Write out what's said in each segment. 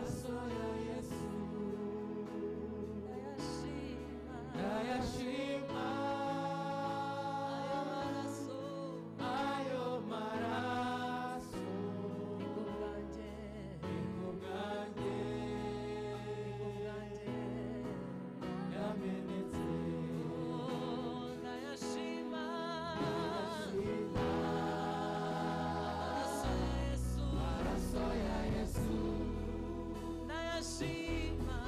所有耶稣，那呀西玛，阿哟玛拉苏，英国干爹，亚美尼兹，西玛，阿所有耶稣， Nayashima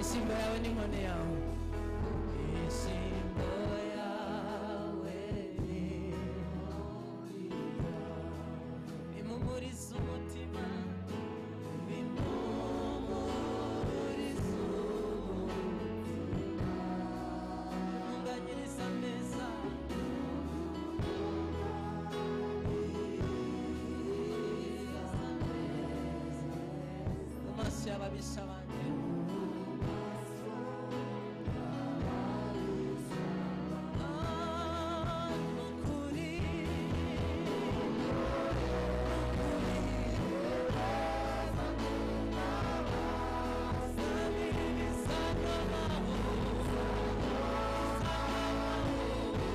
Isimba yawe n'inkoni yawe isimbo yawe n'inkoni yawe impumuriza umutima impumuriza umutima impunganyiriza ameza mu maso y'ababisha banjye Ah, ni ukuri, ni ukuri, biza kubaho, biza kubaho, nanjye nzatura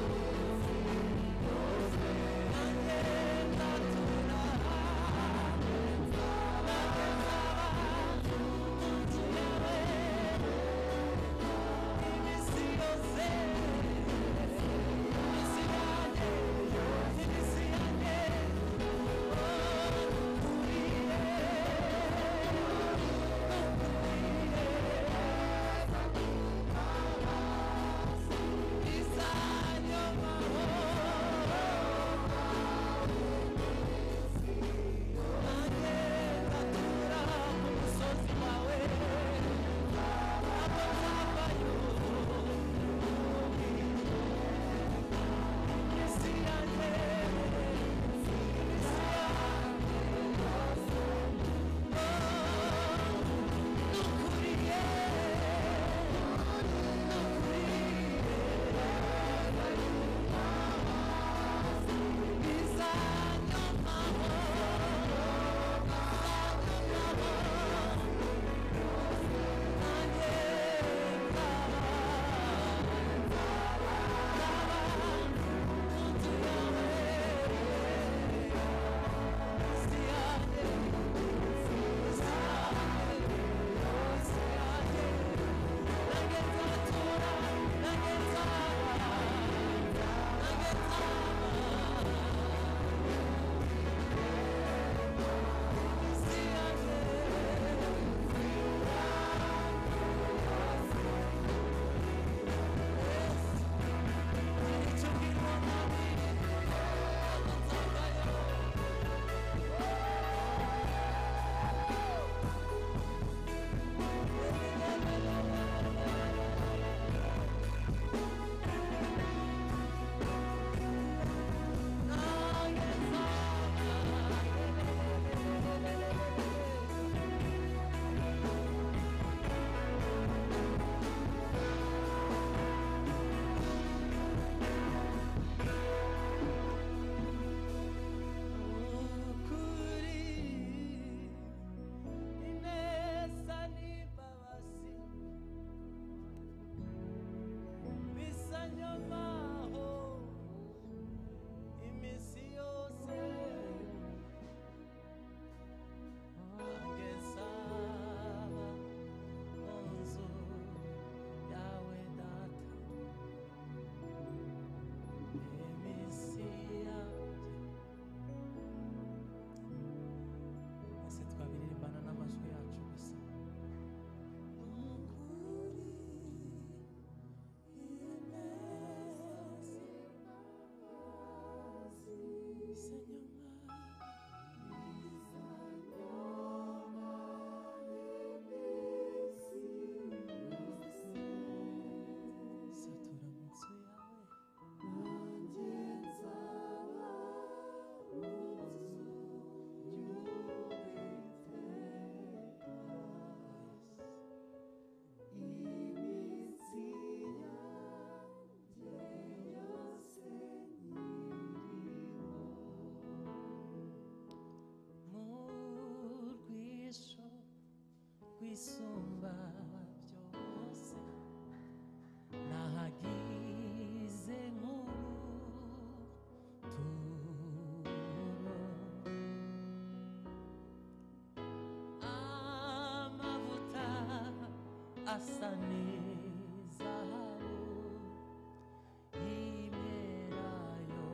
ukuri ineza n'imbabazi bisa nyomaho iminsi yose ageza mu nzu yawe data iminsi yanjye ese twabiririmbana n'amajwi yacu gusa satura mu nzu yawe mu rwisho rwisumba byose nahagize nk'ubuturo amavuta asa n'izahabu y'imyelayo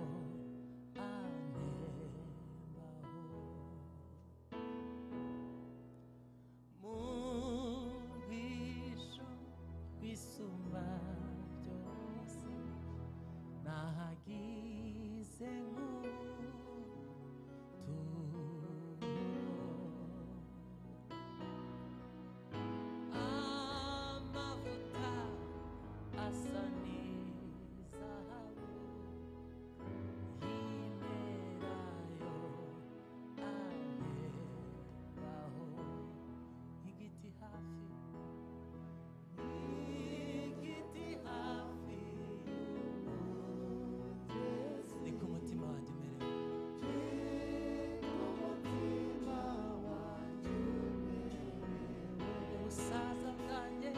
anembaho mu bwisho Sazandalye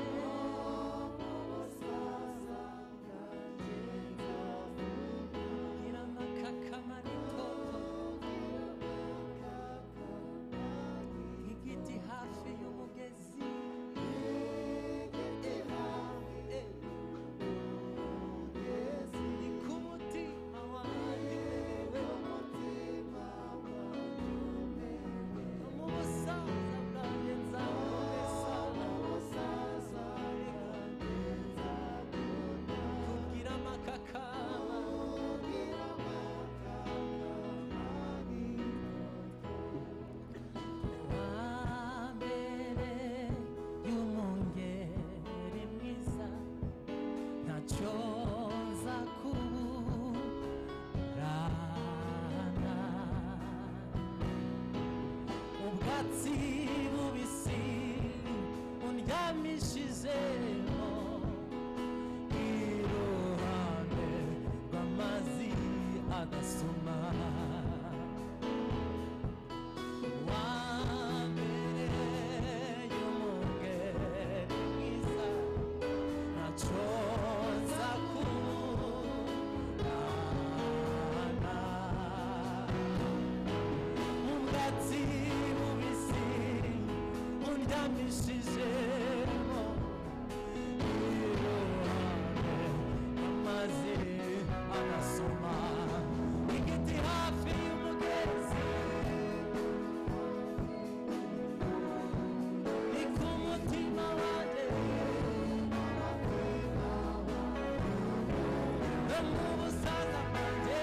Irana kakamaritoto Igiti hafi y'umugezi Eh, eh. Ni ku mutima wanjye No mu busaza bwanjye nzakomeza Kugira amakakama Amere y'umwungeri mwiza ntacyo nza kuburana ubwatsi bubisi undyamishijeho iruhande rw'amazi adasuma Anasoma igiti hafi y'umugezi Ni ku mutima wanjye no mu busaza bwanjye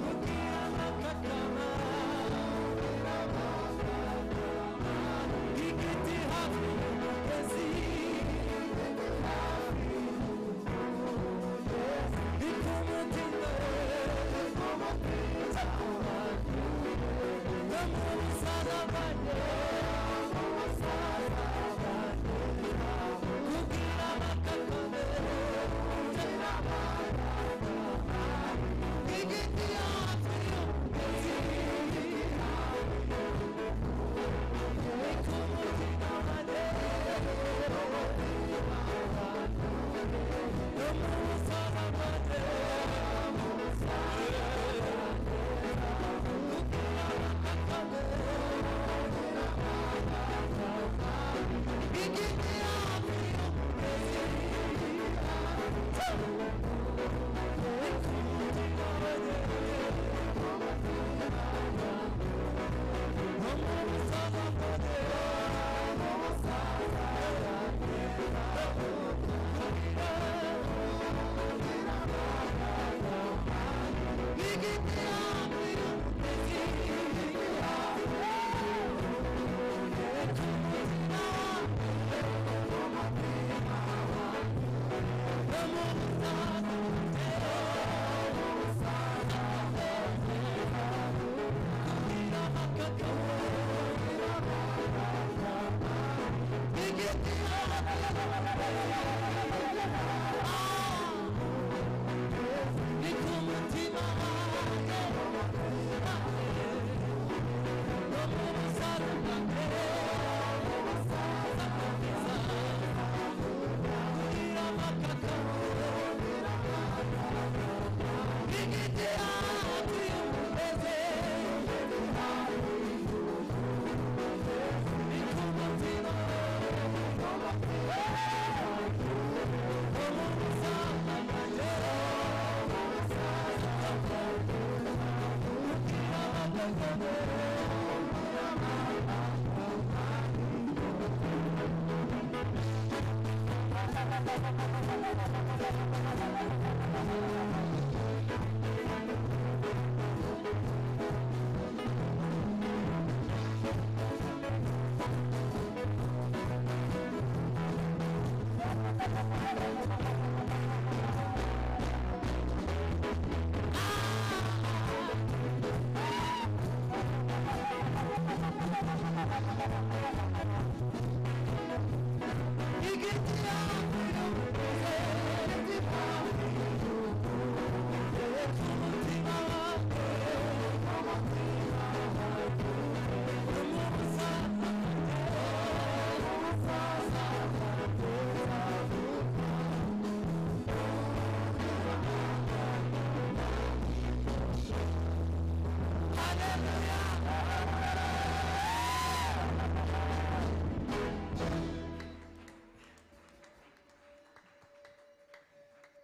kugira amakakama igiti hafi y'umugezi ni ku mutima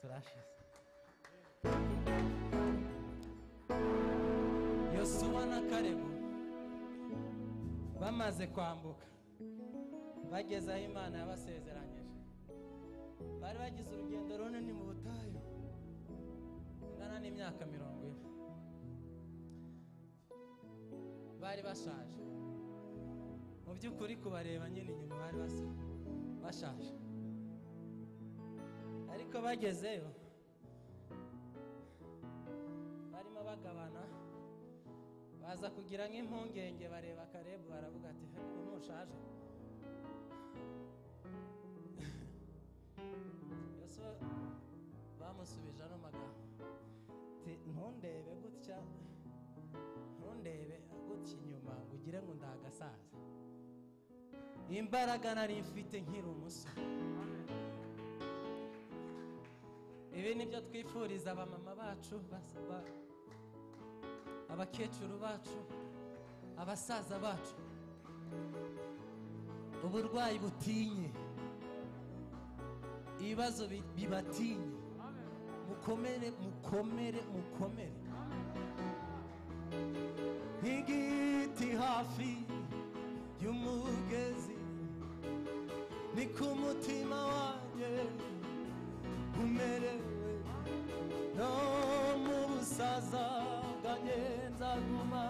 Gracias. yosuwa na karebu bamaze kwambuka bageze aho imana yabasezeranyije bari bagize urugendo runini mu butayu ingana n'imyaka mirongo ine bari bashaje mu by'ukuri kubareba nyine inyuma bari basa bashaje ariko bagezeyo barimo bagabana baza kugira nk'impungenge bareba karebu baravuga ati ubu ntushaje yosuwa bamusubije ano magambo ati ntundebe gutya ntundebe gutya inyuma ngo ugire ngo ndagasaza imbaraga nari mfite nkiri umusore ibi ni byo twifuriza abamama bacu bas- ba- abakecuru bacu abasaza bacu uburwayi butinye ibibazo bi- bibatinye mukomere mukomere mukomere nk'igiti hafi y'umugezi ni ku mutima wanjye umerewe no mu busaza bwanjye nzaguma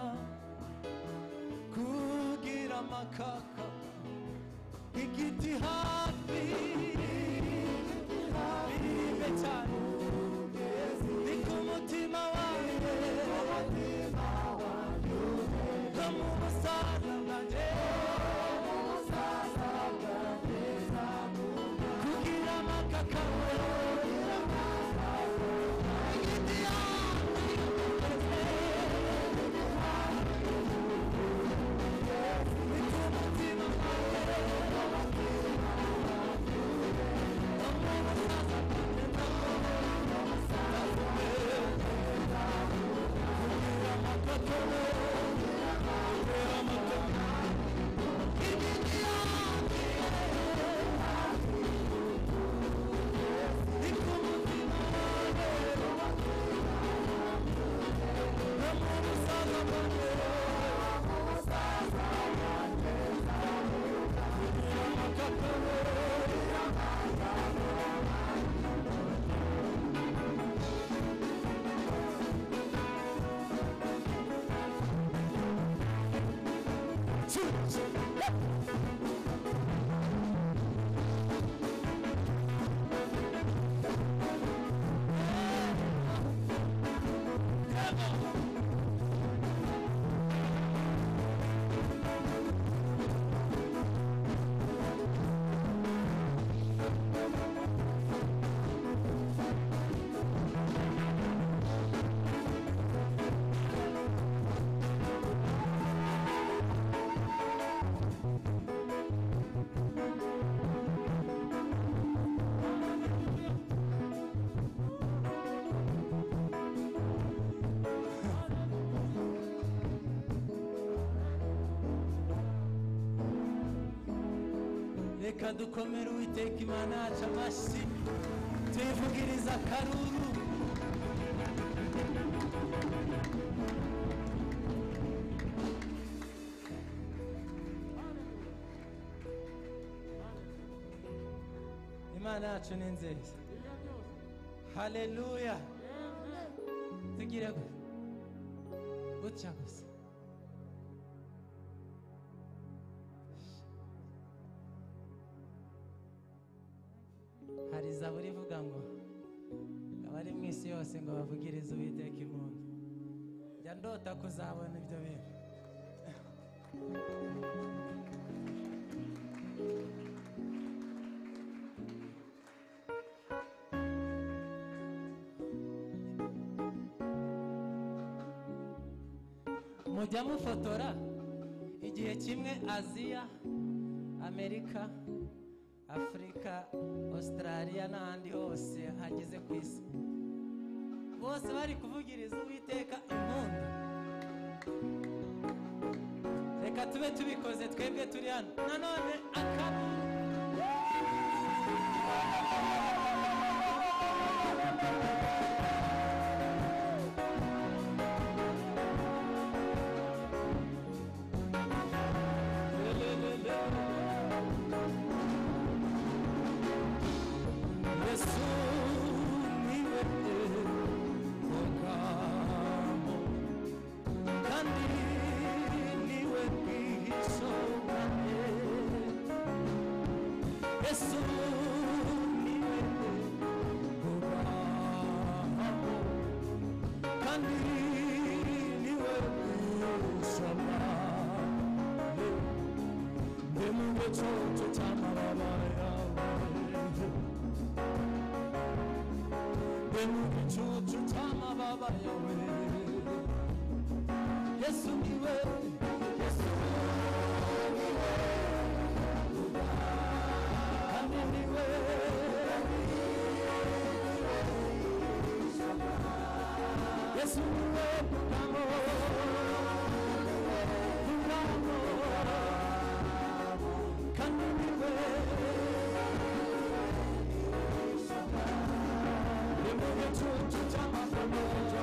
kugira amakaka igiti hafi biribe cyane ni ku mutima wanjye no mu busaza bwanjye kugira amakaka reka dukomere uwiteka imana yacu amashyi tuyivugiriza akaruru imana yacu ni nziza haleluya tugire gu- gutya gusa hari zaburi ivuga ngo abari mu isi yose ngo bavugirize uwiteka impundu njya ndota kuzabona ibyo bintu mujya mufotora igihe kimwe aziya amerika afurika ositarariya n'ahandi hose hageze ku isi bose bari kuvugiriza uwiteka impundu reka tube tubikoze twebwe turi hano nanone akabu yesu niwe ubwabo kandi niwe bwisongane yesu niwe ubwabo kandi niwe bwisabane ndi mu gicucu cy'amababa yawe ndi mu gicucu cy'amababa yawe yesu niwe yesu niwe kandi niwe yesu niwe mugabo mugabo kandi niwe ni mu gicucu cy'amafaranga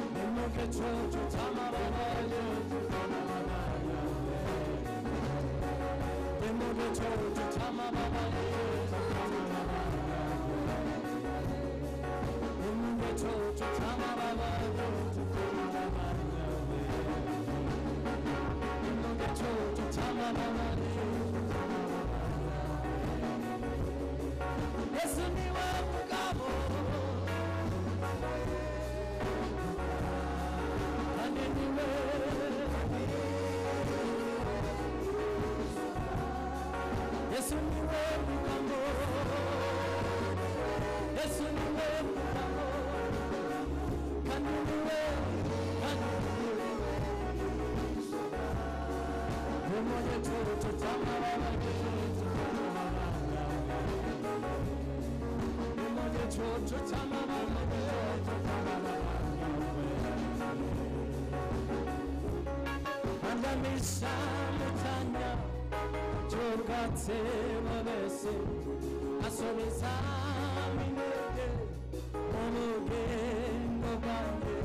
ni mu gicucu cy'amababa ni mu gicucu cy'amababa ni mu gicucu cy'amababa Yesu ni we mugabo kandi ni we Yesu ni we mugabo Yesu ni we mugabo kandi ni we kandi ni we Demonye chocho chamababa Demonye chocho chamababa Andamisha mutanya Chogatse babese Asobeza minege Omugendo bwange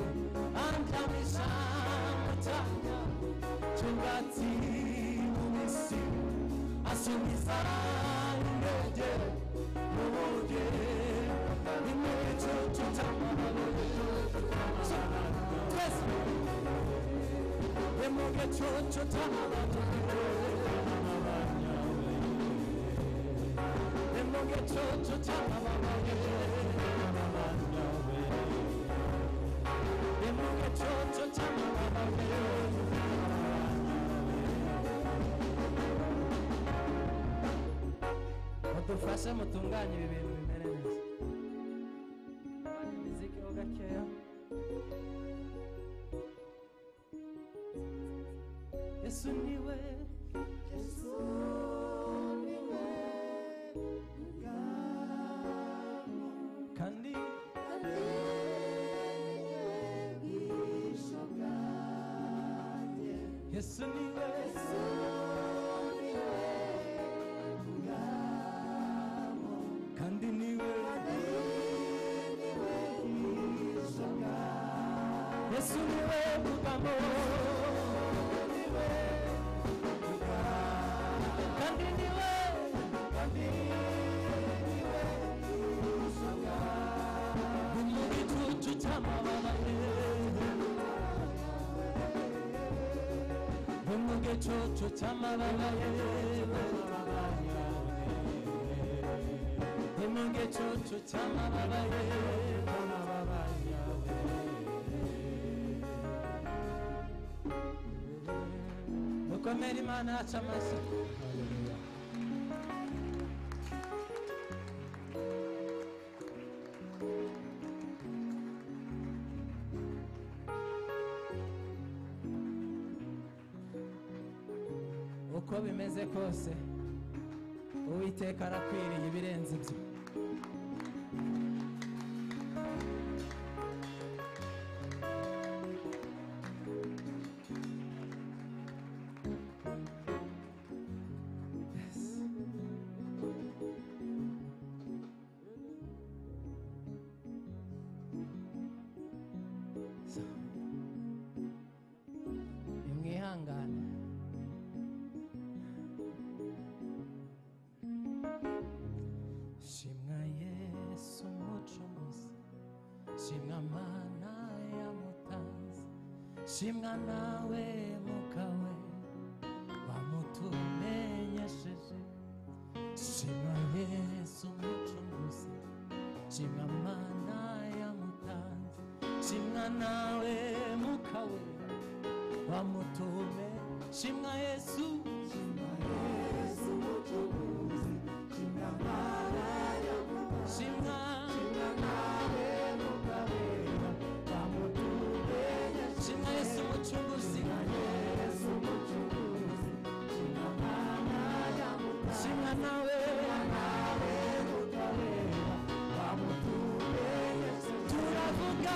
Andamisha mutanya chingati mumisi asumiza indege mubuge imecho tutamabale twese emuge chocho tamabale emuge chocho tamabale emuge chocho tamabale mudufashe mutunganye ibi bintu bimere neza Tugabanye imiziki ho gakeya yesu niwe kandi yesu niwe kandi niwe Yesu niwe mugabo kandi niwe ni mu gicucu cy'amababa ye ni mu gicucu cy'amababa ye ni mu gicucu cy'amababa ye amababa yawe dukomere imana yacu amashyi uko bimeze kose uwiteka arakwiriye ibirenze ibyo nimwihangane shimwa nawe muka we bamutumenyesheje shima yesu umucunguzi shimwa mana yamutanze shimwa nawe muka we bamutume shimwa yesu shimwa shimwa yesu umucunguzi shimwa nawe turavuga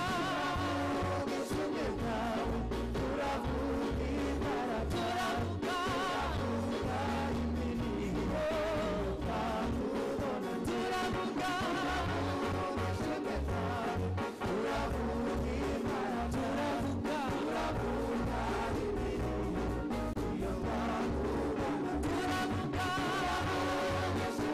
turavuga turavuga turavuga turavuga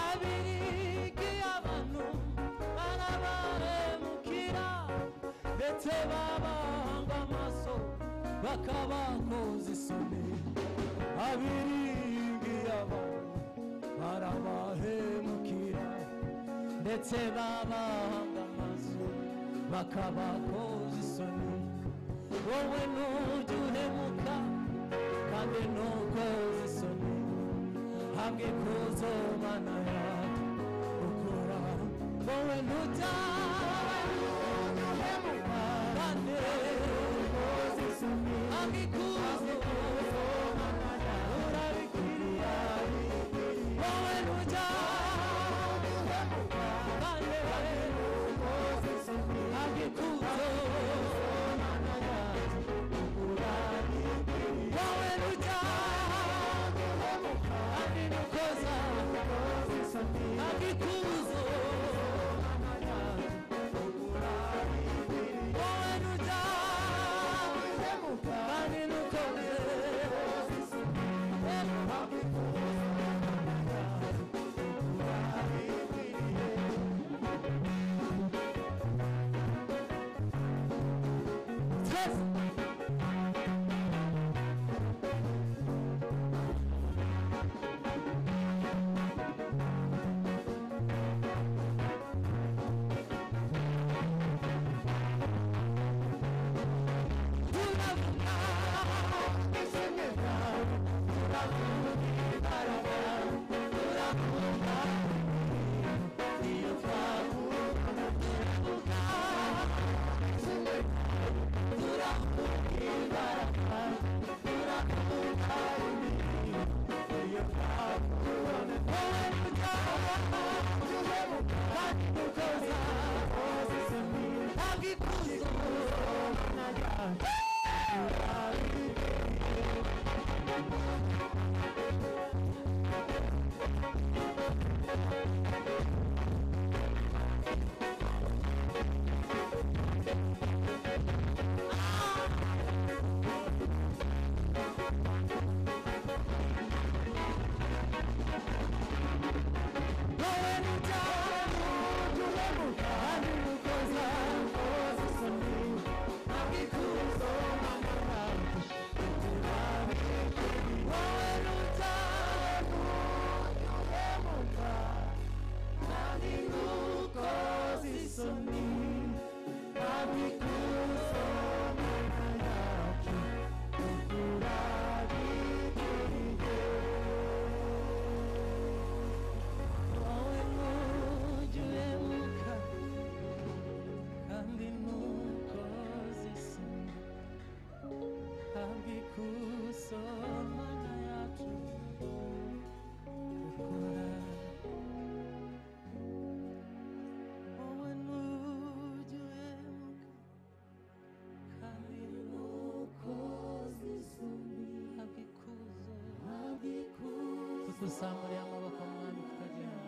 abiriki abantu barabahemukira ndetse babahanga amaso bakabakoza isoni abiriki abantu barabahemukira ndetse babahanga amaso bakabakoza isoni wowe ntujya uhemuka kandi ntukoze isoni hamwe kuzo mana yawe ukora wowe ntuta kandi hamwe kuzo urabikiriya wowe ntuta kandi hamwe kuzo wowe ntuta aninikoza akikuzo owenuja aninokoze Yes! wowe ntujya uhemuka kandi ntukoze isoni hamwe ikusomana yacu ukora wowe ntujya uhemuka kandi ntukoze isoni hamwe ikuzo tukuzamuriye amaboko mwami tukagenda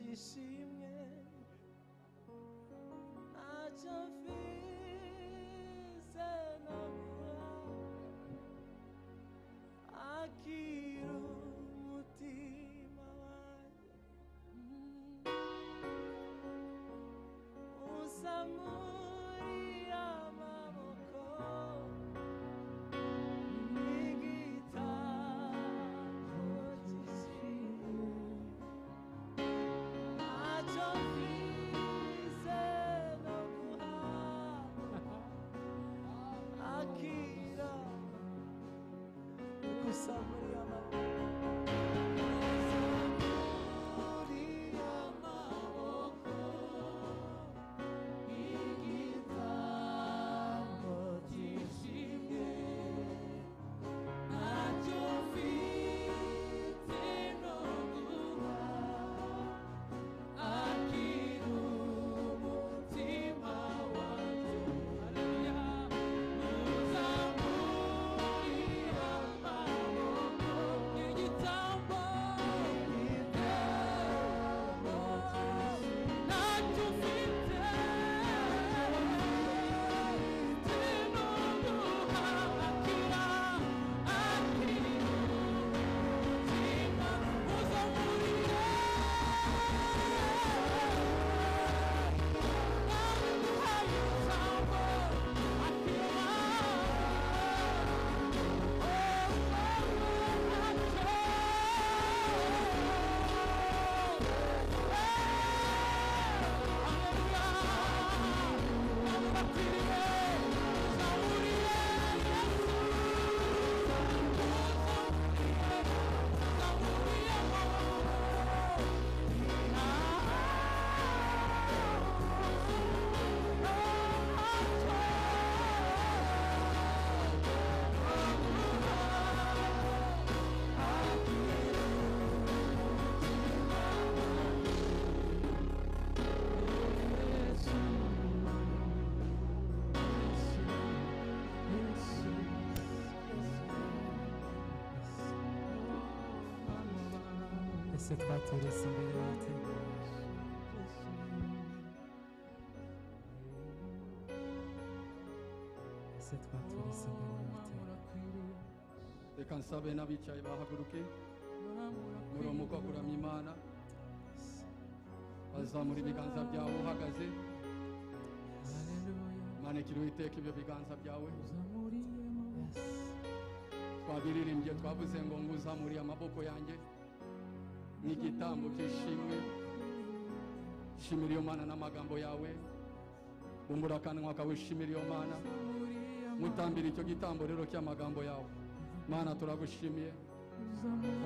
yishimye ntacyo mfize nabura akira umutima wanjye usa muri amaboko n'igitabo cy'ishimwe ntacyo mfize no guhaha akira gusa muri amaboko muri amaboko igitambo cyishimye ntacyo mfite no guhaha akira umutima wanjye haleluya uzamurira amaboko igitambo igitambo ntacyo ufite ufite no guha akira akira umutima uzamurira ese twateretse imbere bati ese twateretse imbere bati reka nsabe n'abicaye bahaguruke muramuka kuramya imana bazamura ibiganza byawe uhagaze manekera uwiteka ibyo biganza byawe twabiririmbye twavuze ngo ngo uzamuriye amaboko yanjye n'igitambo cy'ishimwe shimira iyo mana n'amagambo yawe bumbura akanwa kawe ushimira iyo mana mutambira icyo gitambo rero cy'amagambo yawe mana turagushimiye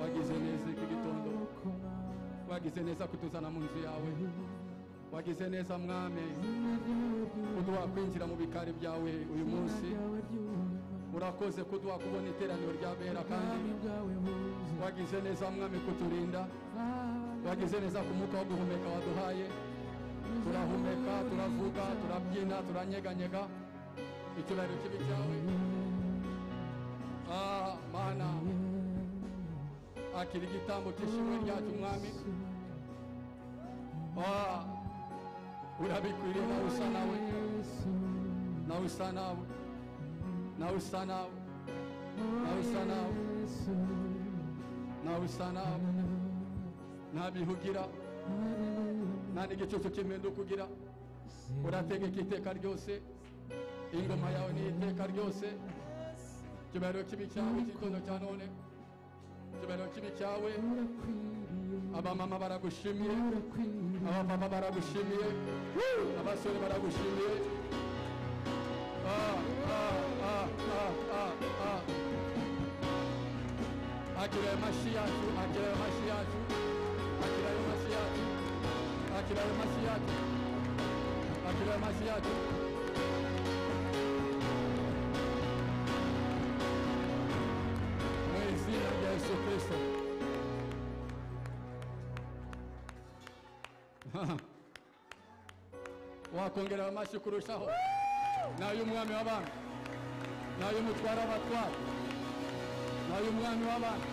wagize neza iki gitondo wagize neza kutuzana mu nzu yawe wagize neza mwami kuduha kwinjira mu bikari byawe uyu munsi urakoze kuduha kubona iteraniro ry'abera kandi wagize neza mwami kuturinda wagize neza ku mwuka wo guhumeka waduhaye turahumeka turavuga turabyina turanyeganyega icyubahiro kibi cyawe ah mana akira igitambo cy'ishimwe ryacu mwami ah urabikwiriye nawe usa nawe nawe usa nawe nawe usa nawe nawe usa nawe nawe usa nawe nta bihugira nta n'igicucu cy'impinduka ugira urategeka iteka ryose ingoma yawe ni iteka ryose ikibariro kibi cyawe cy'igitondo cya none ikibariro kibi cyawe abamama baragushimiye abapapa baragushimiye abasore baragushimiye Ah, ah, ah, ah, ah, ah. akira ayo mashyi yacu akira ayo mashyi yacu akira ayo mashyi yacu akira ayo mashyi yacu akira ayo mashyi yacu mu izina rya yesu kirisito wakongera ayo mashyi kurushaho ni ay'umwami w'abami ni ay'umutwara w'abatwara ni ay'umwami w'abami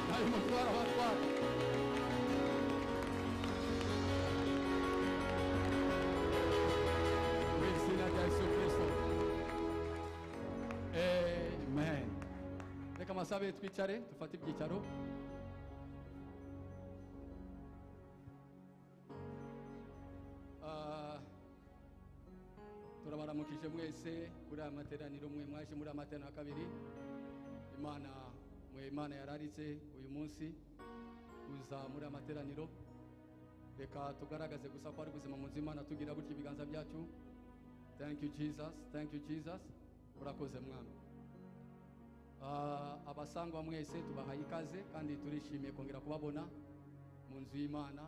ni ay'umutwara w'abatwara amasabe twicare dufate ibyicaro Ah, turabaramukije mwese muri aya materaniro mwe mwaje muri aya materaniro ya kabiri imana mwe imana yararitse uyu munsi kuza muri aya materaniro reka tugaragaze gusa ko ari ubuzima mu nzu imana tugira gutya ibiganza byacu thank you jesus thank you jesus urakoze mwami Ah, abasangwa mwese tubahaye ikaze kandi turishimiye kongera kubabona mu nzu y'imana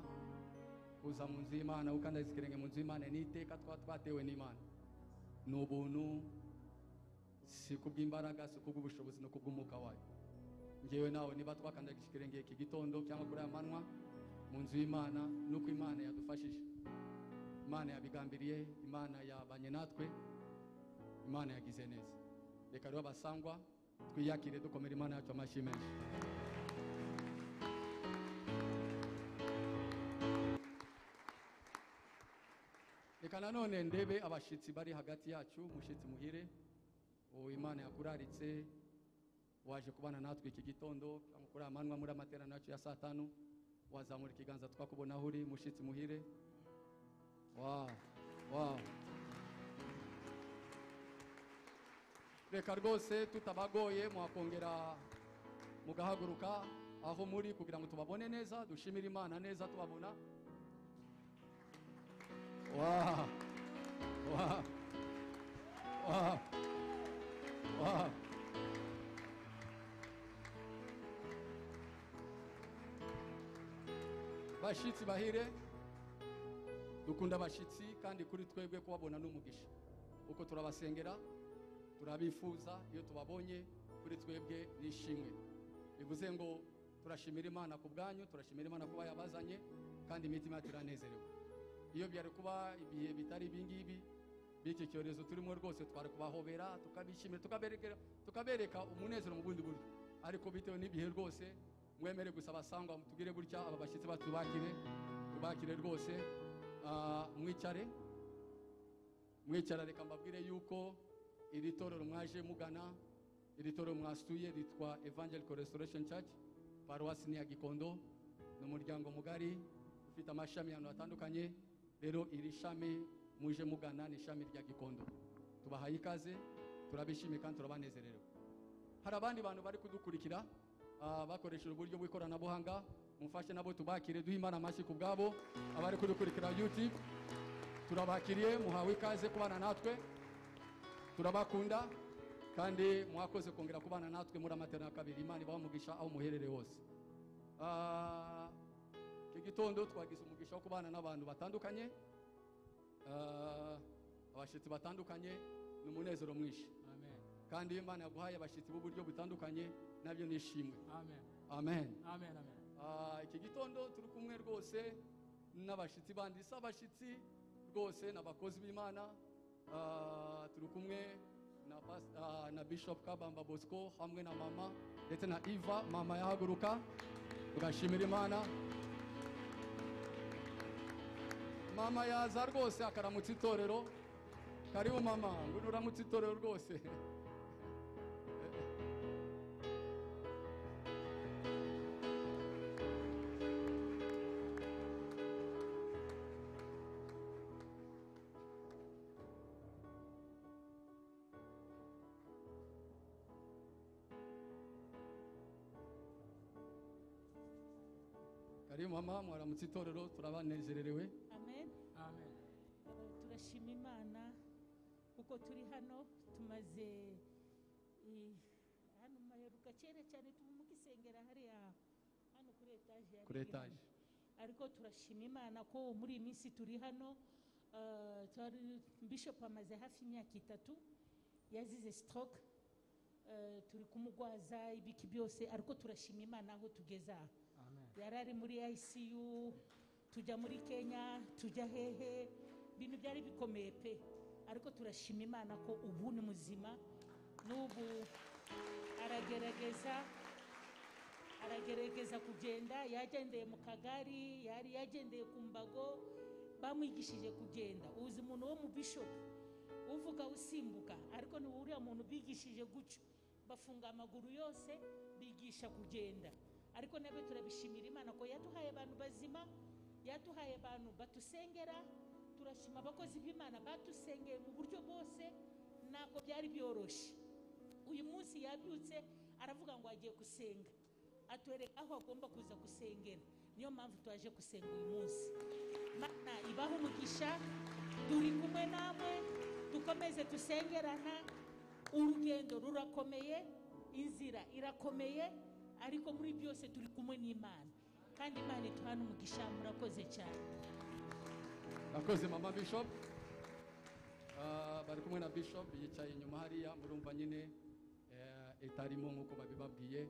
kuza mu nzu y'imana gukandagiza ikirenge mu nzu y'imana ni iteka twaba twatewe n'imana ni ubuntu si kubw'imbaraga si kubw'ubushobozi no kubw'umwuka wayo ngewe nawe niba twakandagije ikirenge iki gitondo cyangwa kuri aya manywa mu nzu y'imana nuko imana yadufashije imana yabigambiriye imana yabanye natwe imana yagize neza reka rero abasangwa twiyakire dukomere imana yacu amashyi menshi reka nanone ndebe abashyitsi bari hagati yacu umushyitsi muhire uwo imana yakuraritse waje kubana natwe iki gitondo cyangwa kuri aya manywa muri amaterano yacu ya saa tanu wazamura ikiganza twakubona aho uri mushyitsi muhire wawu wawu reka rwose tutabagoye mwakongera mugahaguruka aho muri kugira ngo tubabone neza dushimire imana neza tubabona Wow. Wow. Wow. Wow. bashyitsi bahire dukunda abashyitsi kandi kuri twebwe kubabona n'umugisha kuko turabasengera turabifuza iyo tubabonye kuri twebwe n'ishimwe bivuze ngo turashimira imana ku bwanyu turashimira imana kuba yabazanye kandi imitima yacu iranezerewe iyo byari kuba ibihe bitari ibingibi by'iki cyorezo turimo rwose twari kubahobera tukabishimira tukaberekera- tukabereka umunezero mu bundi buryo ariko bitewe n'ibihe rwose mwemere gusa abasangwa tubwire gutya aba bashyitsi bacu tubakire tubakire rwose Ah, mwicare mwicara reka mbabwire yuko iri torero mwaje mugana iri torero mwasuye ritwa evangelical restoration church paruwasi ni iya gikondo ni umuryango mugari ufite amashami ahantu hatandukanye rero iri shami muje mugana ni ishami rya gikondo tubahaye ikaze turabishimiye kandi turabanezerewe hari abandi bantu bari kudukurikira ah, bakoresheje uburyo bw'ikoranabuhanga mufashe nabo tubakire duhe imana amashyi ku bwabo abari kudukurikira youtube turabakiriye muhawe ikaze kubana natwe turabakunda kandi mwakoze kongera kubana natwe muri amaterano ya kabiri imana ibaha umugisha aho muherereye hose Ah, iki gitondo twagize umugisha wo kubana n'abantu batandukanye Ah, abashyitsi batandukanye ni umunezero mwinshi Amen. kandi iyo imana yaguhaye abashyitsi b'uburyo butandukanye nabyo ni ishimwe Amen. amen Amen. Amen. Ah, iki gitondo turi kumwe rwose n'abashyitsi bandi si abashyitsi rwose ni abakozi b'imana Ah, turi kumwe na, pas- ah, na bishop kabamba bosco hamwe na mama ndetse na iva mama yahaguruka tugashimira imana mama yaza rwose akaramutsa itorero karibu mama ngwino uramutse itorero rwose karibu mama mwaramutse itorero turabanezererewe amen Amen. Eh, turashima imana kuko turi hano tumaze eh, hano mu maheruka kera cyane tumugisengera hariya hano kuri etaje ya kuri Big Hand. etaje ariko turashima imana ko muri iyi minsi turi hano eh, twari- bishop amaze hafi imyaka itatu yazize stroke eh, turi kumugwaza ibiki byose ariko turashima imana aho tugeze aha Amen. yari ari muri ICU tujya muri Kenya tujya hehe ibintu byari bikomeye pe ariko turashima Imana ko ubu ni muzima n'ubu aragerageza aragerageza kugenda yagendeye mu kagari yari yagendeye ku mbago bamwigishije kugenda uzi umuntu wo mu bishop uvuga usimbuka ariko ni uriya muntu bigishije guca bafunga amaguru yose bigisha kugenda ariko nabyo turabishimira imana ko yaduhaye abantu bazima yaduhaye abantu batusengera turashima abakozi b'imana batusengeye mu buryo bwose ntabwo byari byoroshye uyu munsi yabyutse aravuga ngo agiye gusenga atwereka aho agomba kuza gusengera niyo mpamvu twaje gusenga uyu munsi mana ibaho umugisha turi kumwe namwe dukomeze dusengerana urugendo rurakomeye inzira irakomeye ariko muri byose turi kumwe n'imana kandi imana ituhana umugisha murakoze cyane nakoze mama bishop Ah, bari kumwe na bishop yicaye inyuma hariya murumva nyine eh, itarimo nk'uko babibabwiye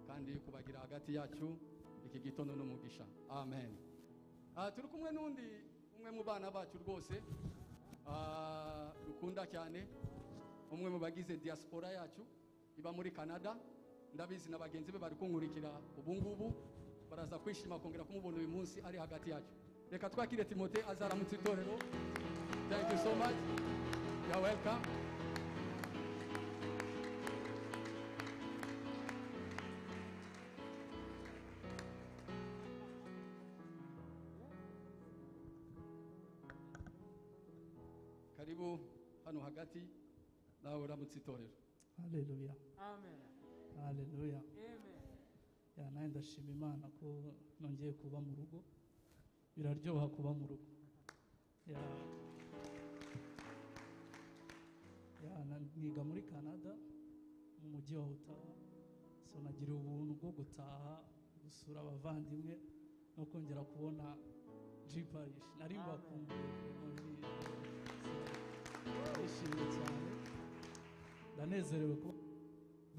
kandi kubagira hagati yacu iki gitondo n'umugisha amen Ah, turi kumwe n'undi umwe mu bana bacu rwose ah, dukunda cyane umwe mu bagize diaspora yacu iba muri canada ndabizi na bagenzi be bari kunkurikira ubu ngubu baraza kwishima kongera kumubona uyu munsi ari hagati yacu reka twakire timote azaramutse itorero Thank you so much. You're welcome. Karibu hano hagati nawe uramutse itorero. haleluya Amen. haleluya Amen. ya nanjye ndashima imana ko nongeye kuba mu rugo biraryoha kuba mu rugo ya ya na- niga muri canada mu mujyi wa otawa so nagira ubuntu bwo gutaha gusura abavandimwe no kongera kubona g parish nari Amen. bakumbuye muri ndishimye cyane ndanezerewe ko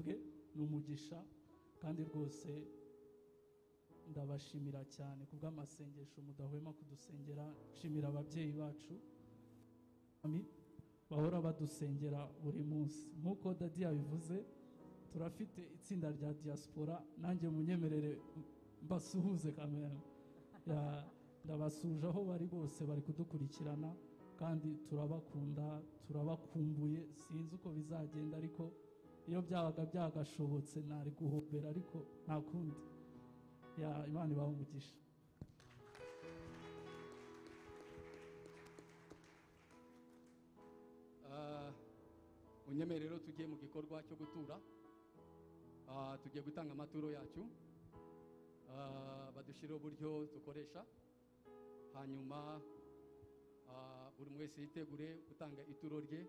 bwe ni umugisha kandi rwose ndabashimira cyane ku bw'amasengesho mudahwema kudusengera nshimira ababyeyi bacu Ami, bahora badusengera buri munsi nk'uko dadi yabivuze turafite itsinda rya diaspora nanjye munyemerere mbasuhuze kamera ndabasuje aho bari bose bari kudukurikirana kandi turabakunda turabakumbuye sinzi uko bizagenda ariko iyo byabaga byagashobotse nari guhobera ariko nta kundi ya imana ibaha umugisha Ah, munyemere rero tugiye mu gikorwa cyo gutura Ah, tugiye gutanga amaturo yacu Ah, badushyiriho uburyo dukoresha hanyuma ah, buri umwe wese yitegure gutanga ituro rye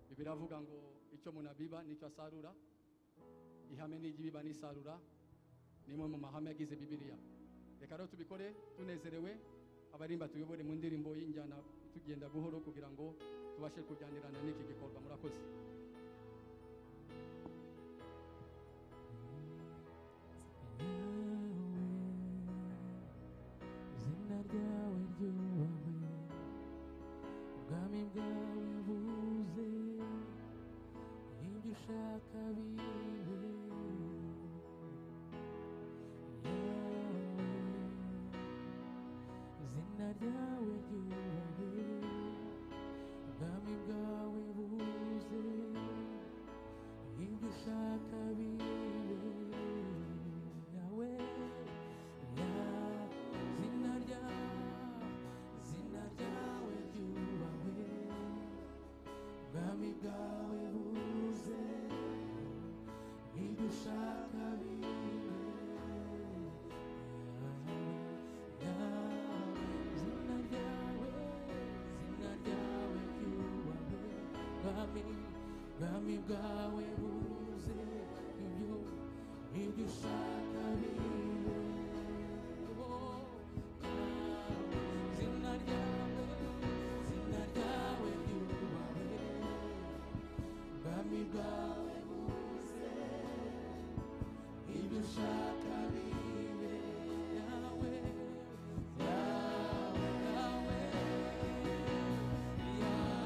bibiri avuga ngo icyo umuntu abiba n'icyo asarura ihame n'iry'ibiba n'isarura ni imwe mu mahame yagize bibiriya reka rero tubikore tunezerewe abarimba tuyobore mu ndirimbo y'injyana tugenda buhoro kugira ngo tubashe kujyanirana n'iki gikorwa murakoze izina ryawe ryubahwe ubwami bwawe buze ibyo ushaka bibe Yawe, izina ryawe ryubahwe ubwami bwawe buze ibyo ushaka bibe yawe zina rya zina ryawe ryubahwe ubwami bwawe buze ibyo ushaka bibe yawe zina ryawe zina ryawe ryubahwe ubwami ubwami bwawe buze ibyo ibyo ushaka bibe Zina ryawe, zina ryawe ryubahwe, ubwami bwawe buze, ibyo ushaka bibe yawe, yawe, yawe, yawe. yawe.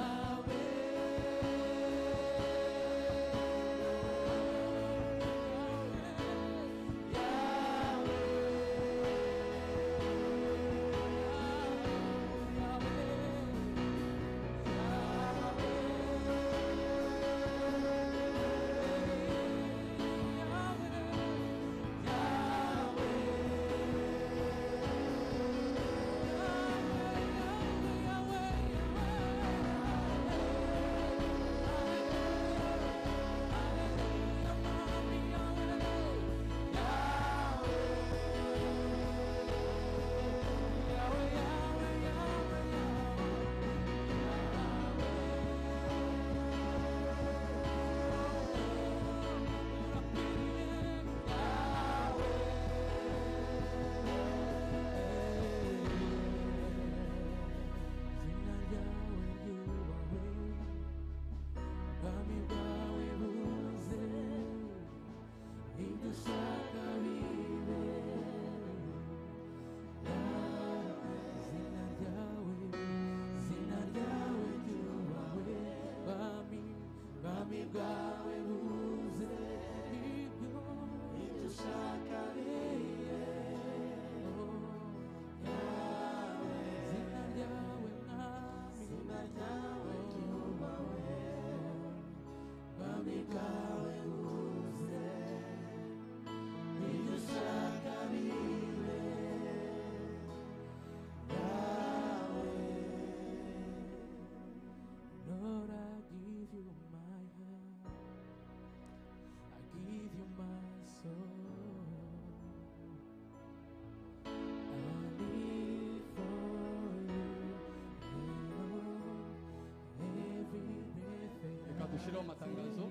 dushyiraho amatangazo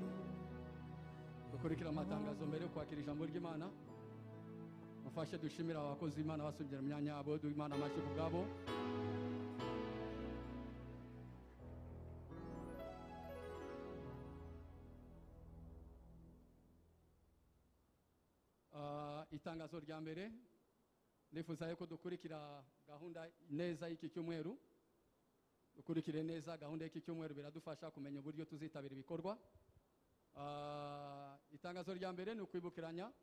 dukurikire amatangazo mbere yo kwakira ijambo ry'imana mufashe dushimire abakozi b'imana basubira mu myanya yabo duha imana amashyi ku bwabo Ah, itangazo rya mbere nifuza yuko dukurikira gahunda neza y'iki cyumweru dukurikire neza gahunda y'iki cyumweru biradufasha kumenya uburyo tuzitabira ibikorwa Ah, itangazo rya mbere ni ukwibukiranya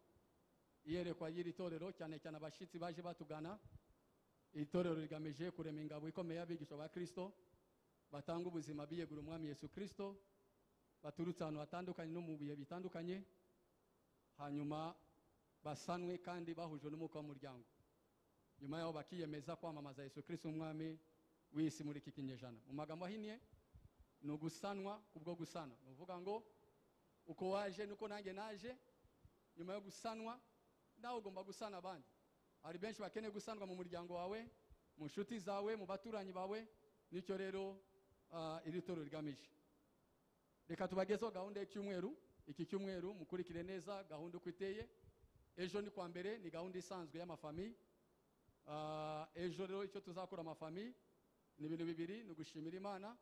iyerekwa y'iri torero cyane cyane abashyitsi baje batugana iri torero rigamije kurema ingabo ikomeye y'abigisha ba kirisito batanga ubuzima biyegura umwami yesu kirisito baturutse ahantu hatandukanye no mu bihe bitandukanye hanyuma basanwe kandi bahujwe n'umwuka w'umuryango nyuma yaho bakiyemeza kwamamaza yesu kirisito umwami w'isi muri iki kinyejana mu magambo ahinnye ni ugusanwa kubwo gusana ni ukuvuga ngo uko waje nuko nanjye naje nyuma yo gusanwa nawe ugomba gusana abandi hari benshi bakeneye gusanwa mu muryango wawe mu nshuti zawe mu baturanyi bawe nicyo rero ah, iri toro rigamije reka tubagezeho gahunda y'icyumweru iki cyumweru mukurikire neza gahunda uko iteye ejo ni kwa mbere ni gahunda isanzwe y'amafami Ah, ejo rero icyo tuzakora amafami ni ibintu bibiri ni ugushimira imana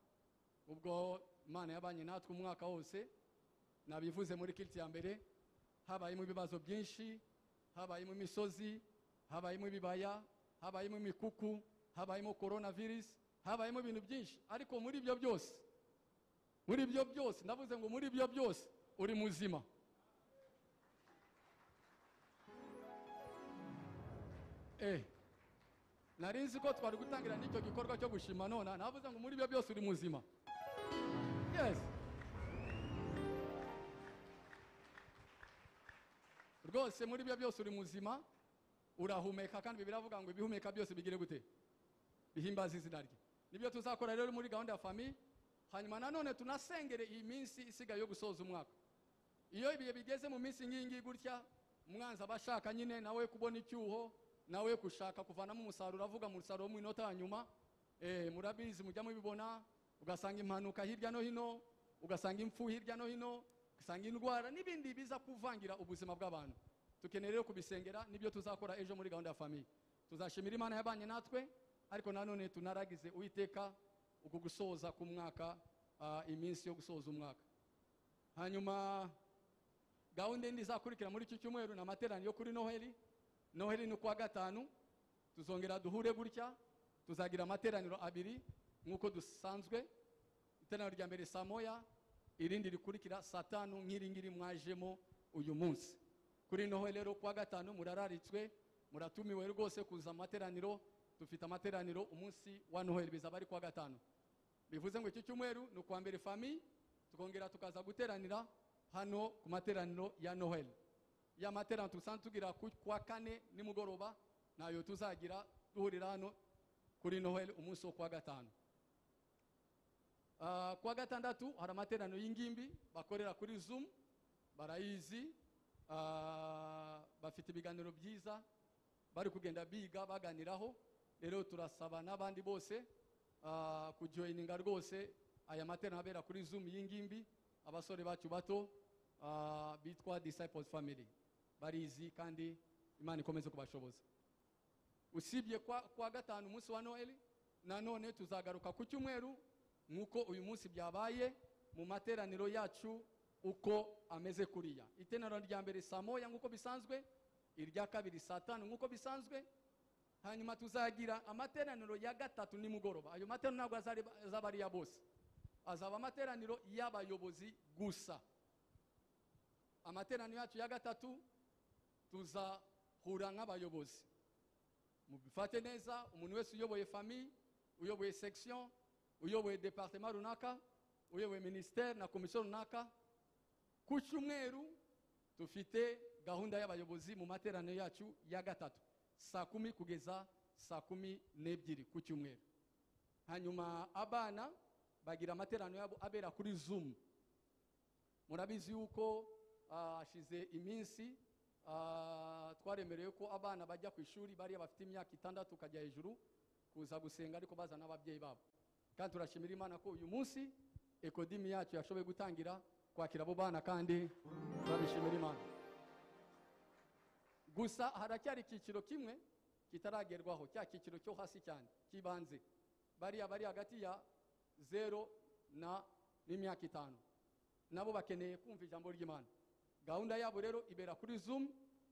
ubwo imana yabanye natwe umwaka wose nabivuze muri kiriti ya mbere habayemo ibibazo byinshi habayemo imisozi habayemo ibibaya habayemo imikuku habayemo korona virusi habayemo ibintu byinshi ariko muri ibyo byose muri ibyo byose ndavuze ngo muri ibyo byose uri muzima eh nari nzi ko twari gutangira n'icyo gikorwa cyo gushima nona navuze ngo muri ibyo byose uri muzima yes rwose muri ibyo byose uri muzima urahumeka kandi bibiri avuga ngo ibihumeka byose bigire gute bihimbaza izina rye nibyo tuzakora rero muri gahunda ya fami hanyuma nanone tunasengere iyi minsi isigaye yo gusoza umwaka iyo ibihe bigeze mu minsi nk'iyi ngiyi gutya umwanzi aba ashaka nyine nawe kubona icyuho nawe gushaka kuvanamo umusaruro avuga mu musaruro wo mu minota ya nyuma eh, murabizi mujya mubibona ugasanga impanuka hirya no hino ugasanga impfu hirya no hino ugasanga indwara n'ibindi biza kuvangira ubuzima bw'abantu tukeneye rero kubisengera nibyo tuzakora ejo muri gahunda ya famiye tuzashimira imana yabanye natwe ariko nanone tunaragize uwiteka uku gusoza k'umwaka ah, iminsi yo gusoza umwaka hanyuma gahunda indi izakurikira muri iki cyumweru ni amateraniro yo kuri noheli noheli ni kuwa gatanu tuzongera duhure gutya tuzagira amateraniro abiri nk'uko dusanzwe iteraniro rya mbere saa moya irindi rikurikira saa tanu nk'iri ngiri mwajemo uyu munsi kuri noheli rero kuwa gatanu murararitswe muratumiwe rwose kuza mu materaniro dufite amateraniro umunsi wa noheli bizaba ari kuwa gatanu bivuze ngo iki cyumweru ni ukuwa mbere fami tukongera tukaza guteranira hano ku materaniro ya noheli ya materaniro tusanzwe tugira ku kwa kane nimugoroba nayo tuzagira duhurira hano kuri noheli umunsi wo kuwa gatanu Ah, kuwa gatandatu hari amateraniro y'ingimbi bakorera kuri zoom barayizi ah, bafite ibiganiro byiza bari kugenda biga baganiraho rero turasaba n'abandi bose ah, kujoyininga rwose aya materaniro abera kuri zoom y'ingimbi abasore bacu bato ah, bitwa disciples family barizi kandi imana ikomeze kubashoboza usibye kwa, kwa gatanu umunsi wa noheli nanone tuzagaruka ku cyumweru nk'uko uyu munsi byabaye mu materaniro yacu uko ameze kuriya iteraniro rya mbere saa moya nk'uko bisanzwe irya kabiri saa tanu nk'uko bisanzwe hanyuma tuzagira amateraniro ya gatatu nimugoroba ayo materaniro ntabwo azari- azaba ari iya bose azaba amateraniro y'abayobozi gusa amateraniro yacu ya gatatu tuzahura nk'abayobozi mubifate neza umuntu wese uyoboye famiye uyoboye section uyoboye departement runaka uyoboye minisiteri na komisiyo runaka ku cyumweru dufite gahunda y'abayobozi mu materaniro yacu ya gatatu saa kumi kugeza saa kumi n'ebyiri ku cyumweru hanyuma abana bagira amateraniro yabo abera kuri zoom murabizi yuko ah, hashize iminsi ah, twaremerewe ko abana bajya ku ishuri bariya bafite imyaka itandatu ukajya hejuru kuza gusenga ariko bazana n'ababyeyi babo kandi turashimira imana ko uyu munsi ekodimi yacu yashoboye gutangira kwakira abo bana kandi turabishimira imana gusa haracyari icyiciro kimwe kitaragerwaho cya cyiciro cyo hasi cyane cy'ibanze bariya bari hagati ya zero na n'imyaka itanu nabo bakeneye kumva ijambo ry'imana gahunda yabo rero ibera kuri zoom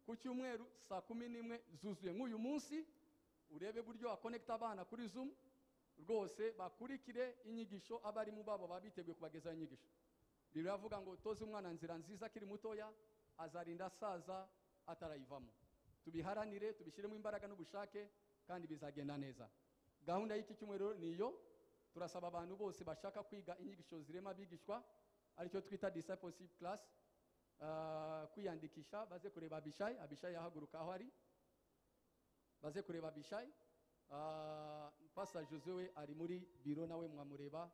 ku cyumweru saa kumi n'imwe zuzuye nk'uyu munsi urebe buryo wakonekita abana kuri zoom rwose bakurikire inyigisho abarimu babo baba biteguye kubagezaho inyigisho biravuga ngo toze umwana nzira nziza akiri mutoya azarinda asaza atarayivamo tubiharanire tubishyiremo imbaraga n'ubushake kandi bizagenda neza gahunda y'iki cyumweru rero ni iyo turasaba abantu bose bashaka kwiga inyigisho zirema abigishwa aricyo twita discipleship class ah, kwiyandikisha baze kureba abishayi abishayi yahaguruka aho ari baze kureba abishayi Ah, pasa jose we ari muri biro nawe mwamureba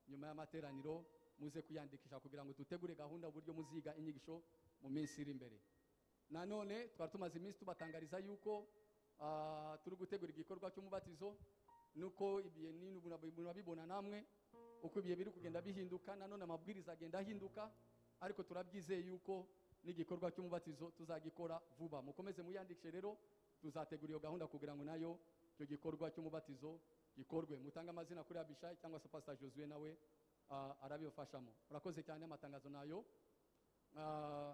nyuma y'amateraniro muze kwiyandikisha kugira ngo dutegure gahunda uburyo muziga inyigisho mu minsi iri imbere nanone twari tumaze iminsi tubatangariza yuko ah, turi gutegura igikorwa cy'umubatizo nuko ibihe ni- murabibona namwe uko ibihe biri kugenda bihinduka nanone amabwiriza agenda ahinduka ariko turabyizeye yuko n'igikorwa cy'umubatizo tuzagikora vuba mukomeze muyandikishe rero tuzategura iyo gahunda kugira ngo nayo icyo gikorwa cy'umubatizo gikorwe mutange amazina kuri abishayi cyangwa se pasita josuwe nawe ah, arabibafashamo murakoze cyane amatangazo nayo Ah,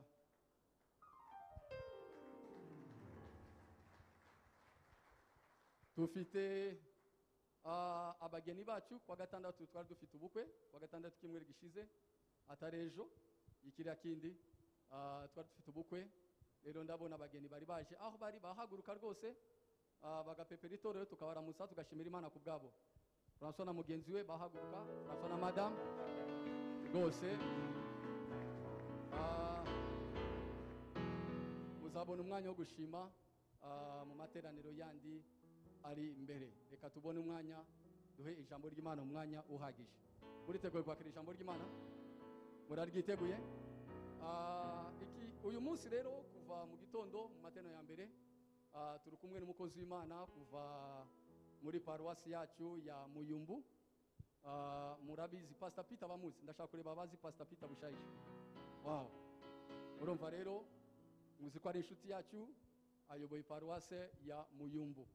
dufite ah, abageni bacu kwa gatandatu twari dufite ubukwe kwa gatandatu k'icyumweru gishize atari ejo ikiriya kindi ah, twari dufite ubukwe rero ndabona abageni bari baje aho bari bahaguruka rwose ah, bagapepera itorero tukabaramutsa tugashimira imana ku bwabo francois na mugenzi we bahaguruka francois na madamu rwose ah, muzabona umwanya wo gushima ah, mu materaniro yandi ari imbere reka tubone umwanya duhe ijambo ry'imana umwanya uhagije muriteguye kwakira ijambo ry'imana muraryiteguye Ah, iki- uyu munsi rero kuva mu gitondo mu materaniro ya mbere ah, turi kumwe n'umukozi w'imana kuva muri paruwasi yacu ya muyumbu Ah, murabizi pasita pita bamuzi ndashaka kureba abazi pasita pita bushayije wawu urumva rero muzi ko ari inshuti yacu ayoboye paruwase ya muyumbu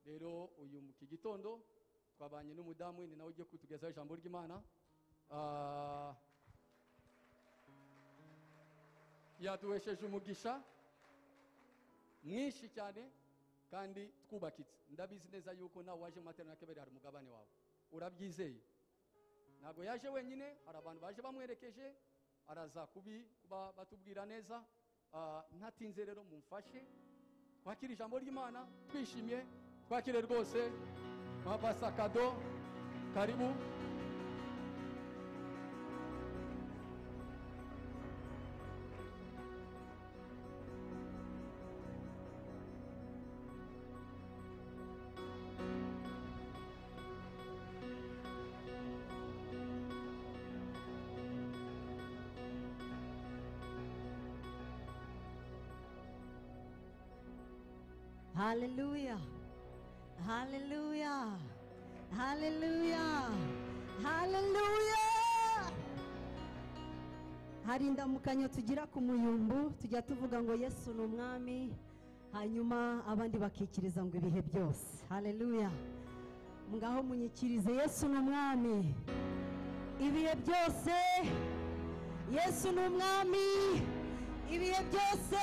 rero uyu mu- iki gitondo twabanye n'umudamu we ni nawe ugiye kutugezaho ijambo ry'imana Ah, yaduhesheje umugisha mwinshi cyane kandi twubakitse ndabizi neza yuko nawe waje mu materaniro y'akabiri hari umugabane wawe urabyizeye ntabwo yaje wenyine hari abantu baje bamwerekeje araza kubi kuba batubwira neza Ah, ntatinze rero mumfashe twakire ijambo ry'imana twishimye twakire rwose mapasa kado karibu Hallelujah. Hallelujah. Hallelujah. Hallelujah. Hari indamukanyo tugira ku muyumbu tujya tuvuga ngo Yesu ni umwami hanyuma abandi bakikiriza ngo ibihe byose. Hallelujah. Ngaho munyikirize Yesu ni umwami. Ibihe byose Yesu ni umwami. Ibihe byose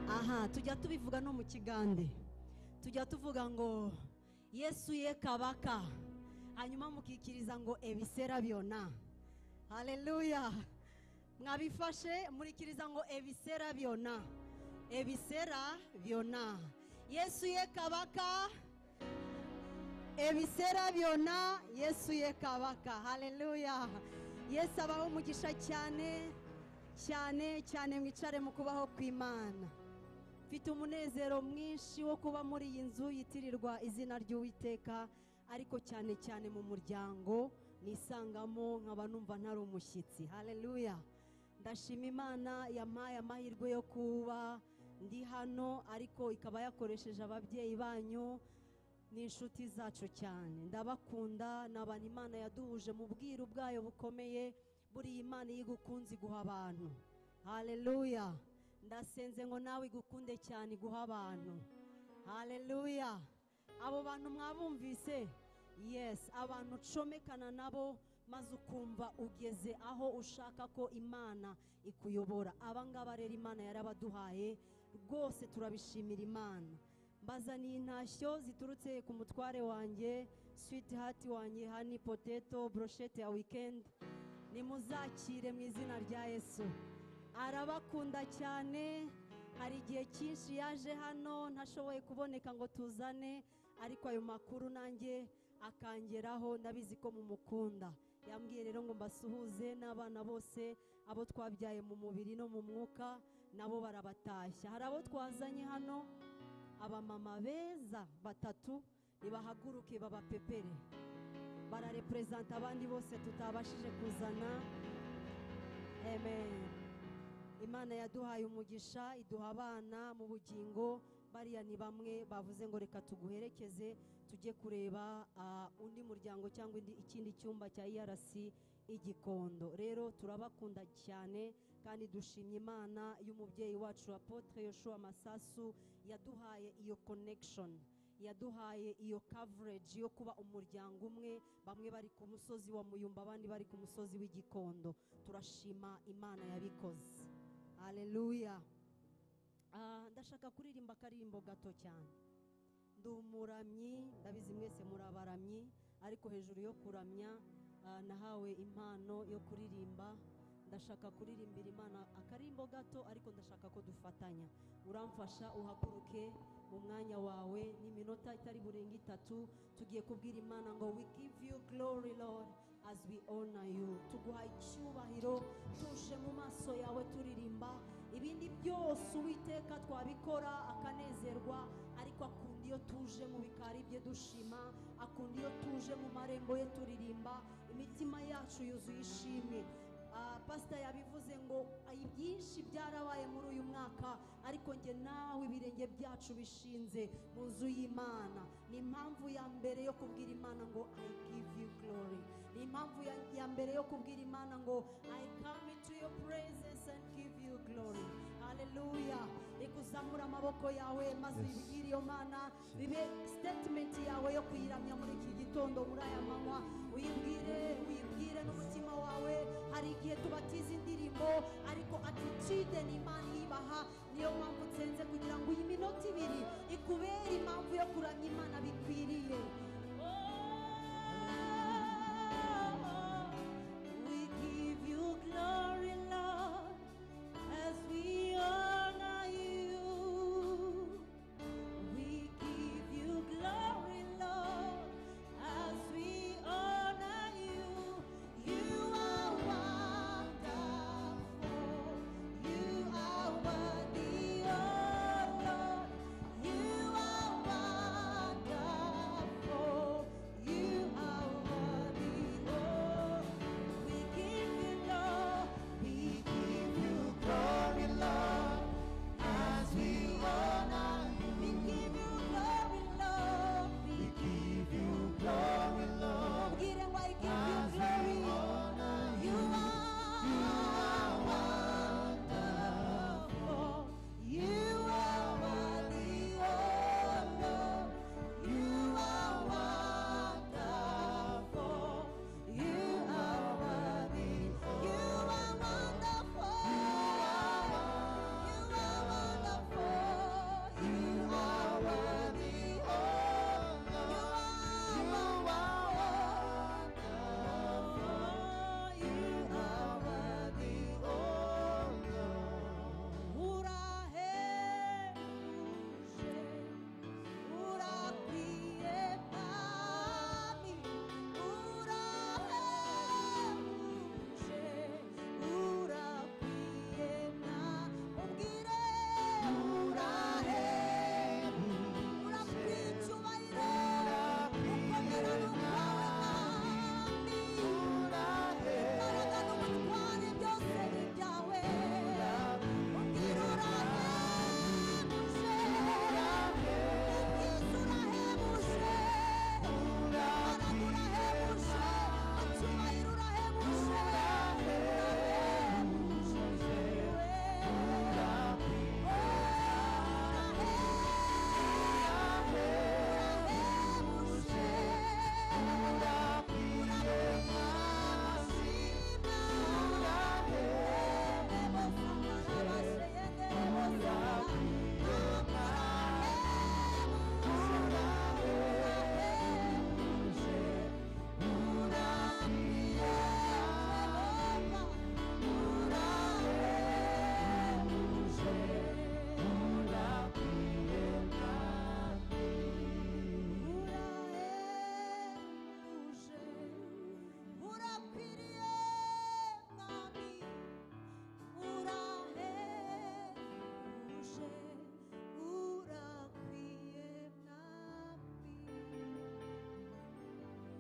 aha tujya tubivuga no mu kigande tujya tuvuga ngo yesu ye kabaka hanyuma mukikiriza ngo ebisera byona haleluya mwabifashe murikiriza ngo ebisera byona ebisera byona yesu ye kabaka ebisera byona yesu ye kabaka haleluya yesu abaho umugisha cyane cyane cyane mwicare mu kubaho kw'imana mfite umunezero mwinshi wo kuba muri iyi nzu yitirirwa izina ry'uwiteka ariko cyane cyane mu muryango nisangamo nkaba numva ntari umushyitsi haleluya ndashima imana yampaye amahirwe yo kuba ndi hano ariko ikaba yakoresheje ababyeyi banyu ni inshuti zacu cyane ndabakunda ni abantu imana yaduhuje mu bwiru bwayo bukomeye buriya imana iyo igukunze iguha abantu haleluya ndasenze ngo nawe igukunde cyane iguha abantu haleluya abo bantu mwabumvise yesi abantu ucomekana nabo maze ukumva ugeze aho ushaka ko imana ikuyobora aba ngaba rero imana yarabaduhaye rwose turabishimira imana mbazaniye intashyo ziturutse ku mutware wanjye switi hati wanjye hani poteto broshete ya wikendi nimuzakire mu izina rya yesu arabakunda cyane hari igihe cyinshi yaje hano ntashoboye kuboneka ngo tuzane ariko ayo makuru nanjye akangeraho ndabizi ko mumukunda yambwiye rero ngo mbasuhuze n'abana bose abo twabyaye mu mubiri no mu mwuka nabo barabatashya hari abo twazanye hano abamama beza batatu nibahaguruke babapepere barareperezanta abandi bose tutabashije kuzana amen imana yaduhaye umugisha iduha abana mu bugingo bariya ni bamwe bavuze ngo reka tuguherekeze tujye kureba ah, undi muryango cyangwa indi- ikindi cyumba cya irc igikondo rero turabakunda cyane kandi dushimye imana y'umubyeyi wacu apotre yoshua masasu yaduhaye iyo connection yaduhaye iyo coverage yo kuba umuryango umwe bamwe bari ku musozi wa muyumba abandi bari ku musozi w'igikondo turashima imana yabikoze haleluya Ah, ndashaka kuririmba akaririmbo gato cyane ndi umuramyi ndabizi mwese muri abaramyi ariko hejuru yo kuramya ah, nahawe impano yo kuririmba ndashaka kuririmbira imana akarimbo gato ariko ndashaka ko dufatanya uramfasha uhaguruke mu mwanya wawe ni iminota itari burenga itatu tugiye kubwira imana ngo we give you glory lord as we honor you tuguha icyubahiro tuje mu maso yawe turirimba ibindi byose uwiteka twabikora akanezerwa ariko akunda iyo tuje mu bikari bye dushima akunda iyo tuje mu marembo ye turirimba imitima yacu yuzuye ishimwe Ah, pasita yabivuze ngo "Ah, ibyinshi byarabaye muri uyu mwaka ariko njye nawe ibirenge byacu bishinze mu nzu y'imana ni impamvu ya mbere yo kubwira imana ngo i give you glory ni impamvu ya- ya mbere yo kubwira imana ngo i come into your presence and give you glory haleluya reka uzamure amaboko yawe maze uyibwire iyo mana bibe sitatimenti yawe yo kuyiramya muri iki gitondo muri aya manywa uyibwire uyibwire n'umutima wawe hari igihe tubatiza indirimbo ariko atitude ni imana iyibaha niyo mpamvu nsenze kugira ngo iyi minota ibiri ikubere impamvu yo kuramya imana bikwiriye We give you glory, Lord, as we honor you. We give you glory, Lord, as we honor you. You are wonderful. You are worthy, oh Lord. You are wonderful.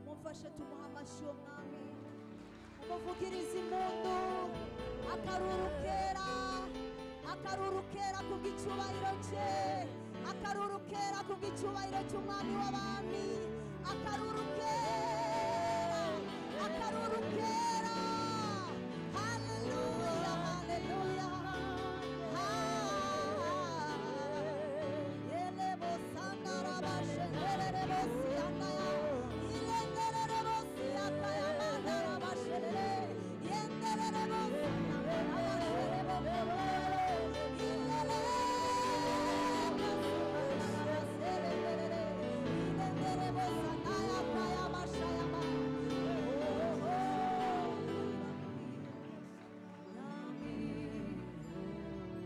mufashe tumuhe amashyi uwo mwami umuvugirize impundu akaruru kera akaruru kera kubw'icyubahiro cye akaruru kera kubw'icyubahiro cy'umwami w'abami akaruru kera akaruru kera haleluya haleluya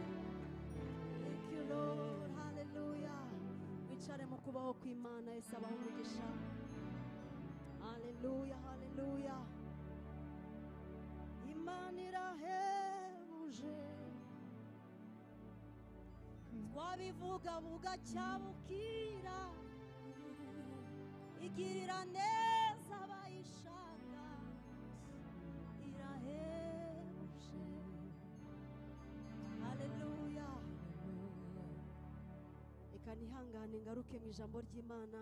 Thank you, Lord. Hallelujah. Wicare mu kubaho kw'Imana Yesu abaho umugisha. Hallelujah, hallelujah. Imana irahebuje. Twabivugabuga cyabukira. Igirira neza abayishaka. Irahebuje. haleluya reka ntihangane ngaruke mu ijambo ry'imana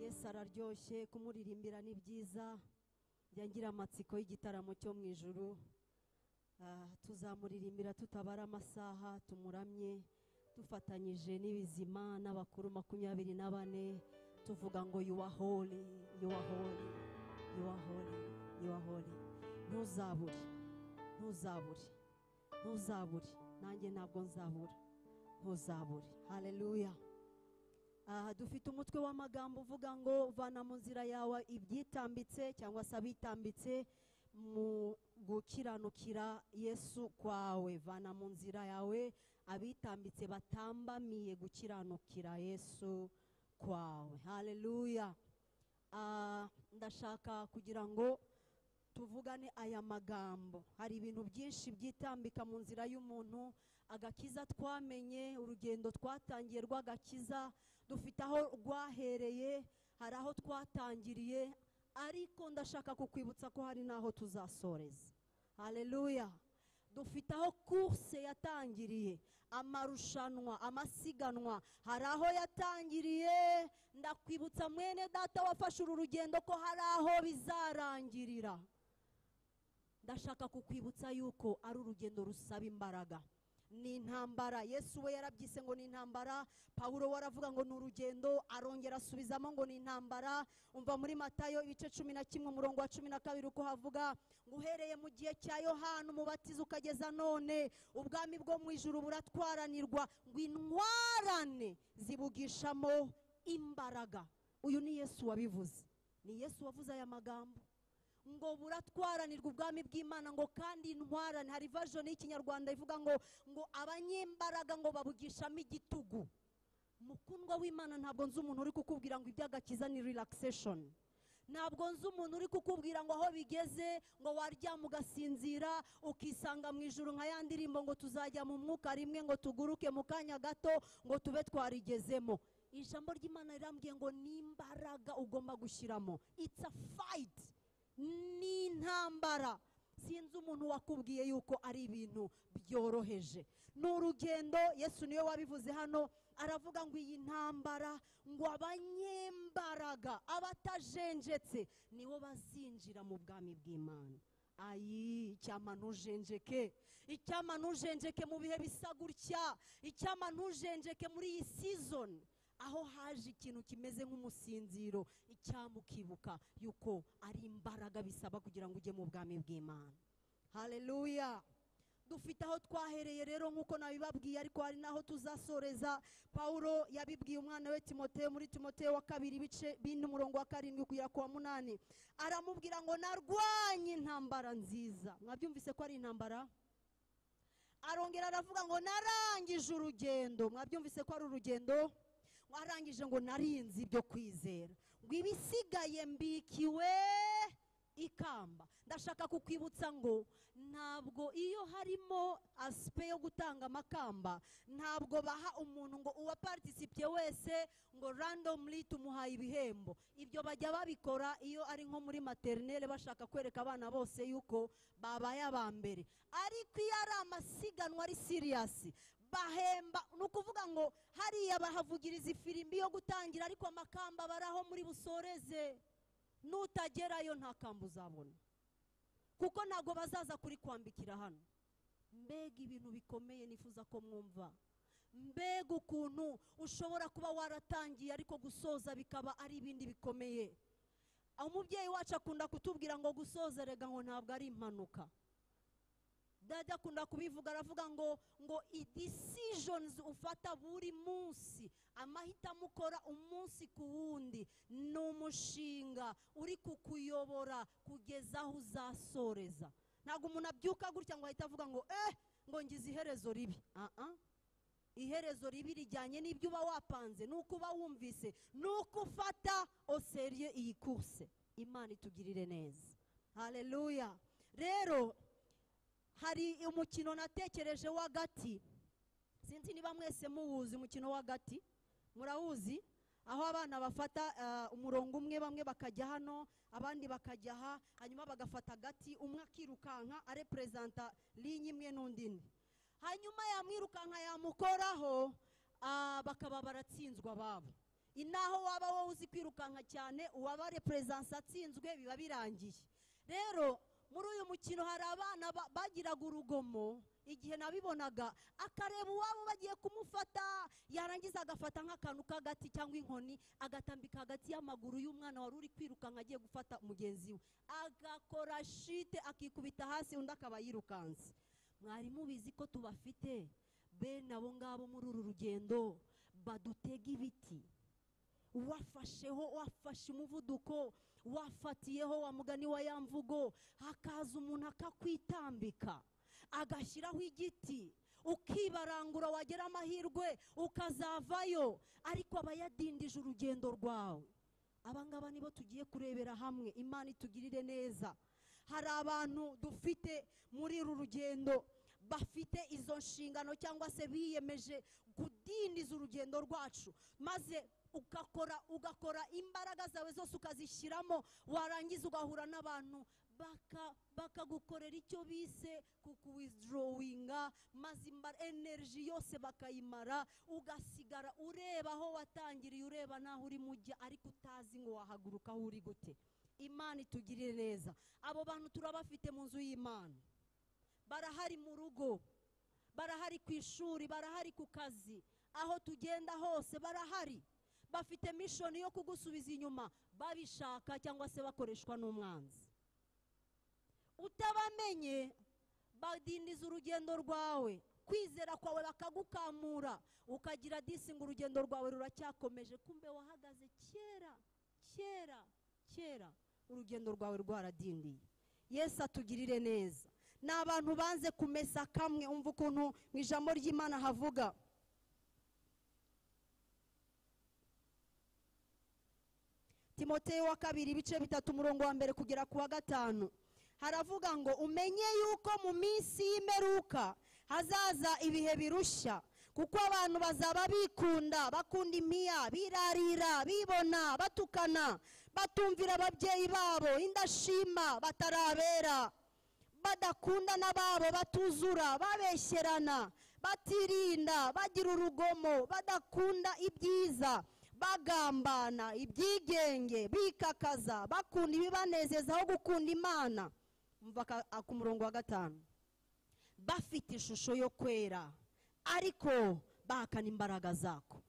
yesu araryoshye kumuririmbira ni byiza yangira amatsiko y'igitaramo cyo mu ijuru Ah, tuzamuririmbira tutabara amasaha tumuramye dufatanyije n'ibizima n'abakuru makumyabiri na bane tuvuga ngo yuwahore yuwahore yuwahore yuwahore ntuzabure ntuzabure ntuzabure nanjye ntabwo nzabura ntuzabure haleluya aha dufite umutwe w'amagambo uvuga ngo vana mu nzira yawe ibyitambitse cyangwa se abitambitse mu gukiranukira yesu kwawe vana mu nzira yawe abitambitse batambamiye gukiranukira yesu kwawe haleluya Ah, ndashaka kugira ngo tuvugane aya magambo hari ibintu byinshi byitambika mu nzira y'umuntu agakiza twamenye urugendo twatangiye rw'agakiza dufite aho rwahereye hari aho twatangiriye ariko ndashaka kukwibutsa ko hari n'aho tuzasoreza haleluya dufite aho kurse yatangiriye amarushanwa amasiganwa hari aho yatangiriye ndakwibutsa mwene data wafashe uru rugendo ko hari aho bizarangirira ndashaka kukwibutsa yuko ari urugendo rusaba imbaraga ni intambara yesu we yarabyise ngo ni intambara pawulo we aravuga ngo ni urugendo arongera asubizamo ngo ni intambara umva muri matayo ibice cumi na kimwe umurongo wa cumi na kabiri uko havuga ngo uhereye mu gihe cya yohana umubatiza ukageza none ubwami bwo mu ijuru buratwaranirwa ngo intwarane zibugishamo imbaraga uyu ni yesu wabivuze ni yesu wavuze aya magambo ngo buratwaranirwa ubwami bw'imana ngo kandi intwarane hari version y'ikinyarwanda ivuga ngo ngo abanyembaraga ngo babugishamo igitugu mukundwa w'imana ntabwo nzi umuntu uri kukubwira ngo iby'agakiza ni relaxation ntabwo nzi umuntu uri kukubwira ngo aho bigeze ngo waryama ugasinzira ukisanga mu ijuru nka ya ndirimbo ngo tuzajya mu mwuka rimwe ngo tuguruke mu kanya gato ngo tube twarigezemo ijambo ry'imana rirambwiye ngo ni imbaraga ugomba gushyiramo it's a fight ni intambara sinzi umuntu wakubwiye yuko ari ibintu byoroheje ni urugendo yesu niwe wabivuze hano aravuga ngo iyi ntambara ngo abanyembaraga abatajenjetse nibo bazinjira mu bwami bw'imana ayi icyama ntujenjeke icyama ntujenjeke mu bihe bisa gutya icyama ntujenjeke muri iyi sizoni aho haje ikintu kimeze nk'umusinziro icyama ukibuka yuko ari imbaraga bisaba kugira ngo ujye mu bwami bw'imana haleluya dufite aho twahereye rero nk'uko nabibabwiye ariko hari n'aho tuzasoreza pawulo yabibwiye umwana we timoteyo muri timoteyo wa kabiri ibice bine umurongo wa karindwi kugera ku wa munani aramubwira ngo narwanye intambara nziza mwabyumvise ko ari intambara arongera aravuga ngo narangije urugendo mwabyumvise ko ari urugendo warangije ngo narinze ibyo kwizera ngo ibisigaye mbikiwe ikamba ndashaka kukwibutsa ngo ntabwo iyo harimo asipe yo gutanga amakamba ntabwo baha umuntu ngo uwaparitisipiye wese ngo randomly tumuhaye ibihembo ibyo bajya babikora iyo ari nko muri materinere bashaka kwereka abana bose yuko babaye aba mbere ariko iyo ari amasiganwa ari siriyasi bahemba ni ukuvuga ngo hariya bahavugiriza ifirimbi yo gutangira ariko amakamba bari aho muri busoreze nutagerayo nta kamba uzabona kuko ntabwo bazaza kuri kwambikira hano mbega ibintu bikomeye nifuza ko mwumva mbega ukuntu ushobora kuba waratangiye ariko gusoza bikaba ari ibindi bikomeye aho umubyeyi wacu akunda kutubwira ngo gusoza rega ngo ntabwo ari impanuka dada akunda kubivuga aravuga ngo ngo idisijonizi ufata buri munsi amahitamo ukora umunsi ku wundi ni umushinga uri kukuyobora kugeza aho uzasoreza ntabwo umuntu abyuka gutya ngo ahite avuga ngo eh ngo ngize iherezo ribi aha iherezo ribi rijyanye n'ibyo uba wapanze n'uko uba wumvise n'uko ufata oseriye iyi kurse imana itugirire neza hareruya rero hari umukino natekereje w'agati sinzi niba mwese muwuzi umukino w'agati murawuzi aho abana bafata ah, umurongo umwe bamwe bakajya hano abandi bakajya aha hanyuma bagafata agati umwe akirukanka areperezanta linye imwe n'undi ine hanyuma yamwirukanka yamukoraho ah, bakaba baratsinzwe ababo inaho waba wowe uzi kwirukanka cyane uwaba reperezansi atsinzwe biba birangiye rero muri uyu mukino hari abana ba- bagiraga urugomo igihe nabibonaga akareba uwabo bagiye kumufata yarangiza agafata nk'akantu k'agati cyangwa inkoni agatambika hagati y'amaguru y'umwana wari uri kwirukanka agiye gufata mugenzi we agakora shite akikubita hasi undi akaba yirukanse mwari mubizi ko tubafite bene abo ngabo muri uru rugendo badutega ibiti wafasheho wafashe umuvuduko wafatiyeho wa mugani wa ya mvugo hakaza umuntu akakwitambika agashyiraho igiti ukibarangura wagera amahirwe ukazavayo ariko aba yadindije urugendo rwawe abangaba nibo tugiye kurebera hamwe imana itugirire neza hari abantu dufite muri uru rugendo bafite izo nshingano cyangwa se biyemeje kudindiza urugendo rwacu maze ugakora ugakora imbaraga zawe zose ukazishyiramo warangiza ugahura n'abantu baka- bakagukorera icyo bise kukuwizidorowinga maze imba- energy yose bakayimara ugasigara ureba aho watangiriye ureba n'aho urimo ujya ariko utazi ngo wahaguruka aho uri gute imana itugirire neza abo bantu turabafite mu nzu y'imana barahari mu rugo barahari ku ishuri barahari ku kazi aho tugenda hose barahari bafite mishoni yo kugusubiza inyuma babishaka cyangwa se bakoreshwa n'umwanzi utabamenye badindiza urugendo rwawe kwizera kwawe bakagukamura ukagira disi ngo urugendo rwawe ruracyakomeje kumbe wahagaze kera kera kera urugendo rwawe rwaradindiye yesu atugirire neza ni abantu banze kumesa kamwe umva ukuntu mu ijambo ry'imana havuga timoteyo wa kabiri ibice bitatu umurongo wa mbere kugera ku wa gatanu haravuga ngo umenye yuko mu minsi y'imperuka hazaza ibihe birushya kuko abantu bazaba bikunda bakunda impiya birarira bibona batukana batumvira ababyeyi babo indashima batarabera badakunda n'ababo batuzura babeshyerana batirinda bagira urugomo badakunda ibyiza bagambana ibyigenge bikakaza bakunda ibibanezeza aho gukunda imana umva aka- ku murongo wa gatanu bafite ishusho yo kwera ariko bahakana imbaraga zako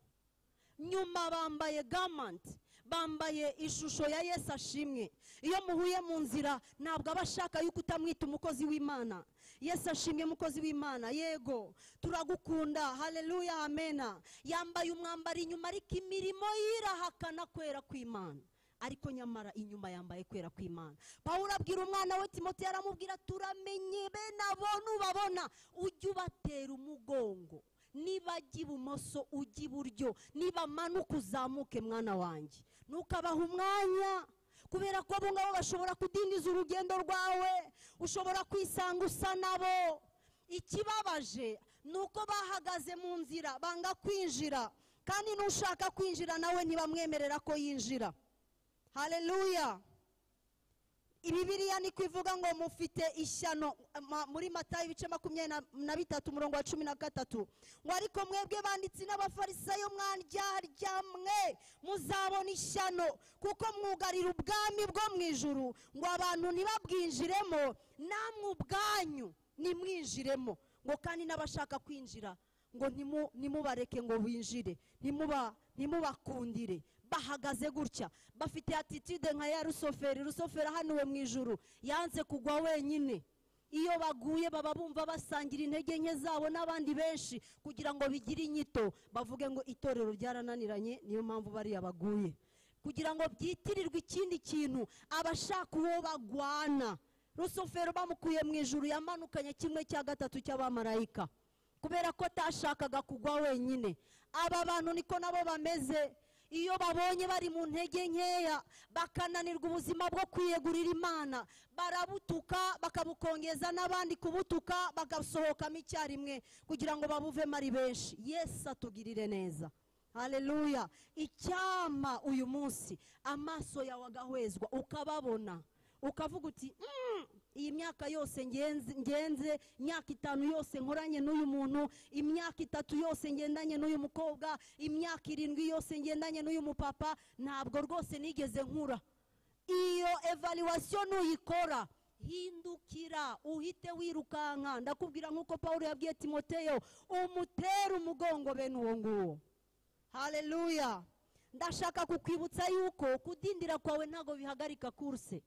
nyuma bambaye gamanti bambaye ishusho ya yesu ashimwe iyo muhuye mu nzira ntabwo aba ashaka yuko utamwita umukozi w'imana yesu ashimwe umukozi w'imana yego turagukunda hareruya amena yambaye umwambaro inyuma ariko imirimo yirahakana kwera kw'imana ariko nyamara inyuma yambaye kwera kw'imana pawulo abwira umwana we timoteyo aramubwira turamenye bene abo nubabona ujye ubatera umugongo niba ajya ibumoso ujya iburyo niba amanuka uzamuke mwana wanjye ntukabaha umwanya kubera ko abo ngabo bashobora kudindiza urugendo rwawe ushobora kwisanga usa nabo ikibabaje ni uko bahagaze mu nzira banga kwinjira kandi n'ushaka kwinjira nawe ntibamwemerera ko yinjira haleluya ibibiriya niko ivuga ngo mufite ishyano ma- muri matayo ibice makumyabiri na- na bitatu umurongo wa cumi na gatatu ngo ariko mwebwe banditsi n'abafarisayo mwandyaryammwe muzabona ishyano kuko mwugarira ubwami bwo mu ijuru ngo abantu ntibabwinjiremo namwe ubwanyu ntimwinjiremo ngo kandi n'abashaka kwinjira ngo ntimu- ntimubareke ngo binjire ntimuba- ntimubakundire bahagaze gutya bafite atitude nka ya rusoferi rusoferi ahanuwe mu ijuru yanze kugwa wenyine iyo baguye baba bumva basangira intege nke zabo n'abandi benshi kugira ngo bigire inyito bavuge ngo itorero ryarananiranye niyo mpamvu bariya baguye kugira ngo byitirirwe ikindi kintu abashaka uwo bagwana rusofero bamukuye mu ijuru yamanukanye kimwe cya gatatu cy'abamarayika kubera ko atashakaga kugwa wenyine aba bantu niko nabo bameze iyo babonye bari mu ntege nkeya bakananirwa ubuzima bwo kwiyegurira imana barabutuka bakabukongeza n'abandi kubutuka bagasohokamo icyarimwe kugira ngo babuvemo ari benshi yesu atugirire neza haleluya icyama uyu munsi amaso yawe agahwezwa ukababona ukavuga uti "Mm, iyi myaka yose ngenze ngenze imyaka itanu yose nkoranye n'uyu muntu imyaka itatu yose ngendanye n'uyu mukobwa imyaka irindwi yose ngendanye n'uyu mupapa ntabwo rwose nigeze nkura iyo evaluwasiyo nuyikora hindukira uhite wirukanka ndakubwira nk'uko paul yabwiye timoteyo umutere umugongo bene uwo nguwo haleluya ndashaka kukwibutsa yuko kudindira kwawe ntabwo bihagarika kurse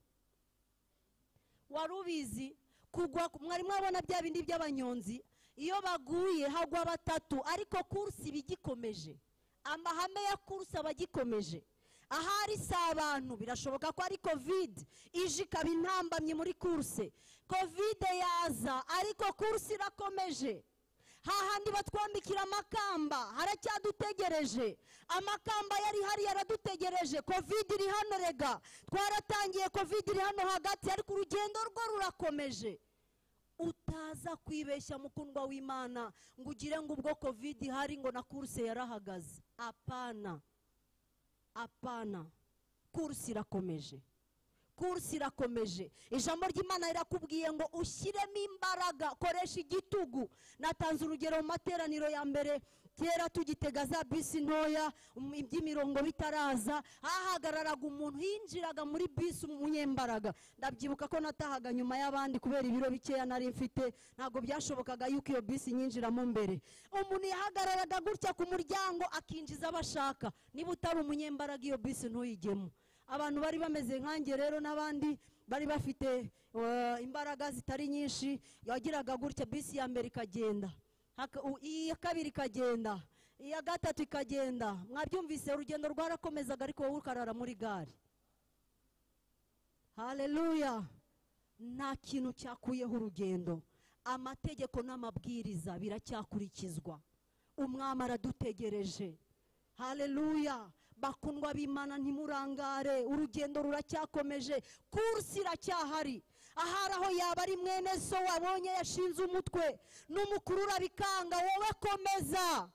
wari ubizi kugwa mwari mwabona bya bindi by'abanyonzi iyo baguye hagwa batatu ariko kurse iba igikomeje amahame ya kurse aba agikomeje ahari si abantu birashoboka ko ari kovide ije ikaba intambamyi muri kurse kovide yaza ariko kurse irakomeje hahandi batwambikira amakamba haracyadutegereje amakamba yari hari yaradutegereje kovide iri hano rega twaratangiye kovide iri hano hagati ariko urugendo rwo rurakomeje utaza kwibeshya mukundwa w'imana ngo ugire ngo ubwo kovide ihari ngo na kurse yarahagaze apana apana kurse irakomeje kurse irakomeje ijambo ry'imana rirakubwiye ngo ushyiremo imbaraga koresha igitugu natanze urugero mu materaniro ya mbere kera tugitega za bisi ntoya um, iby'imirongo bitaraza hahagararaga umuntu yinjiraga muri bisi umunyembaraga ndabyibuka ko natahaga nyuma y'abandi kubera ibiro bikeya nari mfite ntabwo byashobokaga yuko iyo bisi nyinjiramo mbere umuntu yahagararaga gutya ku muryango akinjiza abo ashaka niba utari umunyembaraga iyo bisi ntuyigemo abantu bari bameze nkanjye rero n'abandi bari bafite eh, imbaraga zitari nyinshi yagiraga gutya bisi ya mbere ikagenda haka- u- iya kabiri ikagenda iya gatatu ikagenda mwabyumvise urugendo rwarakomezaga ariko wowe ukarara muri gare haleluya nta kintu cyakuyeho urugendo amategeko n'amabwiriza biracyakurikizwa umwami aradutegereje haleluya bakundwa b'imana ntimurangare urugendo ruracyakomeje kursi iracyahari ahari aho yaba ari mwene so wabonye yashinze umutwe n'umukuru urabikanga wowe komeza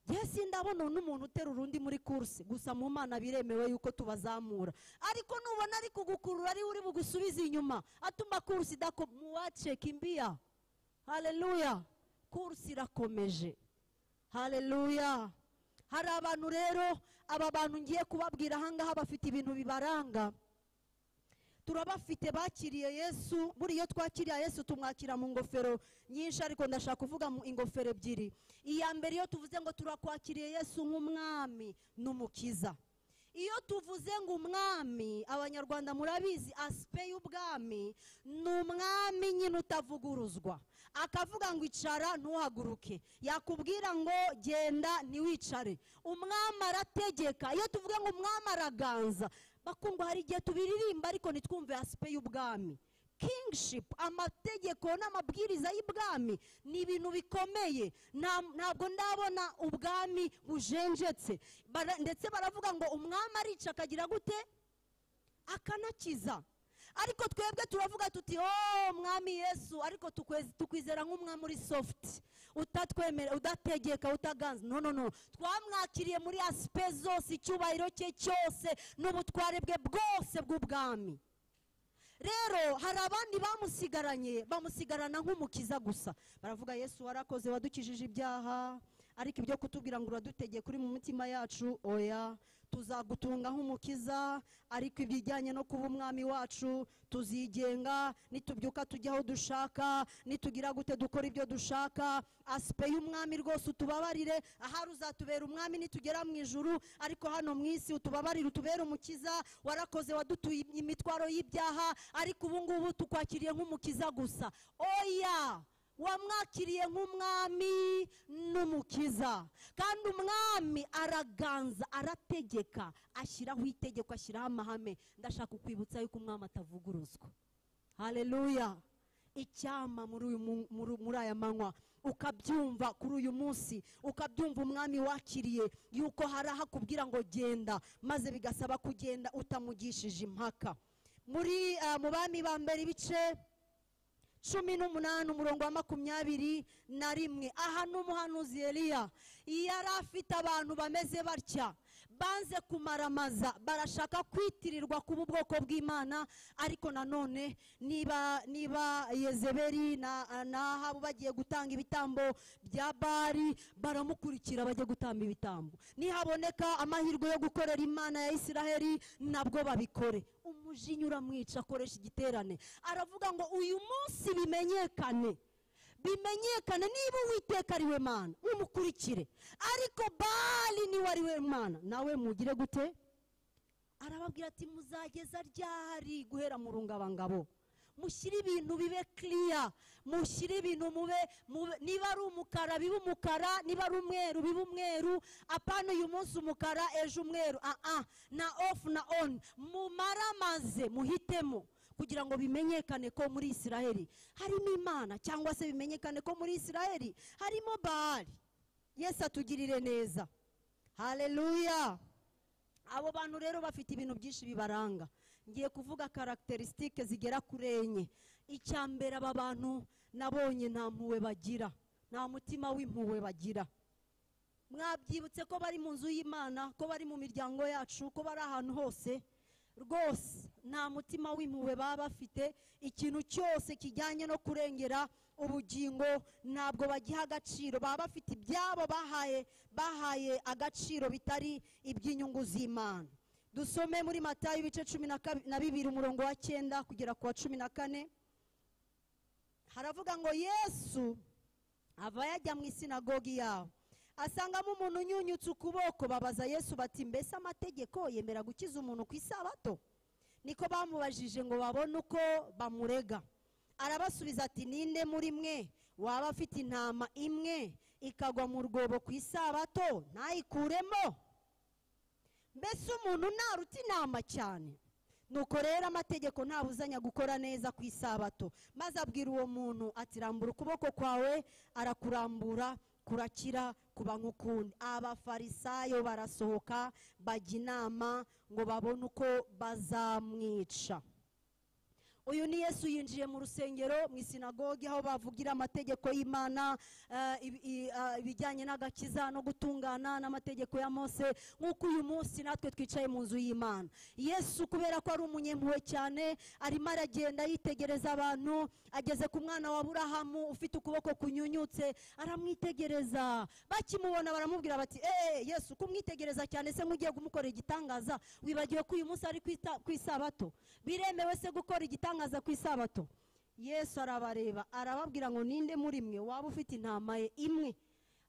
yesi ndabona uyu n'umuntu uterura undi muri kursi gusa mu mana biremewe yuko tubazamura ariko nubona ari kugukurura ari we uri bugusubize inyuma atuma kursi idako- muwace kimbiya haleluya kursi irakomeje haleluya hari abantu rero aba bantu ngiye kubabwira ahangaha bafite ibintu bibaranga turabafite bakiriye yesu buriya iyo twakiriye yesu tumwakira mu ngofero nyinshi ariko ndashaka kuvuga mu ingofero ebyiri iya mbere iyo tuvuze ngo turakwakiriye yesu nk'umwami n'umukiza iyo tuvuze ngo umwami abanyarwanda murabizi asipe y'ubwami ni umwami nyine utavuguruzwa akavuga ngo icara ntuhaguruke yakubwira ngo genda ntiwicare umwami arategeka iyo tuvuga ngo umwami araganza bakundwa hari igihe tubiririmba ariko ntitwumve asipe y'ubwami kingship amategeko n'amabwiriza y'ibwami ni ibintu bikomeye Nta- ntabwo ndabona ubwami bujenjetse Bara- ndetse baravuga ngo umwami arica akagira gute akanakiza ariko twebwe turavuga tuti oh mwami yesu ariko tukwez- tukwizera nk'umwami uri sofuti utatwemera udategeka utaganza no no no twamwakiriye muri asipe zose icyubahiro cye cyose n'ubutware bwe bwose bw'ubwami rero hari abandi bamusigaranye bamusigarana nk'umukiza gusa baravuga yesu warakoze wadukijije ibyaha ariko ibyo kutubwira ngo uradutegeye kuri mu mitima yacu oya tuzagutunga nk'umukiza ariko ibijyanye no kuba umwami wacu tuzigenga nitubyuka tujya aho dushaka nitugira gute dukora ibyo dushaka asipe y'umwami rwose utubabarire ahari uzatubera umwami nitugera mu ijuru ariko hano mu isi utubabarire utubere umukiza warakoze wadutuye imitwaro y'ibyaha ariko ubu ngubu tukwakiriye nk'umukiza gusa oya wamwakiriye nk'umwami n'umukiza kandi umwami araganza arategeka ashyiraho itegeko ashyiraho amahame ndashaka kukwibutsa yuko umwami atavuguruzwa hareruya icyama muri uyu mu- muri- muri aya manywa ukabyumva kuri uyu munsi ukabyumva umwami wakiriye yuko hari aho akubwira ngo genda maze bigasaba kugenda utamugishije impaka muri eh, mu bami ba mbere ibice cumi n'umunani umurongo wa makumyabiri na rimwe aha ni umuhanuzi Eliya yari afite abantu bameze batya banze kumaramaza barashaka kwitirirwa kuba ubwoko bw'imana ariko nanone niba niba yezeberi na na ahabu bagiye gutanga ibitambo bya bari baramukurikira bajya gutamba ibitambo nihaboneka amahirwe yo gukorera imana ya isiraheli nabwo babikore umujinya uramwica akoresha igiterane aravuga ngo uyu munsi bimenyekane bimenyekane niba uwiteka ari we mana mumukurikire ariko bali niwe ari we mana nawe mugire gute arababwira ati muzageza ryari guhera mu rungabangabo mushyire ibintu bibe kiriya mushyire ibintu mube mube- niba ari umukara bibe umukara niba ari umweru bibe umweru apana uyu munsi umukara ejo umweru aa na ofu na oni mumaramaze muhitemo kugira ngo bimenyekane ko muri isiraheli harimo imana cyangwa se bimenyekane ko muri isiraheli harimo bahari yesu atugirire neza hareruya abo bantu rero bafite ibintu byinshi bibaranga ngiye kuvuga karagiterisitike zigera kuri enye icya mbere aba bantu nabonye nta mpuhwe bagira nta mutima w'impuhwe bagira mwabyibutse ko bari mu nzu y'imana ko bari mu miryango yacu ko bari ahantu hose rwose nta mutima w'impuhwe baba bafite ikintu cyose kijyanye no kurengera ubugingo ntabwo bagiha agaciro baba bafite ibyabo bahaye bahaye agaciro bitari iby'inyungu z'imana dusome muri matayo ibice cumi na kabi- na bibiri umurongo wa cyenda kugera ku wa cumi na kane haravuga ngo yesu ava yajya mu isinagogi yabo asangamo umuntu unyunyutse ukuboko babaza yesu bati mbese amategeko yemera gukiza umuntu ku isabato niko bamubajije ngo babone uko bamurega arabasubiza ati ninde muri mwe waba afite intama imwe ikagwa mu rwobo ku isabato ntayikuremo mbese umuntu naruta intama cyane nuko rero amategeko ntabuzanya gukora neza ku isabato maze abwira uwo muntu ati rambura ukuboko kwawe arakurambura kurakira kuba nk'ukundi abafarisayo barasohoka bajya inama ngo babone uko bazamwica uyu ni yesu yinjiye mu rusengero mu isinagogi aho bavugira amategeko y'imana eh, ibi- i- ah, ibijyanye n'agakiza no gutungana n'amategeko ya mose nk'uko uyu munsi natwe twicaye mu nzu y'imana yesu kubera ko ari umunyempuhwe cyane arimo aragenda yitegereza abantu ageze ku mwana wa burahamu ufite ukuboko kunyunyutse aramwitegereza bakimubona baramubwira bati eee yesu kumwitegereza cyane se nk'ugiye kumukorera igitangaza wibagiwe ko uyu munsi ari ku ita- ku isabato biremewe se gukora igitangaza ku isabato yesu arabareba arababwira ngo ninde muri mwe waba ufite intama ye imwe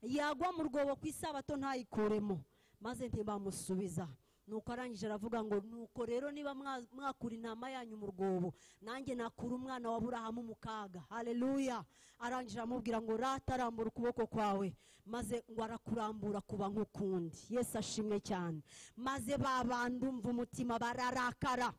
yagwa mu rwobo ku isabato ntayikuremo maze ntibamusubiza nuko arangije aravuga ngo nuko rero niba mwa- mwakura intama yanyu mu rwobo nanjye nakura umwana wa burahamu mu kaga hareruya arangije aramubwira ngo rata arambura ukuboko kwawe maze ngo arakurambura kuba nk'ukundi yesu ashimwe cyane maze ba bandi umva umutima bararakara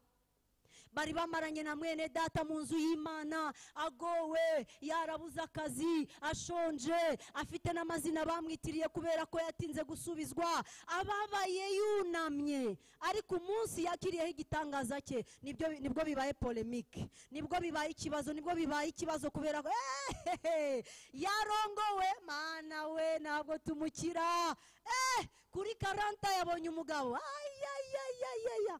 bari bamaranye na mwene data mu nzu y'imana agowe yarabuze akazi ashonje afite n'amazina bamwitiriye kubera ko yatinze gusubizwa ababaye yunamye ariko umunsi yakiriyeho igitangaza cye nibyo nibwo bibaye polemike nibwo bibaye ikibazo nibwo bibaye ikibazo kubera ko "Eh, yarongowe mana we ntabwo tumukira eh kuri karanta yabonye umugabo ayayayayaya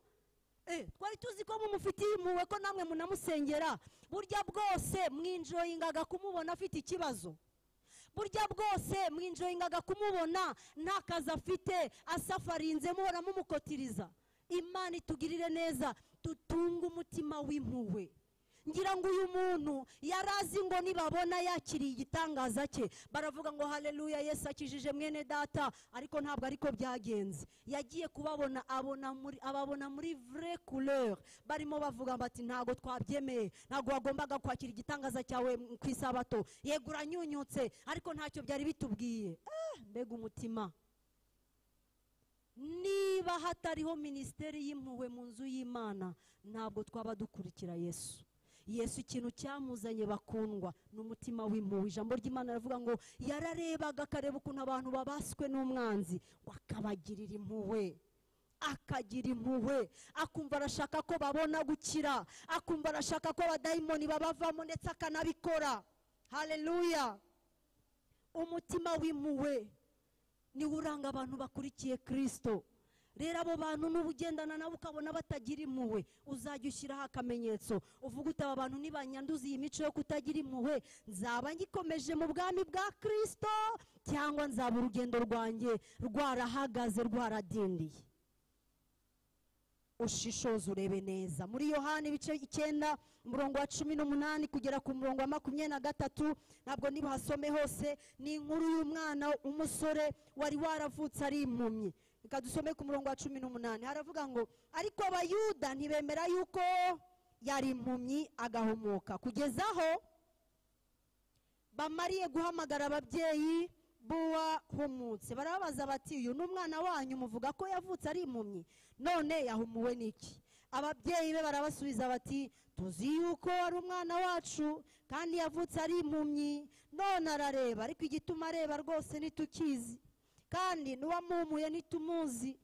Eh, twari tuzi ko mumufitiye impuhwe ko namwe munamusengera burya bwose mwinjoyingaga kumubona afite ikibazo burya bwose mwinjoyingaga kumubona nta kazi afite asafarinze muhora mumukotiriza imana itugirire neza dutunge umutima w'impuhwe ngira ngo uyu muntu yari azi ngo nibabona yakiriye igitangaza cye baravuga ngo haleluya yesu akijije mwene data ariko ntabwo ariko byagenze yagiye kubabona abona muri ababona muri vure couleur barimo bavuga bati ntabwo twabyemeye ntabwo wagombaga kwakira igitangaza cyawe ku isabato yego uranyunyutse ariko ntacyo byari bitubwiye Ah, mbega umutima niba hatariho minisiteri y'impuhwe mu nzu y'imana ntabwo twaba dukurikira yesu yesu ikintu cyamuzanye bakundwa ni umutima w'impuhwe ijambo ry'imana rivuga ngo yararebaga akareba ukuntu abantu babaswe n'umwanzi ngo akabagirira impuhwe akagira impuhwe akumva arashaka ko babona gukira akumva arashaka ko abadayimoni babavamo ndetse akanabikora haleluya umutima w'impuhwe niwo uranga abantu bakurikiye kirisito rero abo bantu n'uba ugendana nabo ukabona batagira impuhwe uzajya ushyiraho akamenyetso uvuga uti aba bantu nibanyanduza iyi mico yo kutagira impuhwe nzaba ngikomeje mu bwami bwa kirisito cyangwa nzaba urugendo rwanjye rwarahagaze rwaradindiye ushishoze urebe neza muri yohani ibice icyenda umurongo wa cumi n'umunani kugera ku murongo wa makumyabiri na gatatu ntabwo nibahasome hose ni inkuru y'umwana umusore wari waravutse ari impumyi reka dusome ku murongo wa cumi n'umunani haravuga ngo ariko abayuda ntibemera yuko yari impumyi agahomoka kugeza aho bamariye guhamagara ababyeyi b'uwahumutse barababaza bati uyu ni umwana wanyu muvuga ko yavutse ari impumyi none yahumuwe n'iki ababyeyi be barabasubiza bati tuzi yuko ari umwana wacu kandi yavutse ari impumyi none arareba ariko igituma areba rwose ntitukizi kandi n'uwamuhumuye ntitumuzi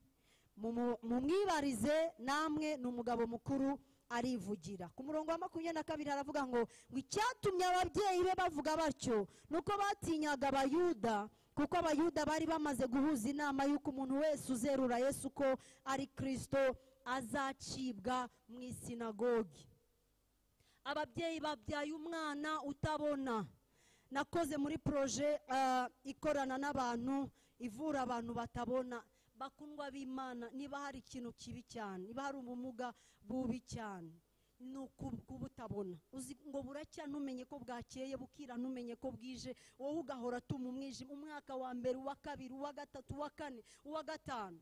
Mumu- mumwibarize namwe ni umugabo mukuru arivugira ku murongo wa makumyabiri na kabiri haravuga ngo ngo icyatumye ababyeyi be bavuga batyo ni uko batinyaga abayuda kuko abayuda bari bamaze guhuza inama y'uko umuntu wese uzerura yesu ko ari kirisito azacibwa mu isinagogi ababyeyi babyaye umwana utabona nakoze muri poroje ah, ikorana n'abantu ivura abantu batabona bakundwa b'imana niba hari ikintu kibi cyane niba hari ubumuga bubi cyane ni uku- kuba utabona uzi ngo buracya ntumenye ko bwakeye bukira ntumenye ko bwije wowe ugahora atuma umwijima umwaka wa mbere uwa kabiri uwa gatatu uwa kane uwa gatanu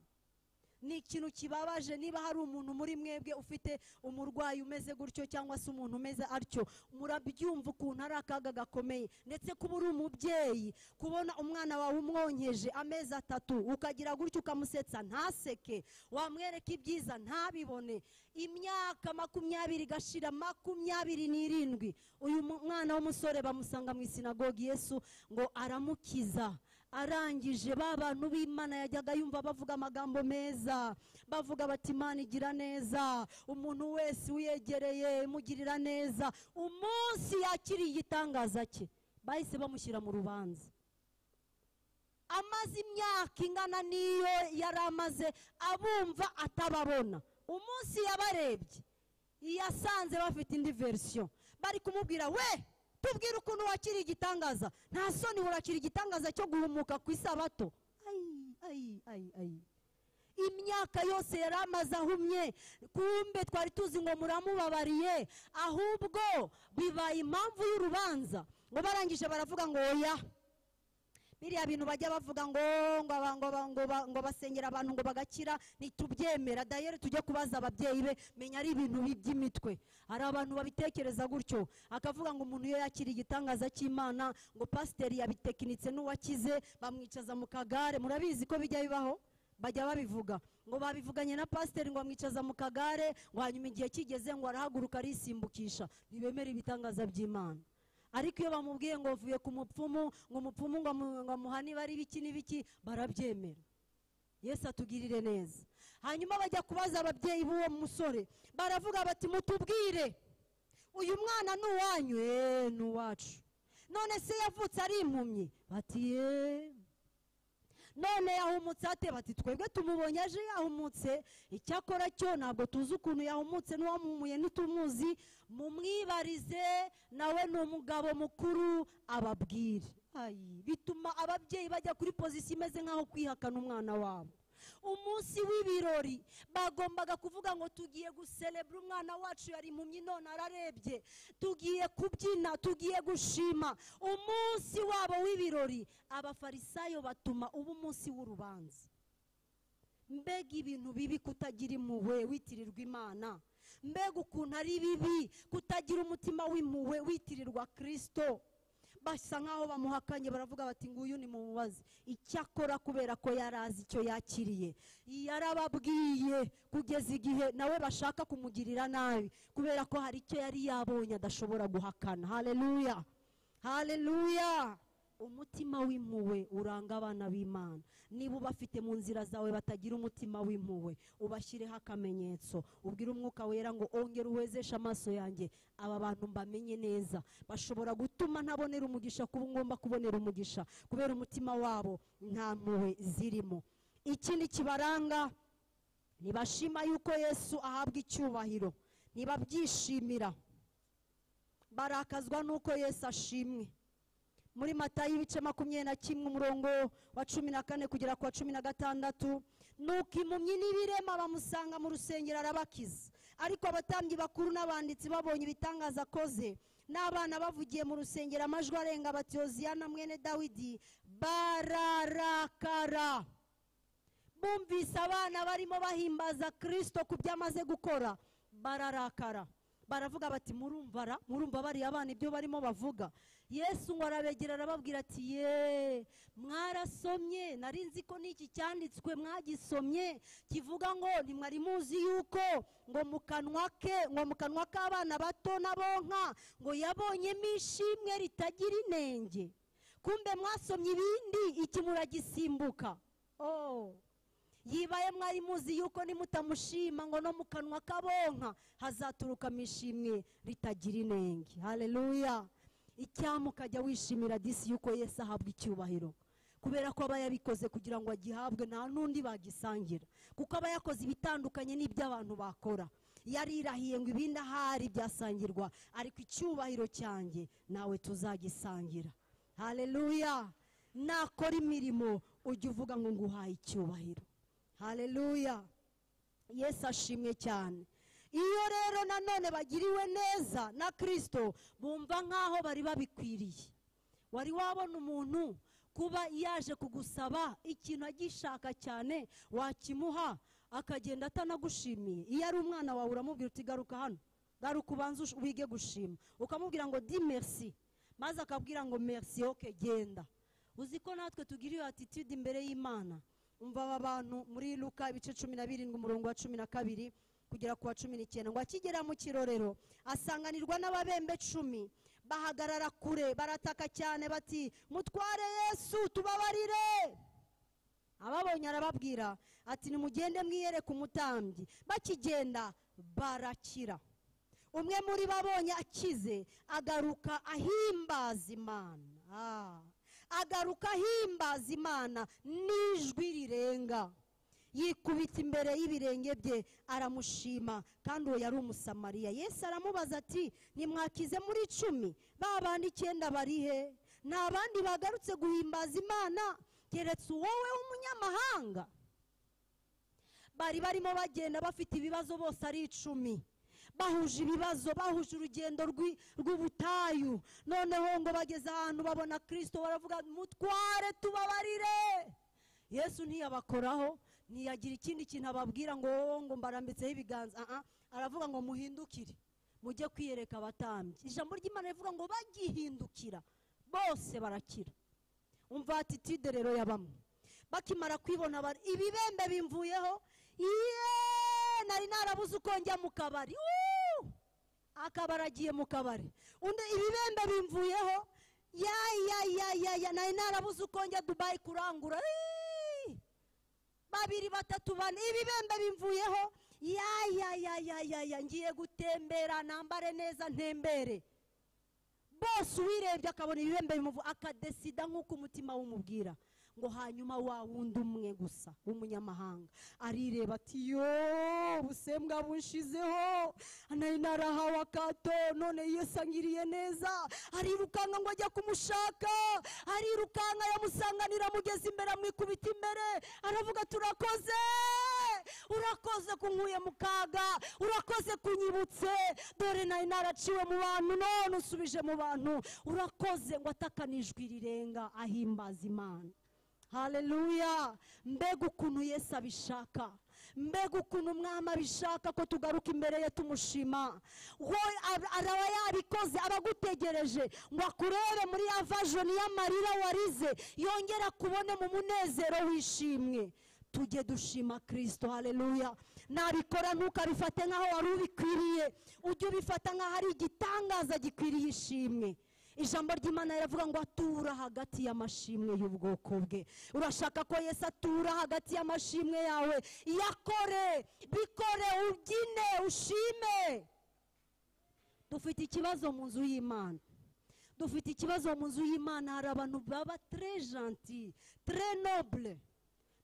ni ikintu kibabaje niba hari umuntu muri mwebwe ufite umurwayi umeze gutyo cyangwa se umuntu umeze atyo murabyumva ukuntu ari akaga gakomeye ndetse kuba uri umubyeyi kubona umwana wawe umwonkeje amezi atatu ukagira gutyo ukamusetsa ntaseke wamwereka ibyiza ntabibone imyaka makumyabiri igashira makumyabiri n'irindwi uyu mu- mwana w'umusore bamusanga mu isinagogi yesu ngo aramukiza arangije ba bantu b'imana yajyaga yumva bavuga amagambo meza bavuga bati imana igira neza umuntu wese uyegereye imugirira neza umunsi yakiriye igitangaza cye bahise bamushyira mu rubanza amaze imyaka ingana n'iyo yari amaze abumva atababona umunsi yabarebye yasanze bafite indi verisiyo bari kumubwira we tubwire ukuntu wakiriye igitangaza nta soni urakira igitangaza cyo guhumuka ku isabato Ai, ai, ai, ai. imyaka yose yari amaze ahumye kumbe twari tuzi ngo muramubabariye ahubwo bibaye impamvu y'urubanza ngo barangije baravuga ngo oya biriya bintu bajya bavuga ngo ngo aba- ngo aba- ngo ba- ngo basengera abantu ngo bagakira ntitubyemera dayere tujye kubaza ababyeyi be menya ari ibintu bi- by'imitwe hari abantu babitekereza gutyo akavuga ngo umuntu iyo yakiriye igitangaza cy'imana ngo pasiteri yabitekinitse n'uwakize bamwicaza mu kagare murabizi ko bijya bibaho bajya babivuga ngo babivuganye na pasiteri ngo amwicaza mu kagare ngo hanyuma igihe kigeze ngo arahaguruka arisimbukisha ntibemere ibitangaza by'imana ariko iyo bamubwiye ngo bavuye ku mupfumu ngo umupfumu ngo amu- ngo amuhane ibara ibiki n'ibiki barabyemera yesu atugirire neza hanyuma bajya kubaza ababyeyi b'uwo musore baravuga bati mutubwire uyu mwana ni uwanyu eee ni uwacu none se yavutse ari impumyi bati yeee none yahumutse ate bati twebwe tumubonye aje yahumutse icyakora cyo ntabwo tuzi ukuntu yahumutse n'uwamuhumuye ntitumuzi mumwibarize nawe ni umugabo mukuru ababwire Ayi, bituma ababyeyi bajya kuri pozisiyo imeze nk'aho kwihakana umwana wabo umunsi w'ibirori bagombaga kuvuga ngo tugiye guserebura umwana wacu yari impumyi none ararebye tugiye kubyina tugiye gushima umunsi wabo w'ibirori abafarisayo batuma uba umunsi w'urubanza mbega ibintu bibi kutagira impuhwe witirirwa imana mbega ukuntu ari bibi kutagira umutima w'impuhwe witirirwa kirisito basa nk'aho bamuhakanye baravuga bati nguyu ni mumubazi icyakora kubera ko yari azi icyo yakiriye yarababwiye kugeza igihe nawe bashaka kumugirira nabi kubera ko hari icyo yari yabonye adashobora guhakana haleluya haleluya umutima w'impuhwe uranga abana b'imana niba ubafite mu nzira zawe batagira umutima w'impuhwe ubashyireho akamenyetso ubwire umwuka wera ngo ongera uwezeshe amaso yanjye aba bantu mbamenye neza bashobora gutuma ntabonera umugisha kuba ngomba kubonera umugisha kubera umutima wabo nta mpuhwe zirimo ikindi kibaranga ntibashima yuko yesu ahabwa icyubahiro ntibabyishimira barakazwa n'uko yesu ashimwe muri matayo ibice makumyabiri na kimwe umurongo wa cumi na kane kugera ku wa cumi na gatandatu nuko impumyi n'ibirema bamusanga mu rusengero arabakiza ariko abatambyi bakuru n'abanditsi babonye ibitangaza akoze n'abana bavugiye mu rusengero amajwi arenga bati yoziyana mwene dawidi bararakara bumvise abana barimo bahimbaza kirisito ku byo amaze gukora bararakara baravuga bati murumvara murumva bariya abana ibyo barimo bavuga yesu ngo arabegera arababwira ati ye mwarasomye nari nzi ko n'iki cyanditswe mwagisomye kivuga ngo ntimwari muzi yuko ngo mu kanwa ke ngo mu kanwa k'abana bato n'abonka ngo yabonyemo ishimwe ritagira inenge kumbe mwasomye ibindi iki muragisimbuka oh yibaye mwari muzi yuko nimutamushima ngo no mu kanwa kabonka hazaturukamo ishimwe ritagira inenge haleluya icyampa ukajya wishimira disi yuko yesu ahabwa icyubahiro kubera ko aba yabikoze kugira ngo agihabwe nta n'undi bagisangira kuko aba yakoze ibitandukanye n'iby'abantu bakora yarirahiye ngo ibindi ahari byasangirwa ariko icyubahiro cyanjye nawe tuzagisangira haleluya nakora imirimo ujye uvuga ngo nguhaye icyubahiro haleluya yesu ashimwe cyane iyo rero nanone bagiriwe neza na kirisito bumva nk'aho bari babikwiriye wari wabona umuntu kuba yaje kugusaba ikintu agishaka cyane wakimuha akagenda atanagushimiye iyo ari umwana wawe uramubwira uti garuka hano garuka ubanze ush- wige gushima ukamubwira ngo di merci maze akabwira ngo merci oke genda uzi ko natwe tugira iyo attitude imbere y'imana umva aba bantu muri luka ibice cumi na birindwi umurongo wa cumi na kabiri kugera ku wa cumi n'icyenda ngo akigera mu kirorero asanganirwa n'ababembe cumi bahagarara kure barataka cyane bati mutware yesu tubabarire ababonye arababwira ati nimugende mwiyereke umutambyi bakigenda barakira umwe muri bo abonye akize agaruka ahimbaza imana Ah. agaruka ahimbaza imana n'ijwi rirenga yikubita imbere y'ibirenge bye aramushima kandi uwo yari umusamariya yesu aramubaza ati nimwakize muri icumi ba bandi icyenda bari he nta bandi bagarutse guhimbaza imana keretse wowe w'umunyamahanga bari barimo bagenda bafite ibibazo bose ari icumi bahuje ibibazo bahuje urugendo rw'i- rw'ubutayu noneho ngo bageze ahantu babona kirisito baravuga mutware tubabarire yesu ntiyabakoraho ntiyagira ikindi kintu ababwira ngo wowe ngo mbarambitseho ibiganza Ah, ah. aravuga ngo muhindukire mujye kwiyereka abatambyi ijambo ry'imana rivuga ngo bagihindukira bose barakira umva attitude rero ya bamwe bakimara kwibona bari ibibembe bimvuyeho yeee nari narabuze uko njya mu kabari Wuu! akabari agiye mu kabari undi ibibembe bimvuyeho ya ya ya ya ya nari narabuze uko njya dubayi kurangura Iiii! babiri batatu bane ibibembe bimvuyeho ya ya ya ya ya ya ngiye gutembera nambare neza ntembere bose uwirebye akabona ibibembe bimuvu akadesida nk'uko umutima wumubwira ngo hanyuma wa wundi umwe gusa w'umunyamahanga arireba ati yo ubusembwa bunshizeho nari narahawe akato none yisangiriye neza arirukanka ngo ajya kumushaka arirukanka yamusanganira amugeza imbere amwikubita imbere aravuga ati urakoze urakoze kunkuye mu kaga urakoze kunyibutse dore nari naraciwe mu bantu none usubije mu bantu urakoze ngo atakane ijwi rirenga ahimbaza imana haleluya mbega ukuntu yesu abishaka mbega ukuntu umwami abishaka ko tugaruka imbere ye tumushima we ab- araba yabikoze aba agutegereje ngo akurebe muri ya vajoni y'amarira warize yongera kubone mu munezero wishimwe tujye dushima kirisito haleluya nabikora ntukabifate nk'aho wari ubikwiriye ujye ubifata nk'aho ari igitangaza gikwiriye ishimwe ijambo ry'imana riravuga ngo atura hagati y'amashimwe y'ubwoko bwe urashaka ko yesu atura hagati y'amashimwe yawe yakore bikore ubyine ushime dufite ikibazo mu nzu y'imana dufite ikibazo mu nzu y'imana hari abantu baba tre janti tre noble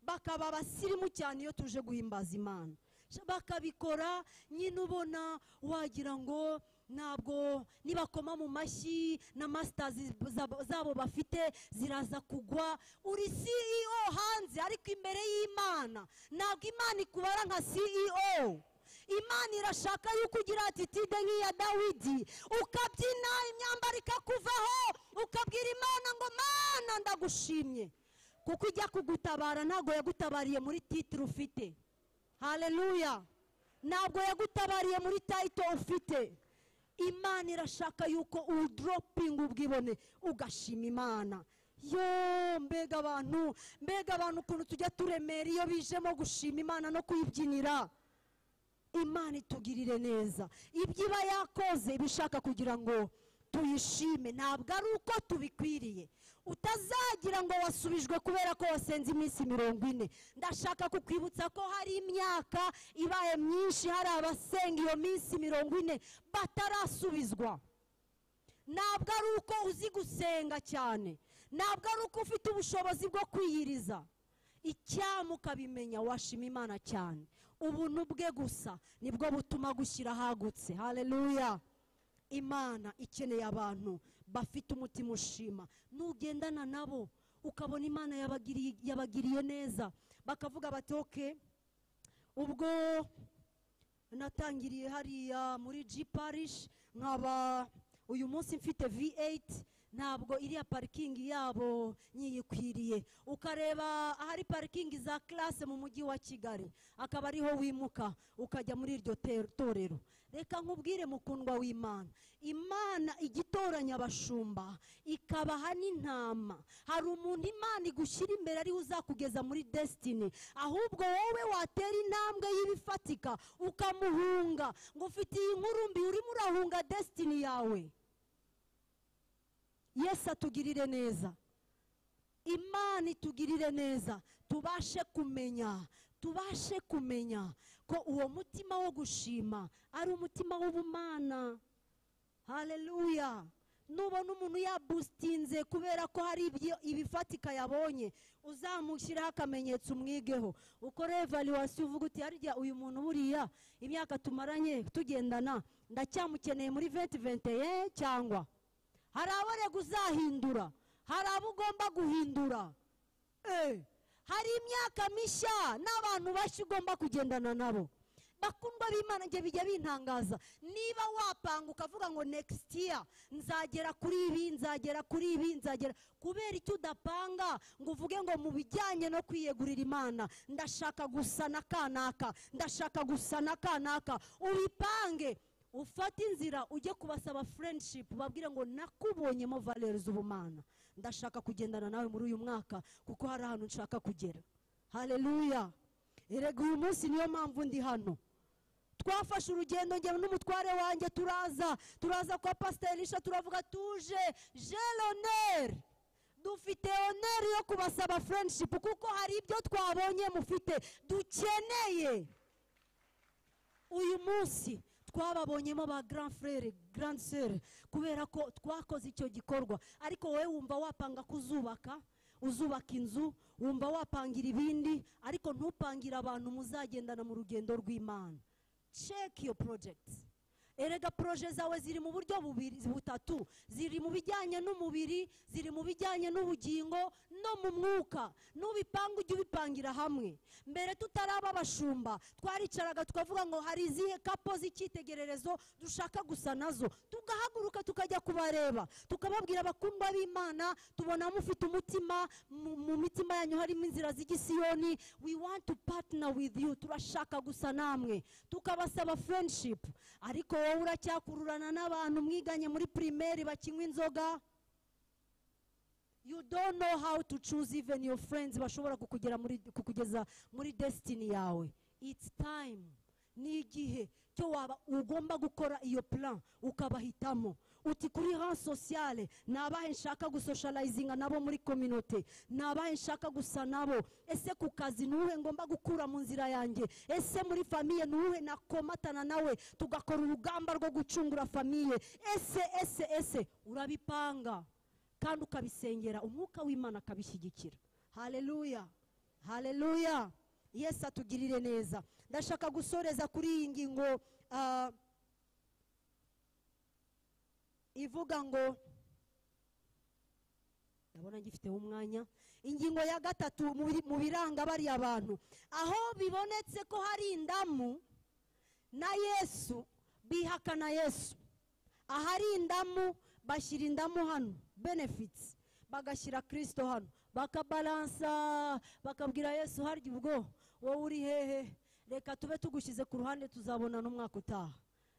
bakaba abasirimu cyane iyo tuje guhimbaza imana Sha- bakabikora nyine ubona wagira ngo ntabwo nibakoma mu mashyi na masitazi zabo- zabo bafite ziraza kugwa uri ceo hanze ariko imbere y'imana ntabwo imana ikubara nka ceo imana irashaka yuko ugira atitide nk'iya dawidi ukabyina imyambaro ikakuvaho ukabwira imana ngo mana ndagushimye kuko ijya kugutabara ntabwo yagutabariye muri titire ufite haleluya ntabwo yagutabariye muri tayito ufite imana irashaka yuko uwudoropinga ubwibone ugashima imana yo mbega abantu mbega abantu ukuntu tujya turemera iyo bijemo gushima imana no kuyibyinira imana itugirire neza ibyo iba yakoze iba ishaka kugira ngo tuyishime ntabwo ari uko tubikwiriye utazagira ngo wasubijwe kubera ko wasenze iminsi mirongo ine ndashaka kukwibutsa ko hari imyaka ibaye myinshi hari abasenga iyo minsi mirongo ine batarasubizwa ntabwo ari uko uzi gusenga cyane ntabwo ari uko ufite ubushobozi bwo kwiyiriza icyama ukabimenya washima imana cyane ubuntu bwe gusa nibwo butuma gushyira ahagutse haleluya imana ikeneye abantu bafite umutima ushima nugendana nabo ukabona imana yabagiriye yabagiriye neza bakavuga bati oke ubwo natangiriye hariya muri g parish nkaba uyu munsi mfite v8 ntabwo iriya parikingi yabo nyiyikwiriye ukareba ahari parikingi za classe mu mujyi wa kigali akaba ariho wimuka ukajya muri iryo te- torero reka nkubwire mukundwa w'imana imana igitoranya abashumba ikabaha n'intama hari umuntu imana igushyira imbere ariwe uzakugeza muri desitini ahubwo wowe watera intambwe y'ibifatika ukamuhunga ngo ufite iyi nkurumbi urimo urahunga desitini yawe yesu atugirire neza imana itugirire neza tubashe kumenya tubashe kumenya ko uwo mutima wo gushima ari umutima w'ubumana haleluya nubona umuntu yabusitinze kubera ko hari ibyo- ibifatika yabonye uzamushyiraho akamenyetso umwigeho ukore evaluwasiyo uvuga uti harya uyu muntu buriya imyaka tumaranye tugendana ndacyamukeneye muri venti venti cyangwa hari abo urega uzahindura hari abo ugomba guhindura Eh, hari imyaka mishya n'abantu bashya ugomba kugendana nabo bakundwa b'imana njye bijya bintangaza niba wapanga ukavuga ngo next year nzagera kuri ibi nzagera kuri ibi nzagera kubera icyo udapanga ngo uvuge ngo mu bijyanye no kwiyegurira imana ndashaka gusa na kanaka ndashaka gusa na kanaka ubipange ufate inzira ujye kubasaba furendshipu babwire ngo nakubonyemo valere z'ubumana ndashaka kugendana nawe muri uyu mwaka kuko hari ahantu nshaka kugera hareruya erega uyu munsi niyo mpamvu ndi hano twafashe urugendo njye n'umutware wanjye turaza turaza kwa pasiterisha turavuga tuje jeloneri dufite oneri yo kubasaba furendshipu kuko hari ibyo twabonye mufite dukeneye uyu munsi twababonyemo ba grand frere grand sere kubera ko twakoze icyo gikorwa ariko wowe wumva wapanga kuzubaka uzubaka inzu wumva wapangira ibindi ariko ntupangire abantu muzagendana mu rugendo rw'imana check your projects erega proje zawe ziri mu buryo bubiri butatu ziri mu bijyanye n'umubiri ziri mu bijyanye n'ubugingo no mu mwuka n'ubipanga ujye ubipangira hamwe mbere tutaraba abashumba twaricaraga tukavuga ngo hari izihe kapo z'icyitegererezo dushaka gusa nazo tugahaguruka tukajya kubareba tukababwira abakundwa b'imana tubona mufite umutima mu mu mitima yanyu harimo inzira z'igisiyoni we want to partner with you turashaka gusa namwe tukabasaba friendship ariko wowe uracyakururana n'abantu mwiganye muri primaire bakinywa inzoga you don't know how to choose even your friends bashobora kukugera muri kukugeza muri destiny yawe it's time ni igihe cyo waba ugomba gukora iyo plan ukabahitamo uti kuri ran sociale ni abahe nshaka gusosharayizinga nabo muri kominote ni abahe nshaka gusa nabo ese ku kazi ni uwuhe ngomba gukura mu nzira yanjye ese muri famiye ni uwuhe nakomatana nawe tugakora urugamba rwo gucungura famiye ese ese ese urabipanga kandi ukabisengera umwuka w'imana akabishyigikira hareruya hareruya yesi atugirire neza ndashaka gusoreza kuri iyi ngingo ah, ivuga ngo ndabona ngifiteho umwanya ingingo ya gatatu mu biri- mu biranga bariya bantu aho bibonetse ko hari indamu na yesu bihakana yesu ahari indamu bashyira indamu hano benefits bagashyira kirisito hano bakabalansa bakabwira yesu harya ubwo wowe uri hehe reka tube tugushyize ku ruhande tuzabona n'umwaka utaha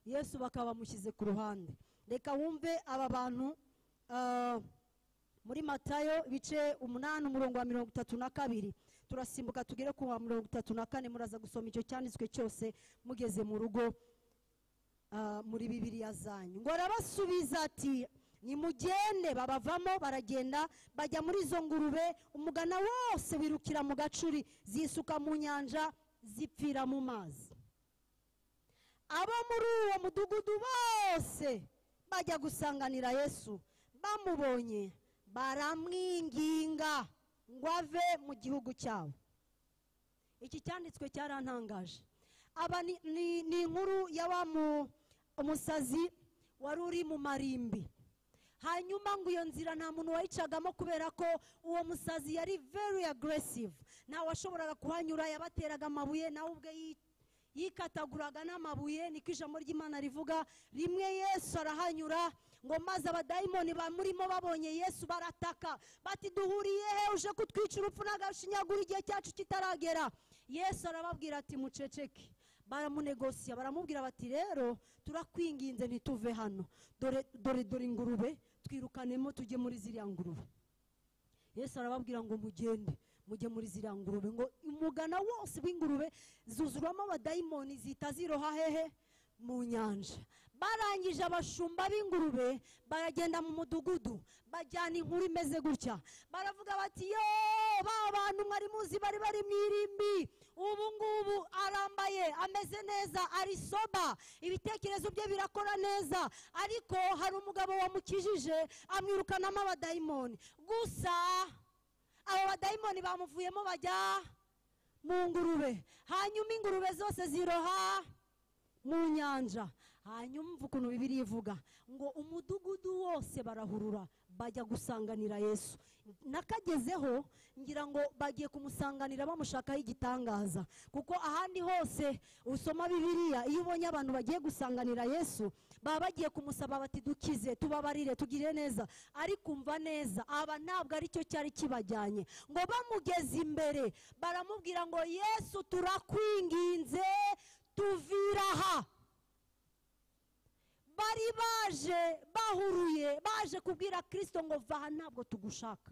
yesu bakaba bamushyize ku ruhande reka wumve aba bantu ah, muri matayo ibice umunani umurongo wa mirongo itatu na kabiri turasimbuka tugere ku wa mirongo itatu na kane muraza gusoma icyo cyanditswe cyose mugeze mu rugo ah, muri bibiriya zanyu ngo arabasubiza ati nimugende babavamo baragenda bajya muri izo ngurube umugana wose wirukira mu gacuri zisuka mu nyanja zipfira mu mazi abo muri uwo mudugudu bose bajya gusanganira yesu bamubonye baramwinginga ngo ave mu gihugu cyabo iki cyanditswe cyarantangaje aba ni- ni ni inkuru ya wa mu- umusazi wari uri mu marimbi hanyuma ngo iyo nzira nta muntu wayicagamo kubera ko uwo musazi yari very aggressive nta washoboraga kuhanyura yabateraga amabuye nawe ubwe yi- yikataguraga n'amabuye niko ijambo ry'imana rivuga rimwe yesu arahanyura ngo maze abadayimoni bamurimo babonye yesu barataka bati duhuriye he uje kutwica urupfu n'agashinyagura igihe cyacu kitaragera yesu arababwira ati muceceke baramunegosiya baramubwira bati rero turakwinginze ntituve hano dore dore dore ingurube twirukanemo tujye muri ziriya ngurube yesu arababwira ngo mugende mujye muri ziriya ngurube ngo umugana wose w'ingurube zuzuramo abadayimoni zihita ziroha hehe mu nyanja barangije abashumba b'ingurube baragenda mu mudugudu bajyana inkuru imeze gutya baravuga bati yo ba bantu mwari muzi bari bari mu irimbi ubu ngubu arambaye ameze neza ari soba ibitekerezo bye birakora neza ariko hari umugabo wamukijije amwirukanamo abadayimoni gusa abo badayimoni bamuvuyemo bajya mu ngurube hanyuma ingurube zose ziroha mu nyanja hanyuma umva ukuntu bibiri ivuga ngo umudugudu wose barahurura bajya gusanganira yesu nakagezeho ngira ngo bagiye kumusanganira bamushakaho igitangaza kuko ahandi hose usoma bibiriya iyo ubonye abantu bagiye gusanganira yesu baba bagiye kumusaba bati dukize tubabarire tugire neza ariko umva neza aba ntabwo aricyo cyari kibajyanye ngo bamugeze imbere baramubwira ngo yesu turakwinginze tuvira aha baje bahuruye baje kubwira kirisito ngo vaha ntabwo tugushaka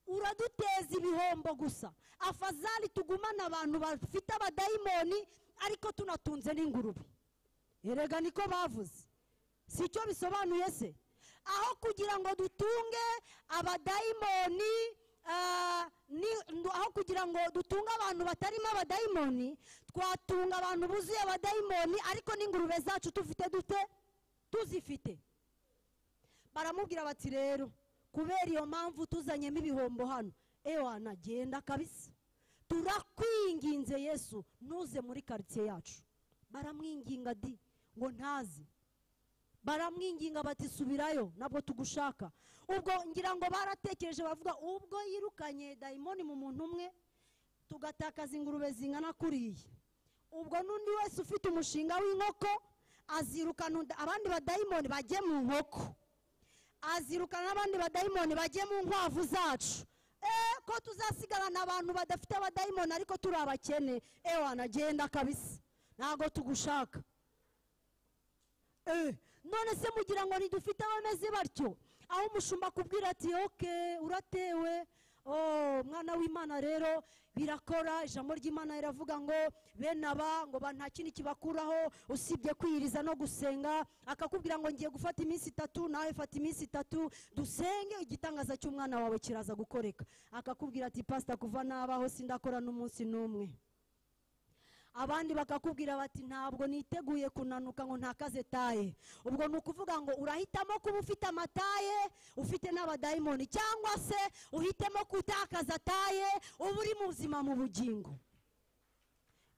uraduteza ibihombo gusa afazari tugumane abantu bafite abadayimoni ariko tunatunze n'ingurube erega niko bavuze si icyo bisobanuye se aho kugira ngo dutunge abadayimoni ah, ni- ndu- aho kugira ngo dutunge abantu batarimo abadayimoni twatunga abantu buzuye abadayimoni ariko n'ingurube zacu tufite dute tuzifite baramubwira bati rero kubera iyo mpamvu tuzanyemo ibihombo hano ewana genda kabisa turakwinginze yesu ntuze muri karitsiye yacu baramwinginga di ngo ntaze baramwinginga bati subirayo ntabwo tugushaka ubwo ngira ngo baratekereje bavuga ubwo yirukanye dayimoni mu muntu umwe tugatakaza ingurube zingana kuriya ubwo n'undi wese ufite umushinga w'inkoko azirukana undi- abandi badayimoni bajye mu nkoko azirukana n'abandi badayimoni bajye mu nkwavu zacu Eh, ko tuzasigarana abantu badafite abadayimoni ariko turi abakene ewa nagenda kabisa ntabwo tugushaka Eh, none se mugira ngo ntidufite abameze batyo aho umushumba akubwira ati oke uratewe oh mwana w'imana rero birakora ijambo ry'imana riravuga ngo bene aba ngo ba nta kindi kibakuraho usibye kwiyiriza no gusenga akakubwira ngo ngiye gufata iminsi itatu nawe fata iminsi itatu dusenge igitangaza cy'umwana wawe kiraza gukoreka akakubwira ati pasita kuva nabaho sindakora n'umunsi n'umwe abandi bakakubwira bati ntabwo niteguye kunanuka ngo ntakaze taye ubwo ni ukuvuga ngo urahitamo kuba ufite amataye ufite n'abadayimoni cyangwa se uhitemo kutakaza taye uba uri muzima mu bugingo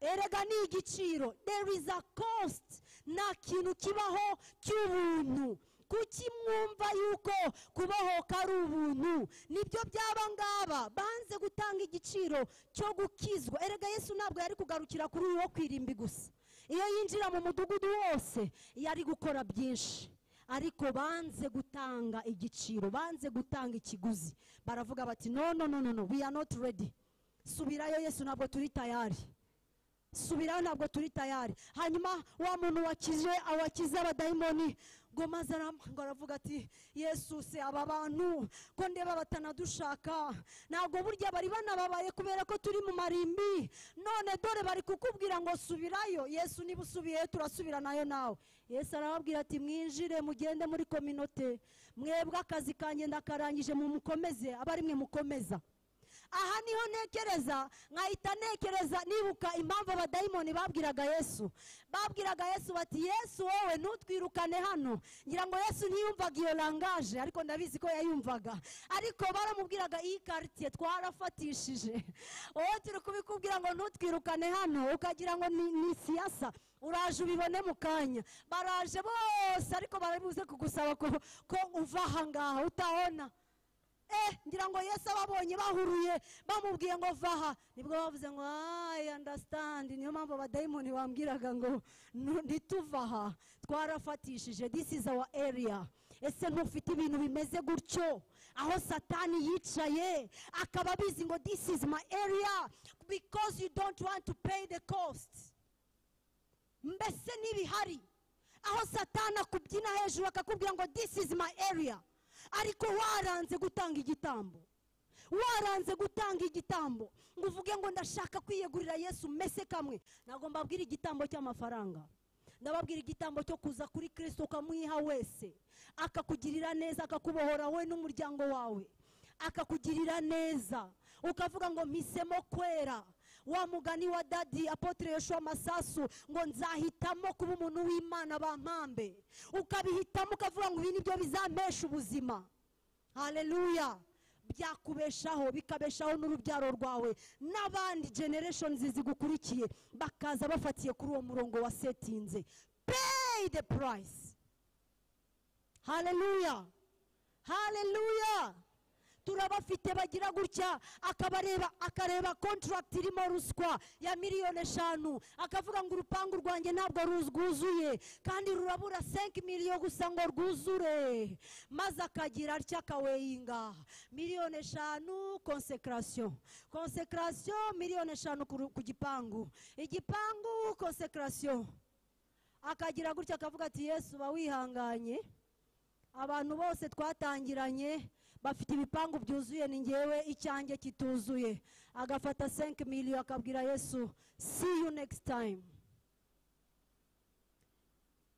erega ni igiciro there is a cost nta kintu kibaho cy'ubuntu kuki mwumva yuko kubohoka ari ubuntu nibyo byaba ngaba banze gutanga igiciro cyo gukizwa erega yesu ntabwo yari kugarukira kuri uyu wo kwirimbi gusa iyo yinjira mu mudugudu wose yari gukora byinshi ariko banze gutanga igiciro banze gutanga ikiguzi baravuga bati no no no no no we are not ready subirayo yesu ntabwo turi tayari subirayo ntabwo turi tayari hanyuma wa muntu wakije wakize abadayimoni ngo maze aram- ngo aravuga ati yesu se aba bantu ko ndeba batanadushaka ntabwo burya bari banababaye kubera ko turi mu marimbi none dore bari kukubwira ngo subirayo yesu niba usubiye turasubira nayo nawe yesu arababwira ati mwinjire mugende muri kominote mwebwe akazi kanjye ndakarangije mumukomeze aba ari mwe mukomeza aha niho ntekereza nkahita ntekereza nibuka impamvu abadayimoni babwiraga yesu babwiraga yesu bati yesu wowe ntutwirukane hano ngira ngo yesu ntiyumvaga iyo langaje ariko ndabizi ko yayumvaga ariko baramubwiraga iyi karitsiye twarafatishije wowe turi kubikubwira ngo ntutwirukane hano ukagira ngo ni ni siyasa uraje ubibone mu kanya baraje bose ariko barabibuze kugusaba ko- ko uva aha ngaha utahona eh ngira ngo yesu ababonye bahuruye bamubwiye ngo vaha nibwo bavuze ngo ayi understand niyo mpamvu abadayimoni bambwiraga ngo "Nu- ntituvaha twarafatishije this is our area ese ntufite ibintu bimeze gutyo aho satani yicaye akaba abizi ngo this is my area because you don't want to pay the cost mbese n'ibihari aho satani akubyina hejuru akakubwira ngo this is my area ariko waranze gutanga igitambo waranze gutanga igitambo ngo uvuge ngo ndashaka kwiyegurira yesu mese kamwe ntabwo mbabwira igitambo cy'amafaranga ndababwira igitambo cyo kuza kuri kirisito ukamuyiha wese akakugirira neza akakubohora wowe n'umuryango wawe akakugirira neza ukavuga ngo mpisemo kwera wa mugani wa dadi apotre yoshua masasu ngo nzahitamo kuba umuntu w'imana bampambe ukabihitamo ukavuga ngo ibi ni byo bizampesha ubuzima haleluya byakubeshaho bikabeshaho n'urubyaro rwawe n'abandi generations zigukurikiye bakaza bafatiye kuri uwo murongo wa setinze pay the price haleluya haleluya turabafite bagira gutya akabareba akareba kontragiti irimo ruswa ya miliyoni eshanu akavuga ngo urupangu rwanjye ntabwo rwuzuye kandi rurabura 5 miliyo gusa ngo rwuzure maze akagira atya akaweyinga miliyoni eshanu konsekarasiyo konsekarasiyo miliyoni eshanu ku ru- ku gipangu igipangu konsekarasiyo akagira gutya akavuga ati yesu uba wihanganye abantu bose twatangiranye bafite ibipangu byuzuye ni ngewe icyanjye kituzuye agafata 5 miliyo akabwira yesu see you next time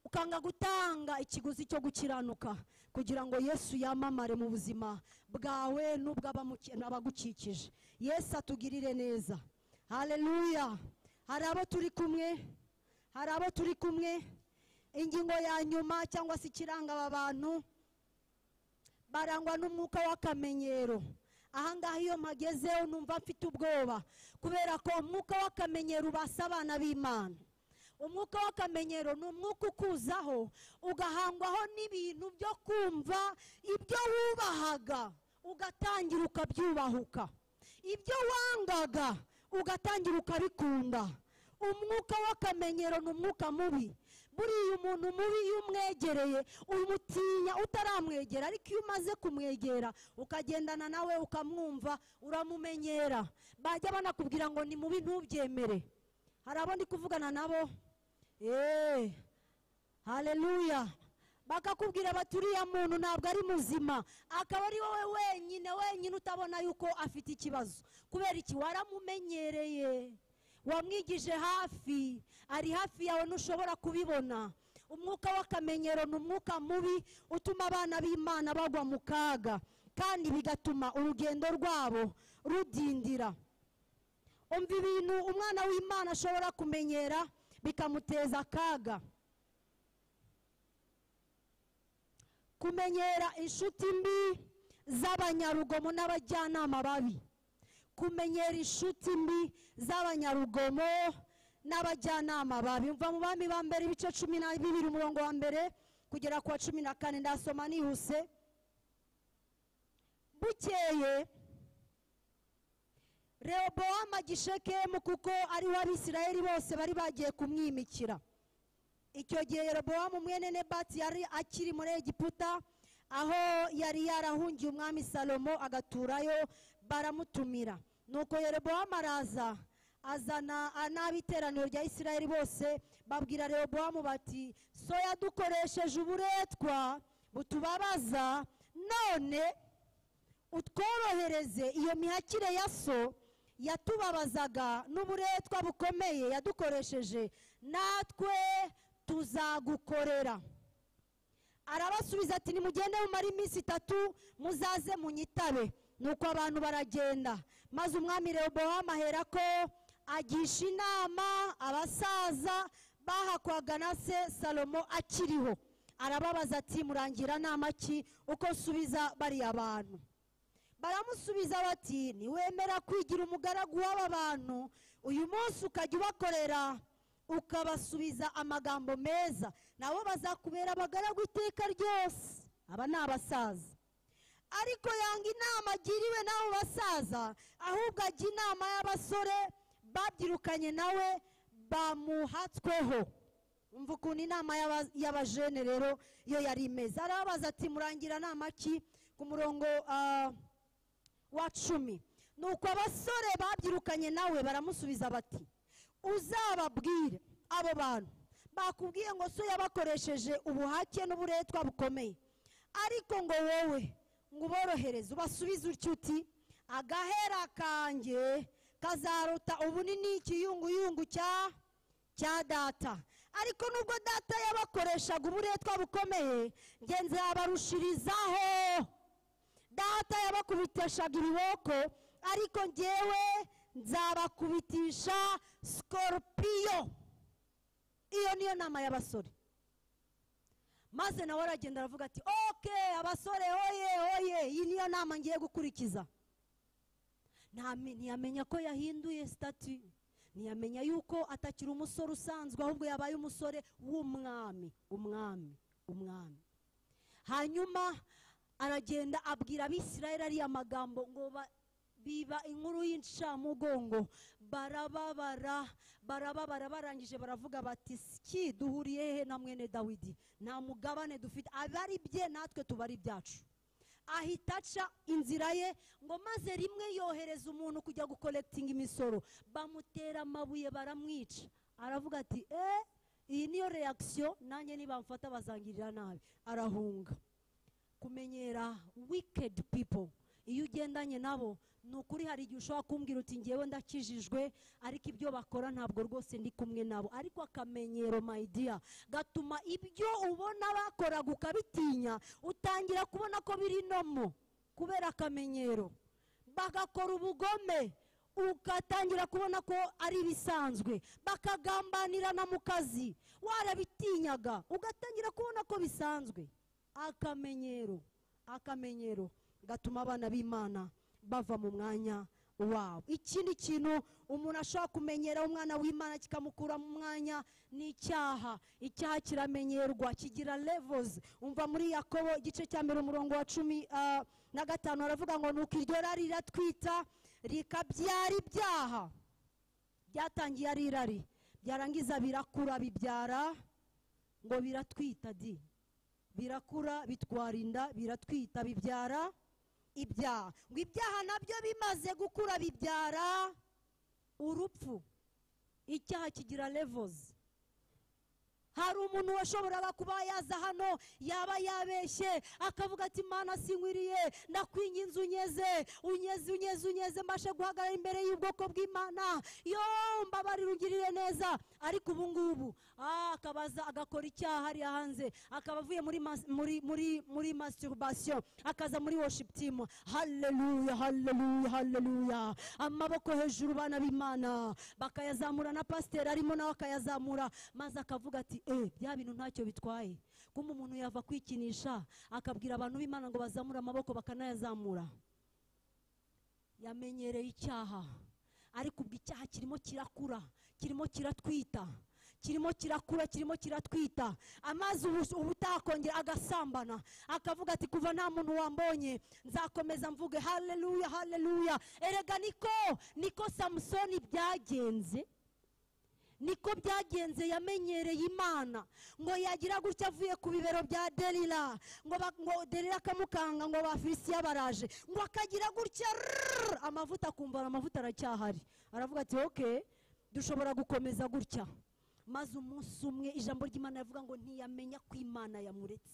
ukanga gutanga ikiguzi cyo gukiranuka kugira ngo yesu yamamare mu buzima bwawe n'ubw'abagukikije yesu atugirire neza haleluya hari abo turi kumwe hari abo turi kumwe ingingo ya nyuma cyangwa se ikiranga aba bantu barangwa n'umwuka w'akamenyero ahangaha iyo mpagezeho numva mfite ubwoba kubera ko umwuka w'akamenyero ubasa abana b'imana umwuka w'akamenyero ni umwuka ukuzaho ugahangwaho n'ibintu byo kumva ibyo wubahaga ugatangira ukabyubahuka ibyo wangaga ugatangira ukabikunda umwuka w'akamenyero ni umwuka mubi buriya umuntu mubi iyo umwegereye umutinya utaramwegera ariko iyo umaze kumwegera ukagendana nawe ukamwumva uramumenyera bajya banakubwira ngo ni mubi ntubyemere hari abo ndi kuvugana nabo eee haleluya bakakubwira bati uriya muntu ntabwo ari muzima akaba ari wowe wenyine wenyine utabona yuko afite ikibazo kubera iki waramumenyereye wamwigije hafi ari hafi yawe ntushobora kubibona umwuka w'akamenyero ni umwuka mubi utuma abana b'imana bagwa mu kaga kandi bigatuma urugendo rwabo rudindira umva ibintu umwana w'imana ashobora kumenyera bikamuteza akaga kumenyera inshuti mbi z'abanyarugomo n'abajyanama babi kumenyera inshuti mbi z'abanyarugomo n'abajyanama babi mva mu bami ba mbere ibice cumi na bibiri umurongo wa mbere kugera ku wa cumi na kane ndasoma nihuse bukeye rehobowamu agishekemu kuko ariho abisirayeli bose bari bagiye kumwimikira icyo gihe rehobowamu mwene nebati yari akiri muri egiputa aho yari yarahungiye umwami salomo agaturayo baramutumira nuko rehobowamu araza azana n'abiteraniro rya isirayeli bose babwira rehobowamu bati so yadukoresheje uburetwa butubabaza none utworohereze iyo mihakire ya so yatubabazaga n'uburetwa bukomeye yadukoresheje natwe tuzagukorera arabasubiza ati nimugende mumare iminsi itatu muzaze munyitabe nuko abantu baragenda maze umwami rehobowamu ahera ko agisha inama abasaza bahakwaga na se salomo akiriho arababaza ati murangira nama ki uko nsubiza bariya bantu baramusubiza bati ntiwemera kwigira umugaragu w'aba bantu uyu munsi ukajya ubakorera ukabasubiza amagambo meza nabo bazakubera abagaragu iteka ryose aba ni abasaza ariko yanga inama agiriwe n'abo basaza ahubwo ajya inama y'abasore babyirukanye nawe bamuhatsweho umva ukuntu inama y'aba- y'abajene rero yo yari imeze arababaza ati murangira nama ki ku murongo ah, wa cumi nuko abasore babyirukanye nawe baramusubiza bati uzababwire abo bantu bakubwiye ngo so yabakoresheje ubuhake n'uburetwa bukomeye ariko ngo wowe ngo uborohereze ubasubize utyo uti agahera kanjye kazaruta ubunini ikiyunguyungu cya cya data ariko nubwo data yabakoreshaga uburetwa bukomeye ngenzi yabarushirizaho data yabakubitishaga ibiboko ariko ngewe nzabakubitisha sikoropiyo iyo niyo nama y'abasore maze nawe aragenda aravuga ati oke abasore hoye hoye iyi niyo nama ngiye gukurikiza Nta mi- ntiyamenya ko yahinduye sitati ntiyamenya yuko atakiri umusore usanzwe ahubwo yabaye umusore w'umwami umwami umwami hanyuma aragenda abwira abisirayeli ariya magambo ngo ba- biba inkuru y'incamugongo barababara barababara barangije baravuga bati siki duhuriye he na mwene dawidi nta mugabane dufite abari bye natwe tuba ari ibyacu ahita aca inzira ye ngo maze rimwe yohereza umuntu kujya gukolekitinga imisoro bamutera amabuye baramwica aravuga ati eee iyi niyo reakisiyo nanjye nibamfata bazangirira nabi arahunga kumenyera wikedi pipo iyo ugendanye nabo ni ukuri hari igihe ushobora kumbwira uti ngewe ndakijijwe ariko ibyo bakora ntabwo rwose ndi kumwe nabo ariko akamenyero mayidiya gatuma ibyo ubona bakoraga ukabitinya utangira kubona ko biri nomo kubera akamenyero bagakora ubugome ugatangira kubona ko ari ibisanzwe bakagambanirana mu kazi warabitinyaga ugatangira kubona ko bisanzwe akamenyero akamenyero gatuma abana b'imana bava mu mwanya wabo ikindi kintu umuntu ashobora kumenyera umwana w'imana kikamukura mu mwanya ni icyaha icyaha kiramenyerwa kigira levozi umva muri yakobo igice cya mbere umurongo wa cumi ah, na gatanu haravuga ngo nuko iryo rari riratwita rikabyara ibyaha byatangiye ari irari byarangiza birakura bibyara ngo biratwita di birakura bitwarinda biratwita bibyara ibyaha ngo ibyaha nabyo bimaze gukura bibyara urupfu icyaha kigira levozi hari umuntu washoboraga kuba yaza hano yaba yabeshye akavuga ati mana sinkwiriye ndakwinginze unyeze unyeze unyeze unyeze mbashe guhagarara imbere y'ubwoko bw'imana yo mbabarira ungirire neza ariko ubu ngubu ah, akabaza agakora icyaha hariya hanze akaba avuye muri mas- muri muri muri masturbation akaza muri worship team haleluya haleluya haleluya amaboko hejuru bana b'imana bakayazamura na pasiteri arimo nawe akayazamura maze akavuga ati eh bya bintu ntacyo bitwaye kumbe umuntu yava kwikinisha akabwira abantu b'imana ngo bazamure amaboko bakanayazamura yamenyereye icyaha ariko ubwo icyaha kirimo kirakura kirimo kiratwita kirimo kirakura kirimo kiratwita amazi ubu- ubu utakongera agasambana akavuga ati kuva nta muntu wambonye nzakomeza mvuge haleluya haleluya erega niko niko samusoni byagenze niko byagenze yamenyereye imana ngo yagira gutya avuye ku bibero bya derira ngo ba- ngo derira akamukanga ngo bafilisitiya baraje ngo akagira gutya rrrr, amavuta akumva amavuta aracyahari aravuga ati oke dushobora gukomeza gutya maze umunsi umwe ijambo ry'imana rivuga ngo ntiyamenya ko imana yamuretse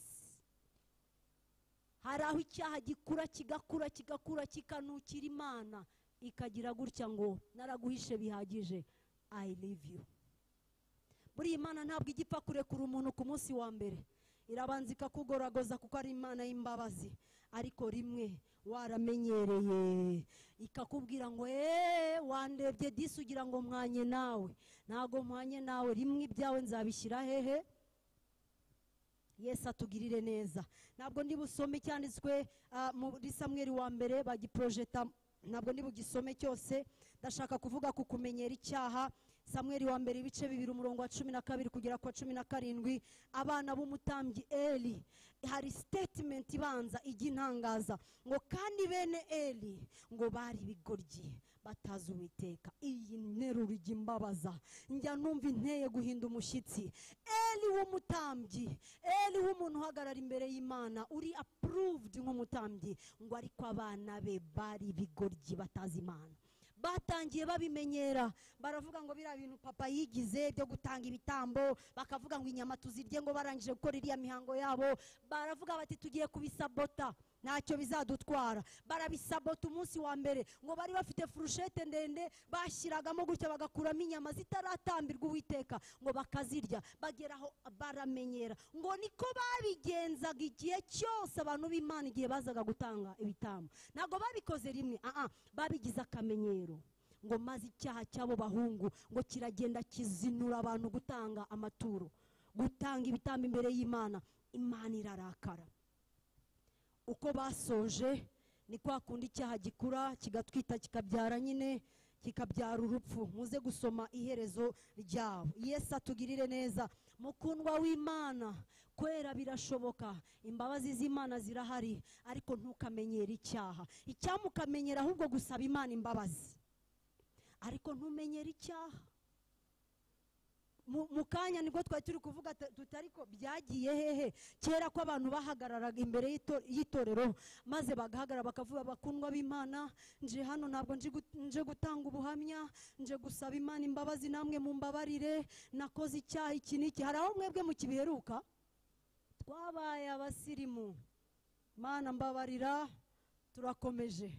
hari aho icyaha gikura kigakura kigakura kikanukira imana ikagira gutya ngo naraguhishe bihagije i live you buriya imana ntabwo ijya ipfa kurekura umuntu ku munsi wa mbere irabanza ikakugoragoza kuko ari imana y'imbabazi ariko rimwe waramenyereye ikakubwira ngo eee wandebye disi ugira ngo mwanye nawe ntabwo mpanye nawe rimwe ibyawe nzabishyira hehe yesu atugirire neza ntabwo ndi busome cyanditswe ah, muri samweri wa mbere bagiporojeta ntabwo ndi bugisome cyose ndashaka kuvuga ku kumenyera icyaha samweri wa mbere ibice bibiri umurongo wa cumi na kabiri kugera ku wa cumi na karindwi abana b'umutambyi eli hari statement ibanza ijya intangaza ngo kandi bene eli ngo bari ibigoryi batazi uwiteka iyi nteruro ijya imbabaza njya numva inteye guhinda umushyitsi eli w'umutambyi eli w'umuntu uhagarara imbere y'imana uri approved nk'umutambyi ngo ariko abana be bari ibigoryi batazi imana batangiye babimenyera baravuga ngo biriya bintu papa yigize byo gutanga ibitambo bakavuga ngo inyama tuzirye ngo barangije gukora iriya mihango yabo baravuga bati tugiye kubisabota ntacyo bizadutwara barabisabota umunsi wa mbere ngo bari bafite furushete ndende bashyiragamo gutya bagakuramo inyama zitaratambirwa uwiteka ngo bakazirya bageraho baramenyera ngo niko babigenzaga igihe cyose abantu b'imana igihe bazaga gutanga ibitambo ntabwo babikoze rimwe aha babigize akamenyero ngo maze icyaha cy'abo bahungu ngo kiragenda kizinura abantu gutanga amaturo gutanga ibitambo imbere y'imana imana irarakara uko basoje ni kwa kundi icyaha gikura kigatwita kikabyara nyine kikabyara urupfu muze gusoma iherezo ryabo yesu atugirire neza mukundwa w'imana kwera birashoboka imbabazi z'imana zirahari ariko ntukamenyere icyaha icyamukamenyera ahubwo gusaba imana imbabazi ariko ntumenyere icyaha mu mu kanya nibwo twari turi kuvuga tu- tutari ko byagiye hehe kera ko abantu bahagararaga imbere y'ito- y'itorero maze bagahagarara bakavuga bakundwa b'imana nje hano ntabwo nje gut- nje gutanga ubuhamya nje gusaba imana imbabazi namwe mumbabarire nakoze icyaha iki n'iki hari aho mwebwe mukibiheruka twabaye abasirimu mana mbabarira turakomeje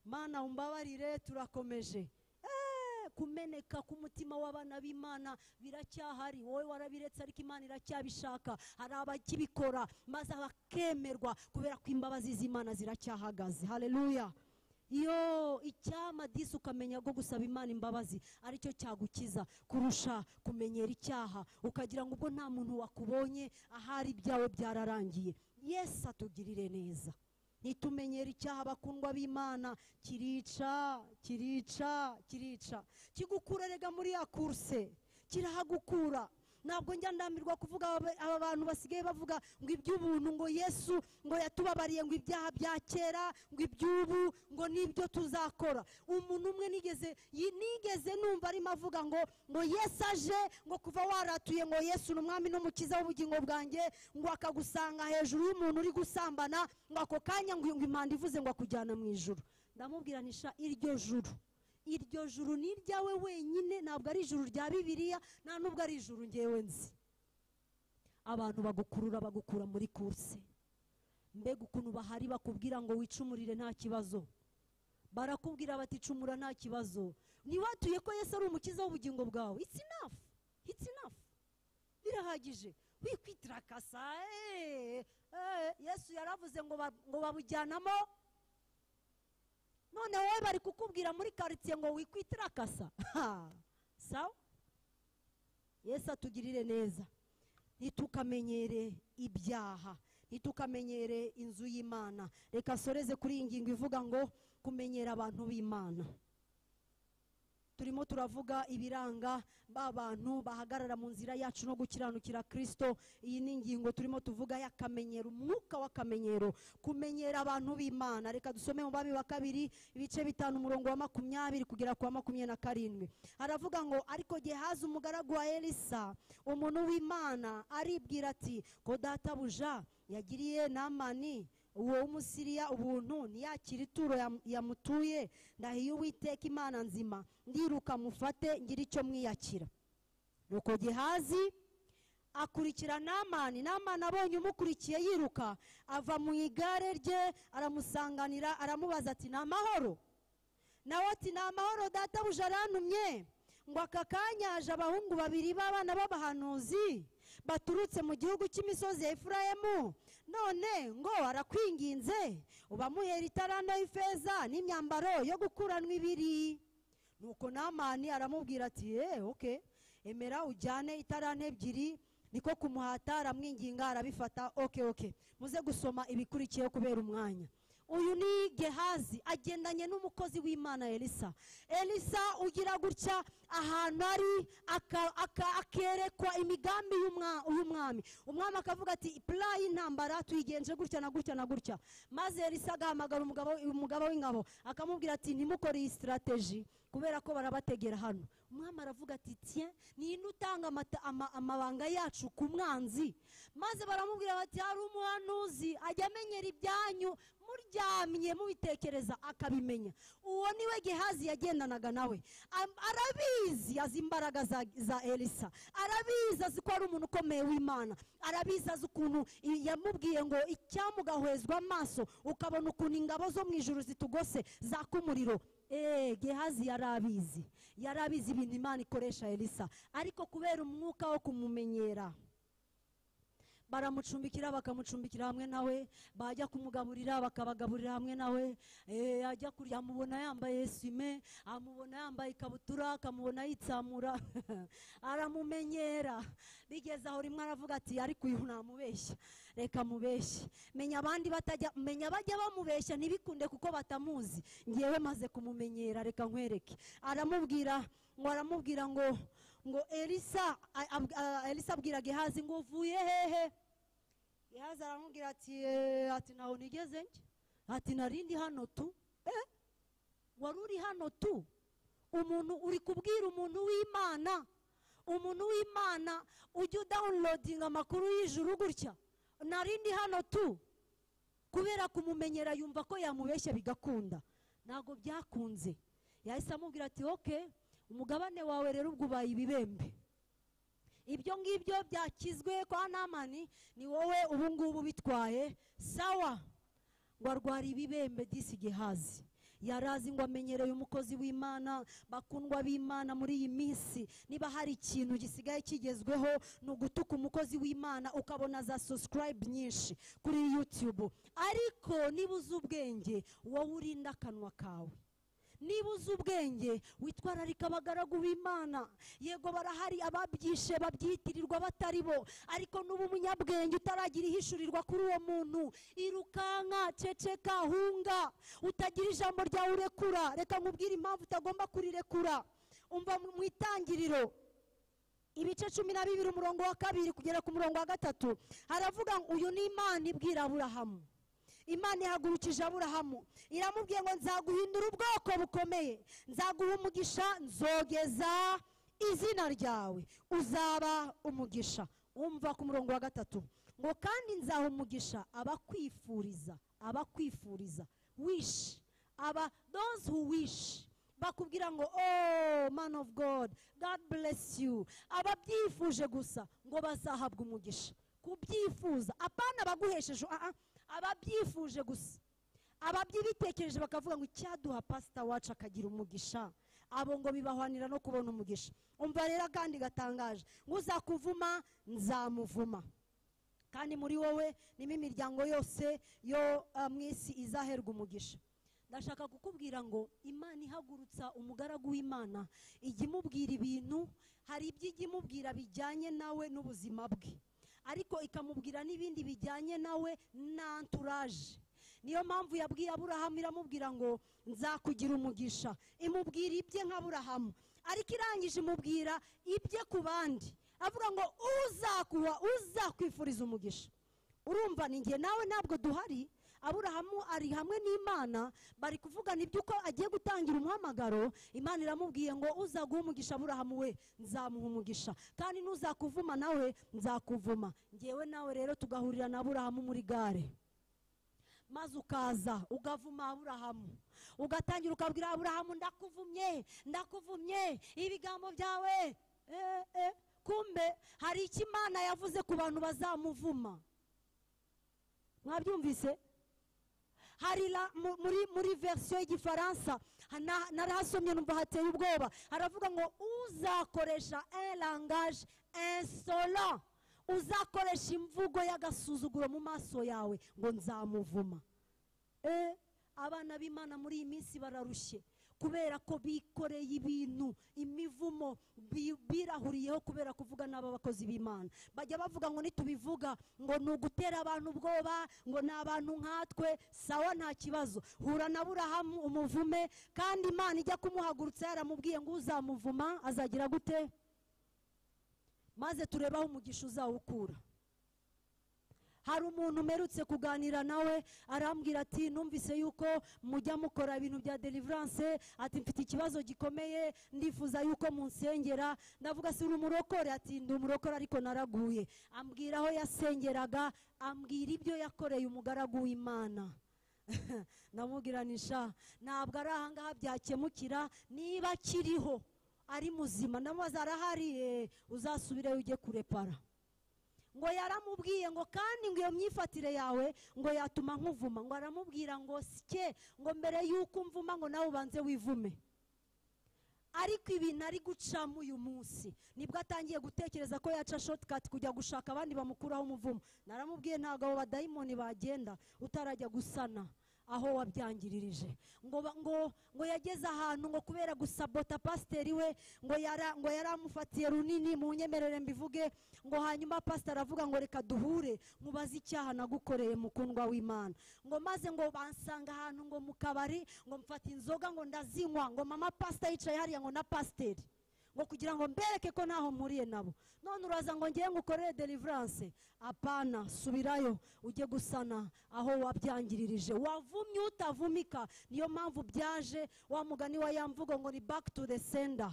mana umbabarire turakomeje Eh, kumeneka k'umutima w'abana b'imana biracyahari wowe warabiretse ariko imana iracyabishaka hari abakibikora maze bakemerwa kubera ko imbabazi z'imana ziracyahagaze haleluya iyo icyama disi ukamenya ko gusaba imana imbabazi aricyo cyagukiza kurusha kumenyera icyaha ukagira ngo ubwo nta muntu wakubonye ahari ibyawe byararangiye yesu atugirire neza nitumenyera icyaha bakundwa b'imana kirica kirica kirica kigukura rega muri ya kurse kirahagukura ntabwo njya ndambirwa kuvuga aba- aba bantu basigaye bavuga ngo iby'ubuntu ngo yesu ngo yatubabariye ngo ibyaha bya kera ngo iby'ubu ngo nibyo tuzakora umuntu umwe nigeze yi- nigeze numva arimo avuga ngo ngo yesu aje ngo kuva waratuye ngo yesu ni umwami n'umukiza w'ubugingo bwanjye ngo akagusanga hejuru y'umuntu uri gusambana ngo ako kanya ngo ngo impanda ivuze ngo akujyana mu ijuru ndamubwiranisha iryo juru iryo juru ni iryawe wenyine ntabwo ari ijuru rya bibiliya nta nubwo ari ijuru ngewe nzi abantu bagukurura bagukura muri kurse mbega ukuntu bahari bakubwira ngo wicumurire nta kibazo barakubwira bati icumura nta kibazo ntiwatuye ko yesu ari umukiza w'ubugingo bwawe it's enough it's enough birahagije wikwitakasa eh, eh, yesu yaravuze ngo ba- ngo babujyanamo none wowe bari kukubwira muri karitsiye ngo wikwitakasa sawa yesu atugirire neza ntitukamenyere ibyaha ntitukamenyere inzu y'imana reka soreze kuri iyi ngingo ivuga ngo kumenyera abantu b'imana turimo turavuga ibiranga ba bantu bahagarara mu nzira yacu no gukiranukira kirisito iyi ni ingingo turimo tuvuga y'akamenyero umwuka w'akamenyero kumenyera abantu b'imana reka dusome mu bami wa kabiri ibice bitanu umurongo wa makumyabiri kugera ku wa makumyabiri na karindwi haravuga ngo ariko gehazi umugaragu wa elisa umuntu w'imana aribwira ati ko databuja yagiriye namani uwo w'umusiriya ubuntu ntiyakire ituro yam- yamutuye ndahiye uwiteka imana nzima ndiruka mufate ngira icyo mwiyakira nuko gehazi akurikira namani namani abonye umukurikiye yiruka ava mu igare rye aramusanganira aramubaza ati ni amahoro nawe ati ni amahoro databuja arantumye ngo aka kanya haje abahungu babiri b'abana b'abahanuzi baturutse mu gihugu cy'imisozi ya efurayemu none ngo arakwinginze ubamuhera itaranda y'ifeza n'imyambaro yo gukuranwa ibiri nuko namani aramubwira ati eee oke emera ujyane itaranta ebyiri niko kumuhata aramwinginga arabifata oke oke muze gusoma ibikurikiyeho kubera umwanya uyu ni gehazi agendanye n'umukozi w'imana elisa elisa ugira gutya ahantu ari aka- aka- akerekwa imigambi y'umwa- y'umwami umwami akavuga ati pula y'intambara tuyigenje gutya na gutya na gutya maze elisa agahamagara umugabo umugaba w'ingabo akamubwira ati ntimukore iyi sitirateji kubera ko barabategera hano umwami aravuga ati tiye ni nde utanga amata- ama- amabanga yacu ku mwanzi maze baramubwira bati hari umuhanuzi ajya amenyera ibyanyu muryamye mubitekereza akabimenya uwo niwe gehazi yagendanaga nawe Am- arabizi azi imbaraga za, za elisa arabizi azi ko ari umuntu ukomeye w'imana arabizi azi ukuntu i- yamubwiye ngo icyamugahwezwa amaso ukabona ukuntu ingabo zo mu ijuru zitugose zaka umuriro Eh, gehazi yari abizi yari abizi ibintu imana ikoresha elisa ariko kubera umwuka wo kumumenyera baramucumbikira bakamucumbikira hamwe nawe bajya kumugaburira bakabagaburira hamwe nawe Eh, ajya kurya amubona yambaye esime amubona yambaye ikabutura akamubona yitsamura aramumenyera bigeze aho rimwe aravuga ati ariko uyu namubeshya reka mubeshye menya abandi batajya menya bajya bamubeshya ntibikunde kuko batamuzi ngewe maze kumumenyera reka nkwereke aramubwira ngo aramubwira ngo ngo elisa a- ab- a- elisa abwira gehazi ngo uvuye hehe gehazi aramubwira ati "Eh, ati ntaho nigeze njye ati narindi hano tu eh wari uri hano tu umuntu uri kubwira umuntu w'imana umuntu w'imana ujya udawunirodinga amakuru y'ijuru gutya narindi hano tu kubera kumumenyera yumva ko yamubeshya bigakunda ntabwo byakunze yahise amubwira ati oke umugabane wawe rero ubwo ubaye ibibembe ibyo ngibyo byakizwe kwa namani ni wowe ubu ngubu bitwaye sawa ngo arwara ibibembe disi gehazi yari azi ngo amenyereye umukozi w'imana bakundwa b'imana muri iyi minsi niba hari ikintu gisigaye kigezweho ni ugutuka umukozi w'imana ukabona za subscribe nyinshi kuri youtube ariko niba uzi ubwenge wowe urinda akanwa kawe niba uzi ubwenge witwararika abagaragu b'imana yego barahari ababyishe babyitirirwa batari bo ariko n'ubu umunyabwenge utaragira ihishurirwa kuri uwo muntu irukanka ceceka hunga utagira ijambo ryawe urekura reka nkubwire impamvu utagomba kurirekura umva mu mu itangiriro ibice cumi na bibiri umurongo wa kabiri kugera ku murongo wa gatatu haravuga ngo uyu ni imana ibwira aburahamu imana ihagurukije aburahamu iramubwiye ngo nzaguhindura ubwoko bukomeye nzaguha umugisha nzogeza izina ryawe uzaba umugisha umva ku murongo wa gatatu ngo kandi nzaha umugisha abakwifuriza abakwifuriza wish aba those who wish bakubwira ngo oh man of god god bless you ababyifuje gusa ngo bazahabwa umugisha kubyifuza apana abaguhesheje ah, ah, ababyifuje gusa ababyibitekereje bakavuga ngo icyaduha pasita wacu akagira umugisha abo ngo bibahwanira no kubona umugisha umva rero kandi gatangaje ngo uzakuvuma nzamuvuma kandi muri wowe nimo imiryango yose yo ah, mu isi izaherwa umugisha ndashaka kukubwira ngo imana ihagurutsa umugaragu w'imana ijya imubwira ibintu hari ibyo ijya imubwira bijyanye nawe n'ubuzima bwe ariko ikamubwira n'ibindi bijyanye nawe n'anturaje niyo mpamvu yabwiye aburahamu iramubwira ngo nzakugira umugisha imubwira ibye nk'aburahamu ariko irangije imubwira ibye ku bandi avuga ngo uzakuha uzakwifuriza umugisha urumva ni njye nawe ntabwo duhari aburahamu ari hamwe n'imana bari kuvugana ibyo uko agiye gutangira umuhamagaro imana iramubwiye ngo uza guha umugisha aburahamu we nzamuha umugisha kandi n'uzakuvuma nawe nzakuvuma ngewe nawe rero tugahurira na aburahamu muri gare maze ukaza ugavuma aburahamu ugatangira ukabwira aburahamu ndakuvumye ndakuvumye ibigambo byawe eh, eh. kumbe hari icyo imana yavuze ku bantu bazamuvuma mwabyumvise hari la- mu- muri muri verisiyo y'igifaransa ha- na- narahasomye numva hateye ubwoba haravuga ngo uzakoresha un langage insolent uzakoresha imvugo y'agasuzuguro mu maso yawe ngo nzamuvuma Eh, abana b'imana muri iyi minsi bararushye kubera ko bikoreye ibintu imivumo bi- birahuriyeho kubera kuvuga n'aba bakozi b'imana bajya bavuga ngo nitubivuga ngo ni ugutera abantu ubwoba ngo ni abantu nkatwe sawa nta kibazo hura na burahamu umuvume kandi imana ijya kumuhagurutsa yaramubwiye ngo uzamuvuma azagira gute maze turebe aho umugisha uzawukura hari umuntu umerutse kuganira nawe arambwira ati numvise yuko mujya mukora ibintu bya deliverance ati mfite ikibazo gikomeye ndifuza yuko munsengera ndavuga si uri umurokore ati ndi umurokore ariko naraguye ambwira aho yasengeraga ambwira ibyo yakoreye umugaragu w'imana ndamubwiranisha ntabwo ari ahangaha byakemukira niba akiriho ari muzima ndamubaza arahari Eh, uzasubireyo ujye kurepara ngo yaramubwiye ngo kandi ngo iyo myifatire yawe ngo yatuma nkuvuma ngo aramubwira ngo sike ngo mbere y'uko umvuma ngo nawe ubanze wivume ariko ibintu ari gucamo uyu munsi nibwo atangiye gutekereza ko yaca shotikati kujya gushaka abandi bamukuraho umuvumo naramubwiye ntabwo abo badayimoni bagenda utarajya gusana aho wabyangirije ngo ba- ngo ngo yageze ahantu ngo kubera gusabota pasiteri we ngo yara ngo yaramufatiye runini mu nyemerere mbivuge ngo hanyuma pasiteri aravuga ngo reka duhure mubaze icyaha nagukoreye mukundwa w'imana ngo maze ngo bansanga ahantu ngo mu kabari ngo mfata inzoga ngo ndazinywa ngo mama pasita yicaye hariya ngo na pasiteri ngo kugira ngo mbereke ko ntaho mpuriye nabo none uraza ngo ngewe ngukorere deliverance apana subirayo ujye gusana aho wabyangiririje wavumye utavumika niyo mpamvu byaje wa mugani wa ya mvugo ngo ni back to the sender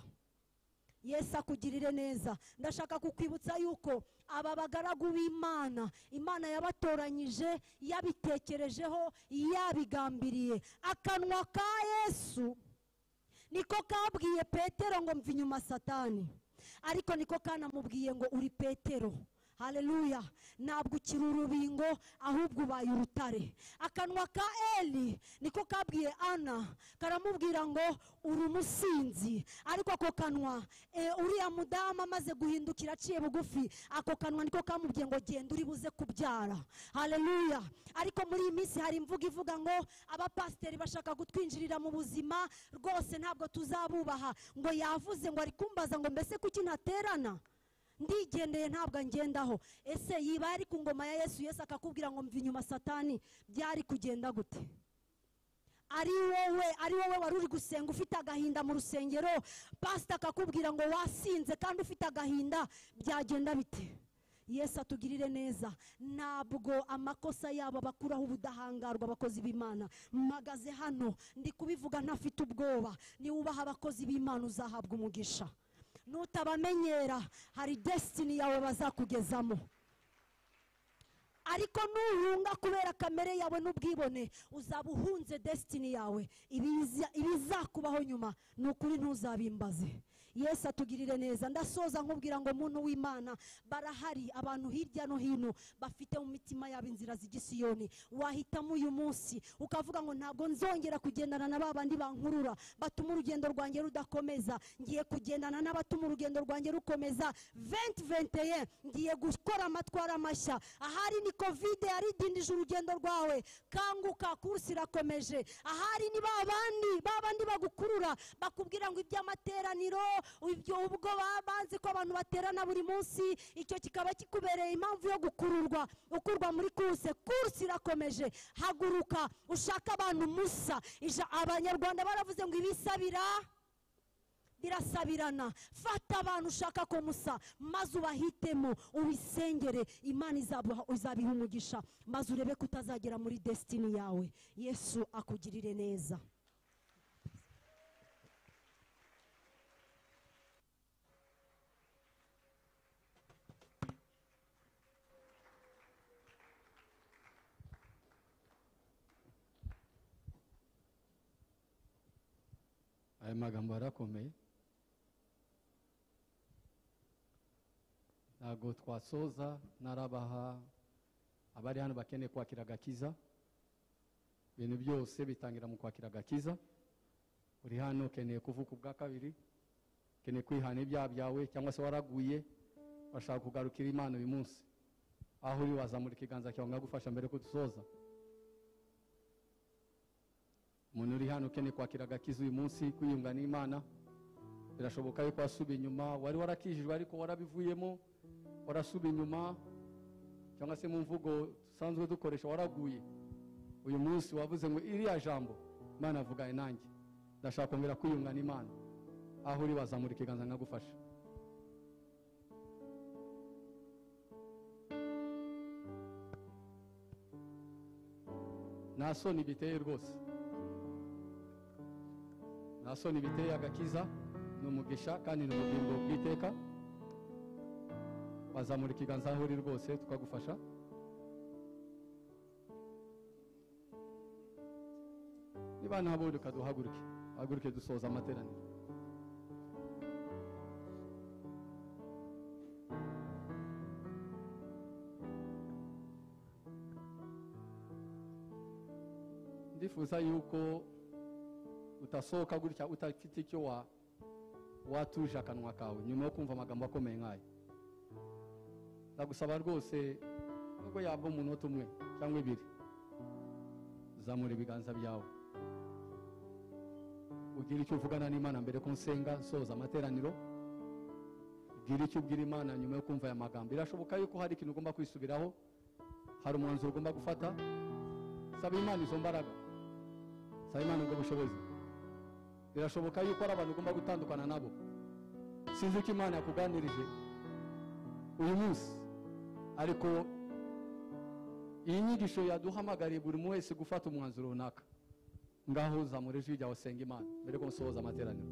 yesu akugirire neza ndashaka kukwibutsa yuko aba bagaragu b'imana imana yabatoranyije yabitekerejeho yabigambiriye akanwa ka yesu niko kabwiye petero ngo mva inyuma satani ariko niko kanamubwiye ngo uri petero haleluya ntabwo ukiri urubingo ahubwo ubaye urutare akanwa ka eli niko kabwiye ana karamubwira ngo uri umusinzi ariko ako kanwa eh, uriya mudamu amaze guhindukira aciye bugufi ako kanwa niko kamubwiye ngo genda uri buze kubyara haleluya ariko muri iyi minsi hari imvugo ivuga ngo abapasiteri bashaka kutwinjirira mu buzima rwose ntabwo tuzabubaha ngo yavuze ngo ari kumbaza ngo mbese kuki ntaterana ndigendeye ntabwo angendaho ese yiba yari ku ngoma ya yesu yesu akakubwira ngo mva inyuma satani byari kugenda gute ari wowe ari wowe wari uri gusenga ufite agahinda mu rusengero pasita akakubwira ngo wasinze kandi ufite agahinda byagenda bite yesu atugirire neza ntabwo amakosa yabo bakuraho ubudahangarwa abakozi b'imana mpagaze hano ndi kubivuga ntafite ubwoba niwubaha abakozi b'imana uzahabwa umugisha nutabamenyera hari desitini yawe bazakugezamo ariko nuhunga kubera kamere yawe n'ubwibone uzaba uhunze desitini yawe ibiza- ibizakubaho nyuma ni ukuri ntuzabimbaze yesu atugirire neza ndasoza nkubwira ngo muntu w'imana barahari abantu hirya no hino bafite mu mitima yabo inzira z'igisiyoni wahitamo uyu munsi ukavuga ngo ntabwo nzongera kugendana na ba bandi bankurura batuma urugendo rwanjye rudakomeza ngiye kugendana n'abatuma urugendo rwanjye rukomeza 2021 ngiye gukora amatwara mashya ahari ni kovide yaridindije urugendo rwawe kanguka kursi irakomeje ahari ni ba bandi ba bandi bagukurura bakubwira ngo iby'amateraniro ibyo ubwo baba banzi ko abantu baterana buri munsi icyo kikaba kikubereye impamvu yo gukururwa ukurwa muri kurse kurse irakomeje haguruka ushake abantu musa ija- abanyarwanda baravuze ngo ibisabira birasabirana fata abantu ushaka ko musa maze ubahitemo ubisengere imana izabuha- izabiha umugisha maze urebe ko utazagera muri desitini yawe yesu akugirire neza aya magambo arakomeye ntabwo twasoza narabaha abari hano bakeneye kwakira agakiza ibintu byose bitangira mu kwakira agakiza uri hano ukeneye kuvuka ubwa kabiri ukeneye kwihana ibyaha byawe cyangwa se waraguye bashaka kugarukira imana uyu munsi aho uri wazamura ikiganza cyawe nkagufasha mbere ko dusoza umuntu uri hano ukeneye kwakira agakiza uyu munsi kwiyunga n'imana birashoboka yuko wasubiye inyuma wari warakijijwe ariko warabivuyemo warasubiye inyuma cyangwa se mu mvugo dusanzwe dukoresha waraguye uyu munsi wavuze ngo iriya jambo imana avuganye nanjye ndashaka kongera kwiyunga n'imana aho uri wazamura ikiganza nkagufasha nta soni biteye rwose nta soni biteye agakiza ni umugisha kandi ni ubugingo bw'iteka wazamura ikiganza aho uri rwose tukagufasha niba nta buduka duhaguruke haguruke dusoza amateraniro ndifuza yuko utasohoka gutya utafite icyo wa- watuje akanwa kawe nyuma yo kumva amagambo akomeye nk'ayo ndagusaba rwose nubwo yaba umunota umwe cyangwa ibiri zamura ibiganza byawe ugire icyo uvugana n'imana mbere ko nsenga soza amateraniro ugire icyo ubwira imana nyuma yo kumva aya magambo birashoboka yuko hari ikintu ugomba kwisubiraho hari umwanzuro ugomba gufata saba imana izo mbaraga saba imana ubwo bushobozi birashoboka yuko hari abantu ugomba gutandukana nabo sinzi uko imana yakuganirije uyu munsi ariko iyi nyigisho yaduhamagariye buri umwe wese gufata umwanzuro runaka ngaho zamura ijwi ryawe senga imana mbere ko nsohoza amateraniro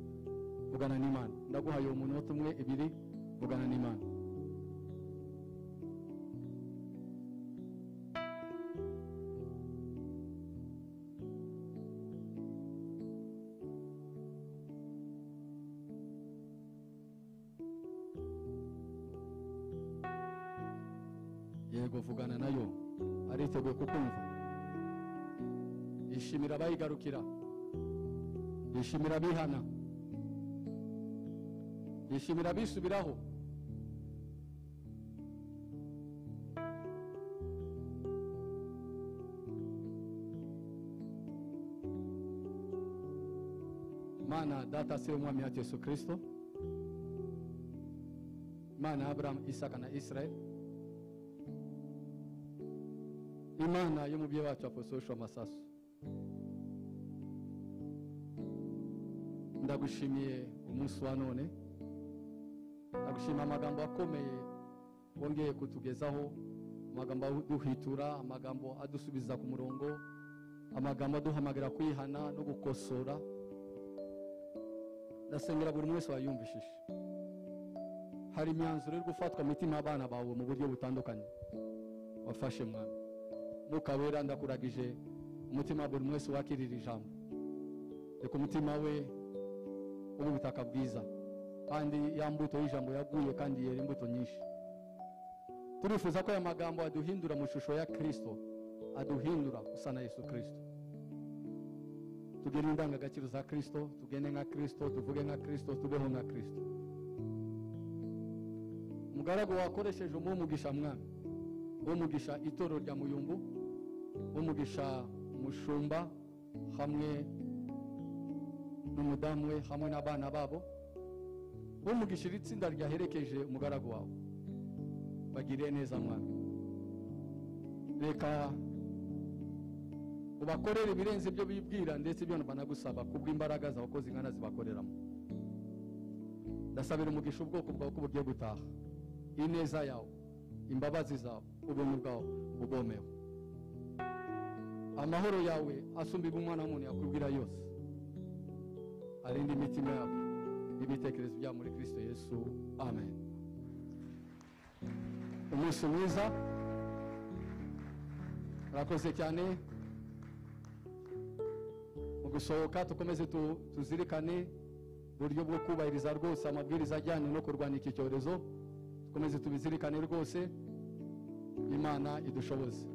vugana n'imana ndaguhaye uwo munota umwe ibiri vugana n'imana yego vugana nayo ariteguye kukumva yishimira abayigarukira yishimira abihana yishimira abisubiraho mana data se umwami yacu yesu kirisito imana ya aburahamu isaka na isirayeli imana y'umubyeyi wacu apostosho amasaso ndagushimiye umunsi wa none ndagushima amagambo akomeye wongeye kutugezaho amagambo aduhitura amagambo adusubiza ku murongo amagambo aduhamagarira kwihana no gukosora ndasengera buri wese wayumvishije hari imyanzuro iri gufatwa mu mitima y'abana bawe mu buryo butandukanye wafashe mwana mwuka wera ndakuragije umutima wa buri wese wakirira ijambo reka umutima we ube ubutaka bwiza kandi ya mbuto y'ijambo yaguye kandi yera imbuto nyinshi turifuza ko aya magambo aduhindura mu ishusho ya kirisito aduhindura usa na yesu kirisito tugire indangagaciro za kirisito tugende nka kirisito tuvuge nka kirisito tubeho nka kirisito umugaragu wakoresheje umuhe umugisha mwami umugisha itoro rya muyumbu umugisha umushumba hamwe n'umudamu we hamwe n'abana babo umugisha iri tsinda ryaherekeje umugaragu wawe bagire neza mwana reka ubakorere ibirenze ibyo bibwira ndetse ibyo banagusaba kubw'imbaraga zawe ko zingana zibakoreramo ndasabira umugisha ubwoko bwawe ko bugiye gutaha ineza yawe imbabazi zawe ubuntu bwawe bugomewe amahoro yawe asumba ibyo umwana w'umuntu yakubwira yose arinde imitima yabo n'ibitekerezo byabo muri kirisito yesu amen umunsi mwiza murakoze cyane mu gusohoka dukomeze tu- tuzirikane uburyo bwo kubahiriza rwose amabwiriza ajyanye no kurwanya iki cyorezo dukomeze tubizirikane rwose imana idushoboze